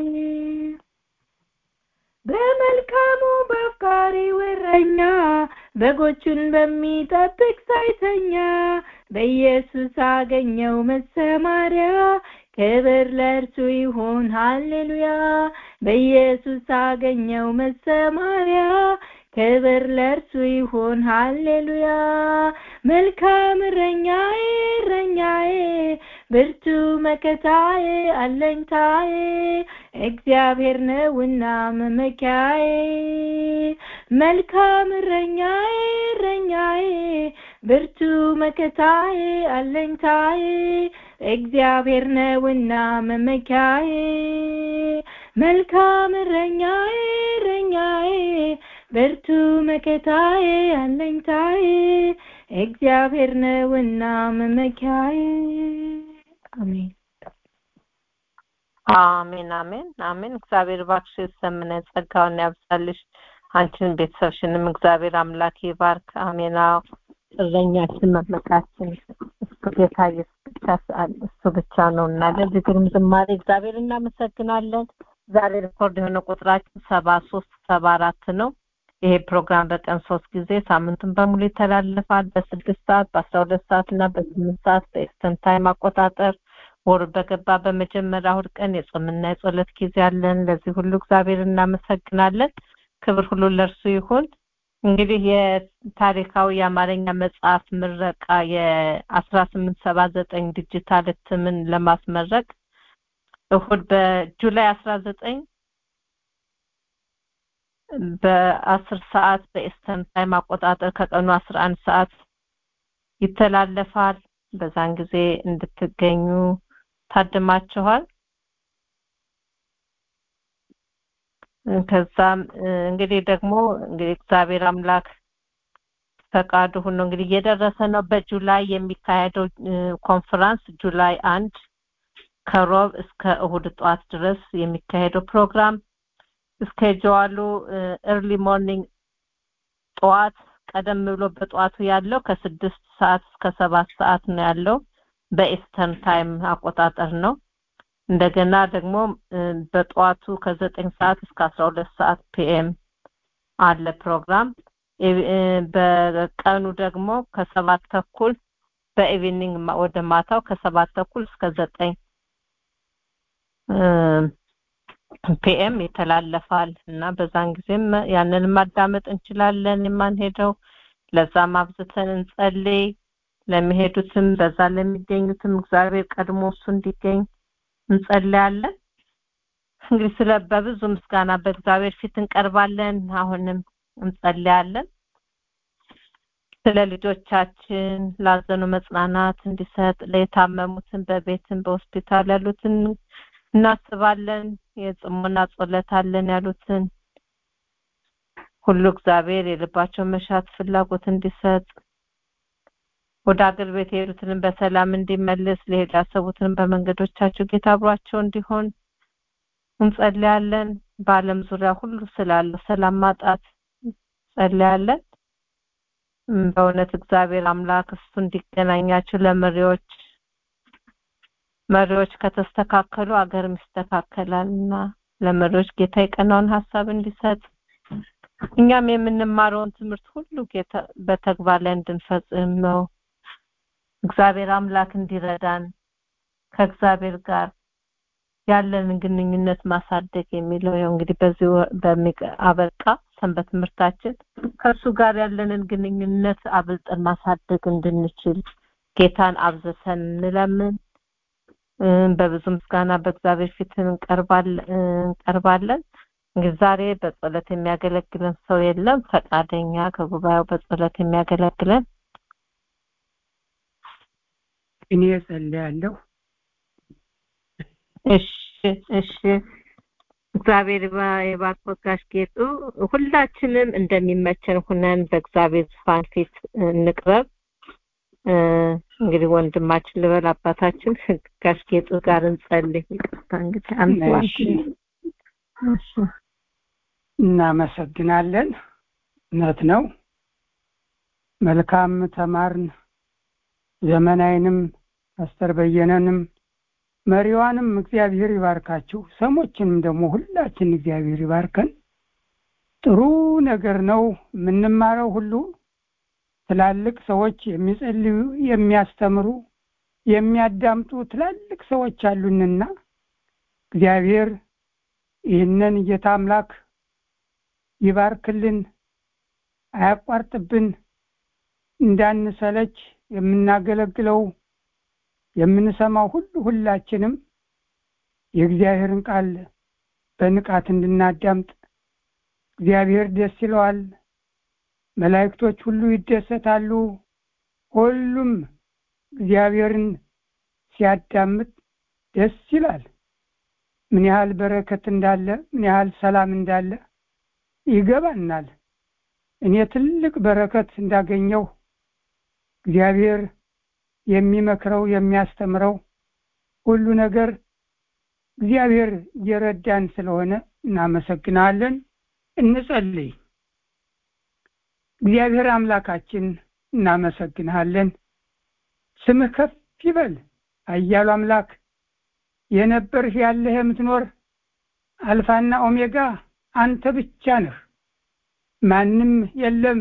በመልካሙ በአፍቃሪው እረኛ በጎቹን በሚጠብቅ ሳይተኛ በኢየሱስ አገኘው መሰማሪያ ክብር ለእርሱ ይሁን ሃሌሉያ በኢየሱስ አገኘው መሰማሪያ ክብር ለእርሱ ይሁን ሃሌሉያ መልካም እረኛዬ እረኛዬ ብርቱ መከታዬ አለኝታዬ እግዚአብሔር ነውና መመኪያዬ መልካም እረኛዬ እረኛዬ ብርቱ መከታዬ አለኝታዬ እግዚአብሔር ነውና መመኪያዬ መልካም እረኛዬ እረኛዬ ብርቱ መከታዬ አለኝታዬ እግዚአብሔር ነውና መመኪያዬ አሜን አሜን አሜን አሜን እግዚአብሔር እባክሽ ሰምነ ጸጋውን ያብዛልሽ አንቺን ቤተሰብሽንም እግዚአብሔር አምላክ ይባርክ አሜን እረኛችን መመካችን እሱ ጌታ ኢየሱስ ብቻ እሱ ብቻ ነው እና ለዚህ ግሩም ዝማሬ እግዚአብሔር እናመሰግናለን ዛሬ ሪኮርድ የሆነ ቁጥራችን ሰባ ሶስት ሰባ አራት ነው ይሄ ፕሮግራም በቀን ሶስት ጊዜ ሳምንቱን በሙሉ ይተላለፋል በስድስት ሰዓት በአስራ ሁለት ሰዓት እና በስምንት ሰዓት በኤስተን ታይም አቆጣጠር ወር በገባ በመጀመሪያ እሑድ ቀን የጾምና የጸሎት ጊዜ አለን ለዚህ ሁሉ እግዚአብሔር እናመሰግናለን ክብር ሁሉ ለእርሱ ይሁን እንግዲህ የታሪካዊ የአማርኛ መጽሐፍ ምረቃ የአስራ ስምንት ሰባ ዘጠኝ ዲጂታል እትምን ለማስመረቅ እሁድ በጁላይ አስራ ዘጠኝ በአስር ሰዓት በኤስተርን ታይም አቆጣጠር ከቀኑ አስራ አንድ ሰዓት ይተላለፋል በዛን ጊዜ እንድትገኙ ታድማችኋል ከዛም እንግዲህ ደግሞ እንግዲህ እግዚአብሔር አምላክ ፈቃዱ ሆኖ እንግዲህ እየደረሰ ነው በጁላይ የሚካሄደው ኮንፈረንስ ጁላይ አንድ ከሮብ እስከ እሁድ ጠዋት ድረስ የሚካሄደው ፕሮግራም እስኬጁዋሉ ኤርሊ ሞርኒንግ ጠዋት ቀደም ብሎ በጠዋቱ ያለው ከስድስት ሰዓት እስከ ሰባት ሰዓት ነው ያለው በኢስተርን ታይም አቆጣጠር ነው እንደገና ደግሞ በጠዋቱ ከዘጠኝ ሰዓት እስከ አስራ ሁለት ሰዓት ፒኤም አለ ፕሮግራም በቀኑ ደግሞ ከሰባት ተኩል በኢቪኒንግ ወደ ማታው ከሰባት ተኩል እስከ ዘጠኝ ፒኤም ይተላለፋል እና በዛን ጊዜም ያንን ማዳመጥ እንችላለን የማንሄደው ለዛም አብዝተን እንጸልይ ለሚሄዱትም በዛ ለሚገኙትም እግዚአብሔር ቀድሞ እሱ እንዲገኝ እንጸልያለን እንግዲህ ስለ በብዙ ምስጋና በእግዚአብሔር ፊት እንቀርባለን አሁንም እንጸልያለን ስለ ልጆቻችን ላዘኑ መጽናናት እንዲሰጥ ለየታመሙትን በቤትን በሆስፒታል ያሉትን እናስባለን የጽሞና ጸሎት አለን ያሉትን ሁሉ እግዚአብሔር የልባቸውን መሻት ፍላጎት እንዲሰጥ ወደ አገር ቤት የሄዱትንም በሰላም እንዲመልስ ሊሄዱ ያሰቡትንም በመንገዶቻቸው ጌታ አብሯቸው እንዲሆን እንጸልያለን። በዓለም ዙሪያ ሁሉ ስላለው ሰላም ማጣት ጸልያለን። በእውነት እግዚአብሔር አምላክ እሱ እንዲገናኛቸው ለመሪዎች መሪዎች ከተስተካከሉ አገርም ይስተካከላል እና ለመሪዎች ጌታ የቀናውን ሀሳብ እንዲሰጥ እኛም የምንማረውን ትምህርት ሁሉ ጌታ በተግባር ላይ እንድንፈጽም ነው። እግዚአብሔር አምላክ እንዲረዳን ከእግዚአብሔር ጋር ያለንን ግንኙነት ማሳደግ የሚለው ያው እንግዲህ በዚህ አበቃ ሰንበት ትምህርታችን ከእሱ ጋር ያለንን ግንኙነት አብልጠን ማሳደግ እንድንችል ጌታን አብዝተን እንለምን። በብዙ ምስጋና በእግዚአብሔር ፊት እንቀርባለን። እንግዲህ ዛሬ በጸሎት የሚያገለግለን ሰው የለም። ፈቃደኛ ከጉባኤው በጸሎት የሚያገለግለን እኔ እጸልያለሁ። እሺ እሺ። እግዚአብሔር የባርኮት ጋሽ ጌጡ ሁላችንም እንደሚመቸን ሁነን በእግዚአብሔር ዙፋን ፊት እንቅረብ። እንግዲህ ወንድማችን ልበል አባታችን ጋሽ ጌጡ ጋር እንጸልይ። ይቅርታ እንግዲህ እሺ እናመሰግናለን። እውነት ነው። መልካም ተማርን። ዘመናዊንም ፓስተር በየነንም መሪዋንም እግዚአብሔር ይባርካችሁ። ሰሞችንም ደግሞ ሁላችን እግዚአብሔር ይባርከን። ጥሩ ነገር ነው የምንማረው ሁሉ ትላልቅ ሰዎች የሚጸልዩ የሚያስተምሩ የሚያዳምጡ ትላልቅ ሰዎች አሉንና እግዚአብሔር ይህንን ጌታ አምላክ ይባርክልን፣ አያቋርጥብን፣ እንዳንሰለች የምናገለግለው የምንሰማው ሁሉ ሁላችንም የእግዚአብሔርን ቃል በንቃት እንድናዳምጥ እግዚአብሔር ደስ ይለዋል። መላእክቶች ሁሉ ይደሰታሉ። ሁሉም እግዚአብሔርን ሲያዳምጥ ደስ ይላል። ምን ያህል በረከት እንዳለ፣ ምን ያህል ሰላም እንዳለ ይገባናል። እኔ ትልቅ በረከት እንዳገኘው እግዚአብሔር የሚመክረው የሚያስተምረው ሁሉ ነገር እግዚአብሔር እየረዳን ስለሆነ እናመሰግናለን። እንጸልይ። እግዚአብሔር አምላካችን እናመሰግንሃለን። ስምህ ከፍ ይበል። አያሉ አምላክ የነበርህ ያለህ የምትኖር አልፋና ኦሜጋ አንተ ብቻ ነህ። ማንም የለም።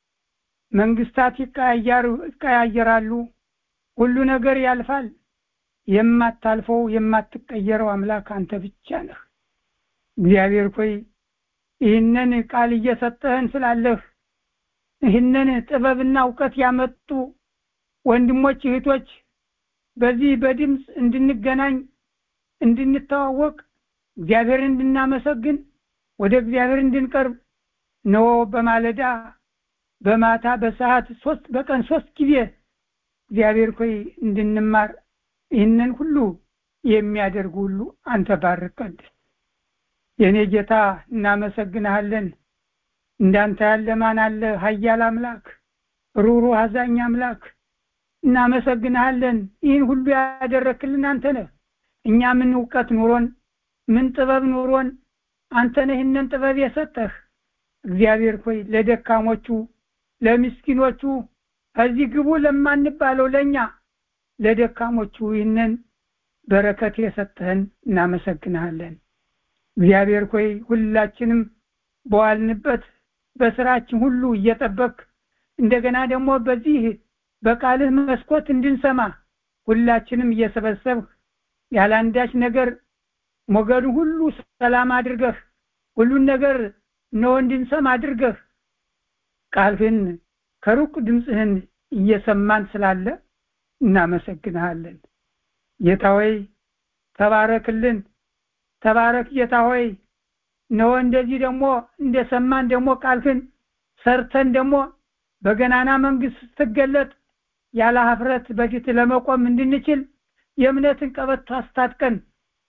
መንግስታት ይቀያየራሉ። ሁሉ ነገር ያልፋል። የማታልፈው የማትቀየረው አምላክ አንተ ብቻ ነህ። እግዚአብሔር ሆይ ይህንን ቃል እየሰጠህን ስላለህ ይህንን ጥበብና እውቀት ያመጡ ወንድሞች እህቶች በዚህ በድምፅ እንድንገናኝ እንድንተዋወቅ እግዚአብሔርን እንድናመሰግን ወደ እግዚአብሔር እንድንቀርብ ነው በማለዳ በማታ በሰዓት ሶስት በቀን ሶስት ጊዜ እግዚአብሔር ሆይ እንድንማር ይህንን ሁሉ የሚያደርጉ ሁሉ አንተ ባርክ ቀድስ። የእኔ ጌታ እናመሰግንሃለን። እንዳንተ ያለ ማን አለ? ኃያል አምላክ፣ ሩሩ አዛኝ አምላክ እናመሰግንሃለን። ይህን ሁሉ ያደረክልን አንተ ነህ። እኛ ምን እውቀት ኑሮን ምን ጥበብ ኑሮን አንተ ነህ ይህንን ጥበብ የሰጠህ። እግዚአብሔር ሆይ ለደካሞቹ ለምስኪኖቹ እዚህ ግቡ ለማንባለው ለኛ ለደካሞቹ ይህንን በረከት የሰጠህን እናመሰግንሃለን። እግዚአብሔር ሆይ ሁላችንም በዋልንበት በስራችን ሁሉ እየጠበቅ እንደገና ደግሞ በዚህ በቃልህ መስኮት እንድንሰማ ሁላችንም እየሰበሰብህ ያለ አንዳች ነገር ሞገዱ ሁሉ ሰላም አድርገህ ሁሉን ነገር ነው እንድንሰማ አድርገህ ቃልህን ከሩቅ ድምፅህን እየሰማን ስላለ እናመሰግንሃለን። ጌታ ሆይ ተባረክልን፣ ተባረክ ጌታ ሆይ ነው እንደዚህ ደግሞ እንደሰማን ደግሞ ቃልህን ሰርተን ደግሞ በገናና መንግስት ስትገለጥ ያለ ሀፍረት በፊት ለመቆም እንድንችል የእምነትን ቀበቶ አስታጥቀን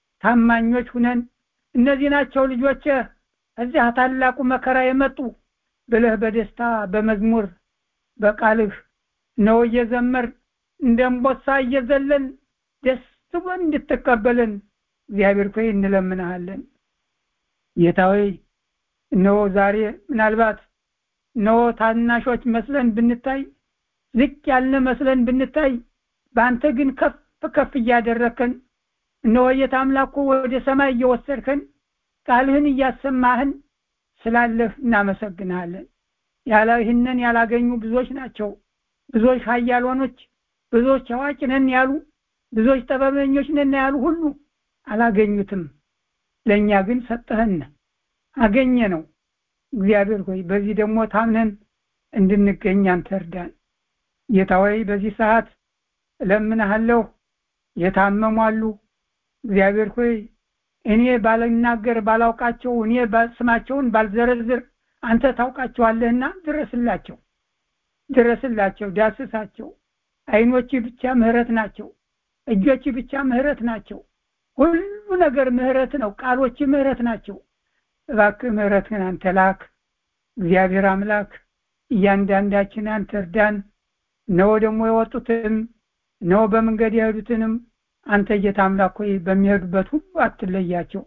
ታማኞች ሁነን እነዚህ ናቸው ልጆች እዚያ ታላቁ መከራ የመጡ ብለህ በደስታ በመዝሙር በቃልህ ነው እየዘመር እንደ እምቦሳ እየዘለን ደስ ብሎን እንድትቀበለን እግዚአብሔር ሆይ እንለምንሃለን ጌታ ሆይ እነሆ ዛሬ ምናልባት እነሆ ታናሾች መስለን ብንታይ ዝቅ ያልን መስለን ብንታይ በአንተ ግን ከፍ ከፍ እያደረከን እነሆ የታምላኩ ወደ ሰማይ እየወሰድከን ቃልህን እያሰማህን ስላለህ እናመሰግንሃለን ያለ ይህንን ያላገኙ ብዙዎች ናቸው ብዙዎች ሀያሎኖች ብዙዎች አዋቂ ነን ያሉ ብዙዎች ጥበበኞች ነን ያሉ ሁሉ አላገኙትም ለእኛ ግን ሰጠህን አገኘ ነው እግዚአብሔር ሆይ በዚህ ደግሞ ታምነን እንድንገኝ አንተ እርዳን ጌታ ሆይ በዚህ ሰዓት እለምንሃለሁ የታመሙ አሉ እግዚአብሔር ሆይ እኔ ባልናገር ባላውቃቸው እኔ ስማቸውን ባልዘረዝር አንተ ታውቃቸዋለህና ድረስላቸው ድረስላቸው ዳስሳቸው አይኖች ብቻ ምህረት ናቸው እጆች ብቻ ምህረት ናቸው ሁሉ ነገር ምህረት ነው ቃሎች ምህረት ናቸው እባክህ ምህረትህን አንተ ላክ እግዚአብሔር አምላክ እያንዳንዳችን አንተ እርዳን ነው ደግሞ የወጡትንም ነው በመንገድ የሄዱትንም አንተ ጌታ አምላክ ሆይ በሚሄዱበት ሁሉ አትለያቸው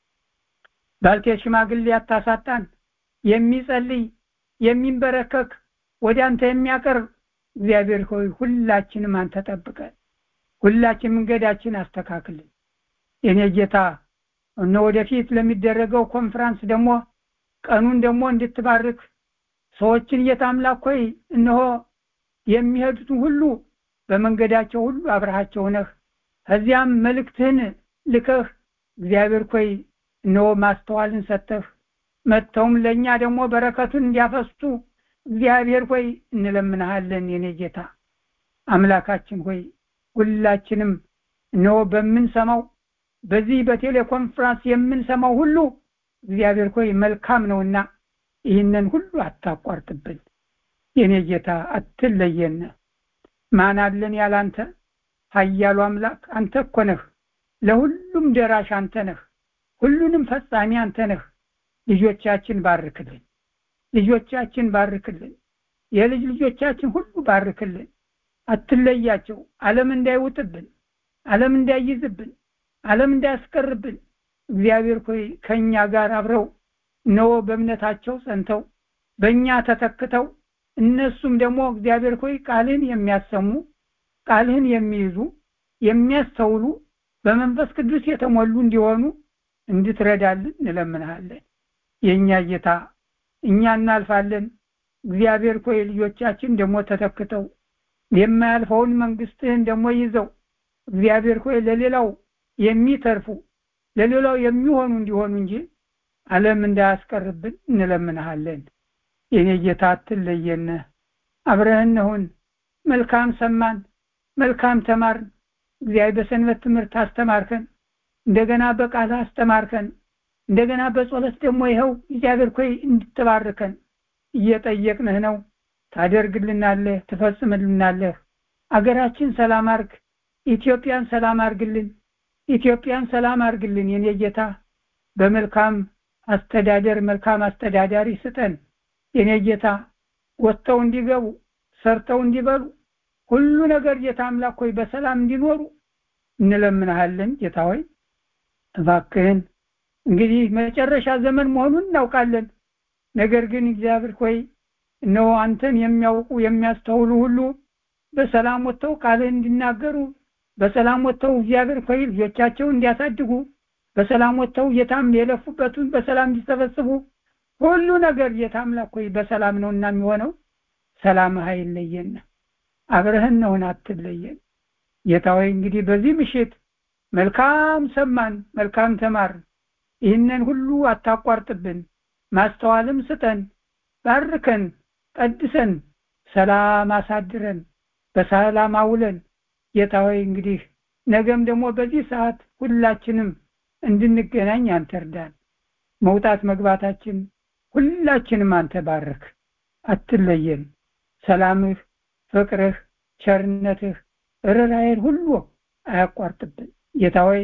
ባልቴት ሽማግሌ አታሳጣን የሚጸልይ የሚንበረከክ ወደ አንተ የሚያቀርብ እግዚአብሔር ሆይ ሁላችንም አንተ ጠብቀን ሁላችን መንገዳችን አስተካክልን የኔ ጌታ እነ ወደፊት ለሚደረገው ኮንፈረንስ ደግሞ ቀኑን ደግሞ እንድትባርክ ሰዎችን ጌታ አምላክ ሆይ እነሆ የሚሄዱትን ሁሉ በመንገዳቸው ሁሉ አብረሃቸው ነህ ከዚያም መልእክትህን ልከህ እግዚአብሔር ሆይ እነሆ ማስተዋልን ሰጠህ መጥተውም ለእኛ ደግሞ በረከቱን እንዲያፈሱ እግዚአብሔር ሆይ እንለምንሃለን የኔ ጌታ አምላካችን ሆይ ሁላችንም እነሆ በምንሰማው በዚህ በቴሌኮንፈረንስ የምንሰማው ሁሉ እግዚአብሔር ሆይ መልካም ነውና ይህንን ሁሉ አታቋርጥብን የኔ ጌታ አትለየን ማን አለን ያላንተ ሀያሉ አምላክ አንተ እኮ ነህ ለሁሉም ደራሽ አንተ ነህ ሁሉንም ፈጻሚ አንተ ነህ ልጆቻችን ባርክልን ልጆቻችን ባርክልን የልጅ ልጆቻችን ሁሉ ባርክልን አትለያቸው ዓለም እንዳይውጥብን ዓለም እንዳይይዝብን ዓለም እንዳያስቀርብን እግዚአብሔር ሆይ ከእኛ ጋር አብረው እነሆ በእምነታቸው ጸንተው በእኛ ተተክተው እነሱም ደግሞ እግዚአብሔር ሆይ ቃልህን የሚያሰሙ ቃልህን የሚይዙ የሚያስተውሉ በመንፈስ ቅዱስ የተሞሉ እንዲሆኑ እንድትረዳልን እንለምንሃለን የእኛ ጌታ እኛ እናልፋለን እግዚአብሔር ኮይ ልጆቻችን ደግሞ ተተክተው የማያልፈውን መንግስትህን ደግሞ ይዘው እግዚአብሔር ኮይ ለሌላው የሚተርፉ ለሌላው የሚሆኑ እንዲሆኑ እንጂ ዓለም እንዳያስቀርብን እንለምንሃለን የኔ ጌታ አትለየነ አብረህን ሁን መልካም ሰማን መልካም ተማርን እግዚአብሔር በሰንበት ትምህርት አስተማርከን እንደገና በቃል አስተማርከን እንደገና በጸሎት ደግሞ ይኸው እግዚአብሔር ኮይ እንድትባርከን እየጠየቅንህ ነው ታደርግልናለህ ትፈጽምልናለህ አገራችን ሰላም አርግ ኢትዮጵያን ሰላም አርግልን ኢትዮጵያን ሰላም አርግልን የኔ ጌታ በመልካም አስተዳደር መልካም አስተዳዳሪ ስጠን የኔ ጌታ ወጥተው እንዲገቡ ሰርተው እንዲበሉ ሁሉ ነገር ጌታ አምላክ ሆይ በሰላም እንዲኖሩ እንለምንሃለን ጌታ ሆይ እባክህን እንግዲህ መጨረሻ ዘመን መሆኑን እናውቃለን ነገር ግን እግዚአብሔር ሆይ እነሆ አንተን የሚያውቁ የሚያስተውሉ ሁሉ በሰላም ወጥተው ቃልህን እንዲናገሩ በሰላም ወጥተው እግዚአብሔር ሆይ ልጆቻቸውን እንዲያሳድጉ በሰላም ወጥተው ጌታም የለፉበትን በሰላም እንዲሰበስቡ ሁሉ ነገር ጌታ አምላክ ሆይ በሰላም ነውና የሚሆነው ሰላምህ አይለየን አብረህን ነውን አትለየን ጌታ ሆይ እንግዲህ በዚህ ምሽት መልካም ሰማን መልካም ተማር ይህንን ሁሉ አታቋርጥብን ማስተዋልም ስጠን ባርከን ቀድሰን ሰላም አሳድረን በሰላም አውለን ጌታ ሆይ እንግዲህ ነገም ደግሞ በዚህ ሰዓት ሁላችንም እንድንገናኝ አንተ እርዳን መውጣት መግባታችን ሁላችንም አንተ ባርክ አትለየን ሰላምህ ፍቅርህ ቸርነትህ ርራይን ሁሉ አያቋርጥብን ጌታ ሆይ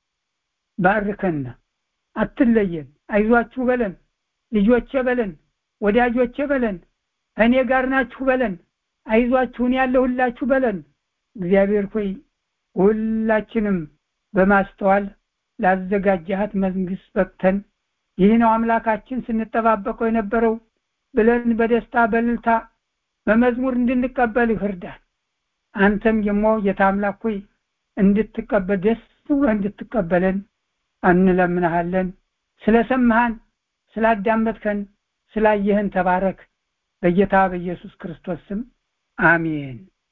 ባርከና አትለየን አይዟችሁ በለን ልጆቼ በለን ወዳጆቼ በለን እኔ ጋር ናችሁ በለን አይዟችሁን ያለሁላችሁ በለን እግዚአብሔር ሆይ ሁላችንም በማስተዋል ላዘጋጃሃት መንግስት በቅተን ይህ ነው አምላካችን ስንጠባበቀው የነበረው ብለን በደስታ በልልታ በመዝሙር እንድንቀበልህ እርዳን አንተም ደግሞ ጌታ አምላክ ሆይ እንድትቀበል ደስ ብሎ እንድትቀበለን እንለምንሃለን ስለሰማሃን ስላዳመጥከን ስላየህን ተባረክ በጌታ በኢየሱስ ክርስቶስ ስም አሜን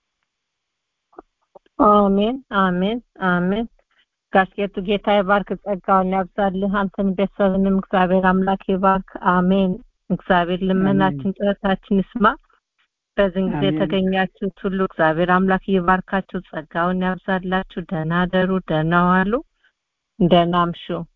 አሜን አሜን አሜን ጋሽጌቱ ጌታ ይባርክ ጸጋውን ያብዛልህ አንተን ቤተሰብንም እግዚአብሔር አምላክ ይባርክ አሜን እግዚአብሔር ልመናችን ጥረታችን ይስማ በዚህን ጊዜ የተገኛችሁት ሁሉ እግዚአብሔር አምላክ ይባርካችሁ ጸጋውን ያብዛላችሁ ደህና ደሩ ደህና ዋሉ ደህና አምሹ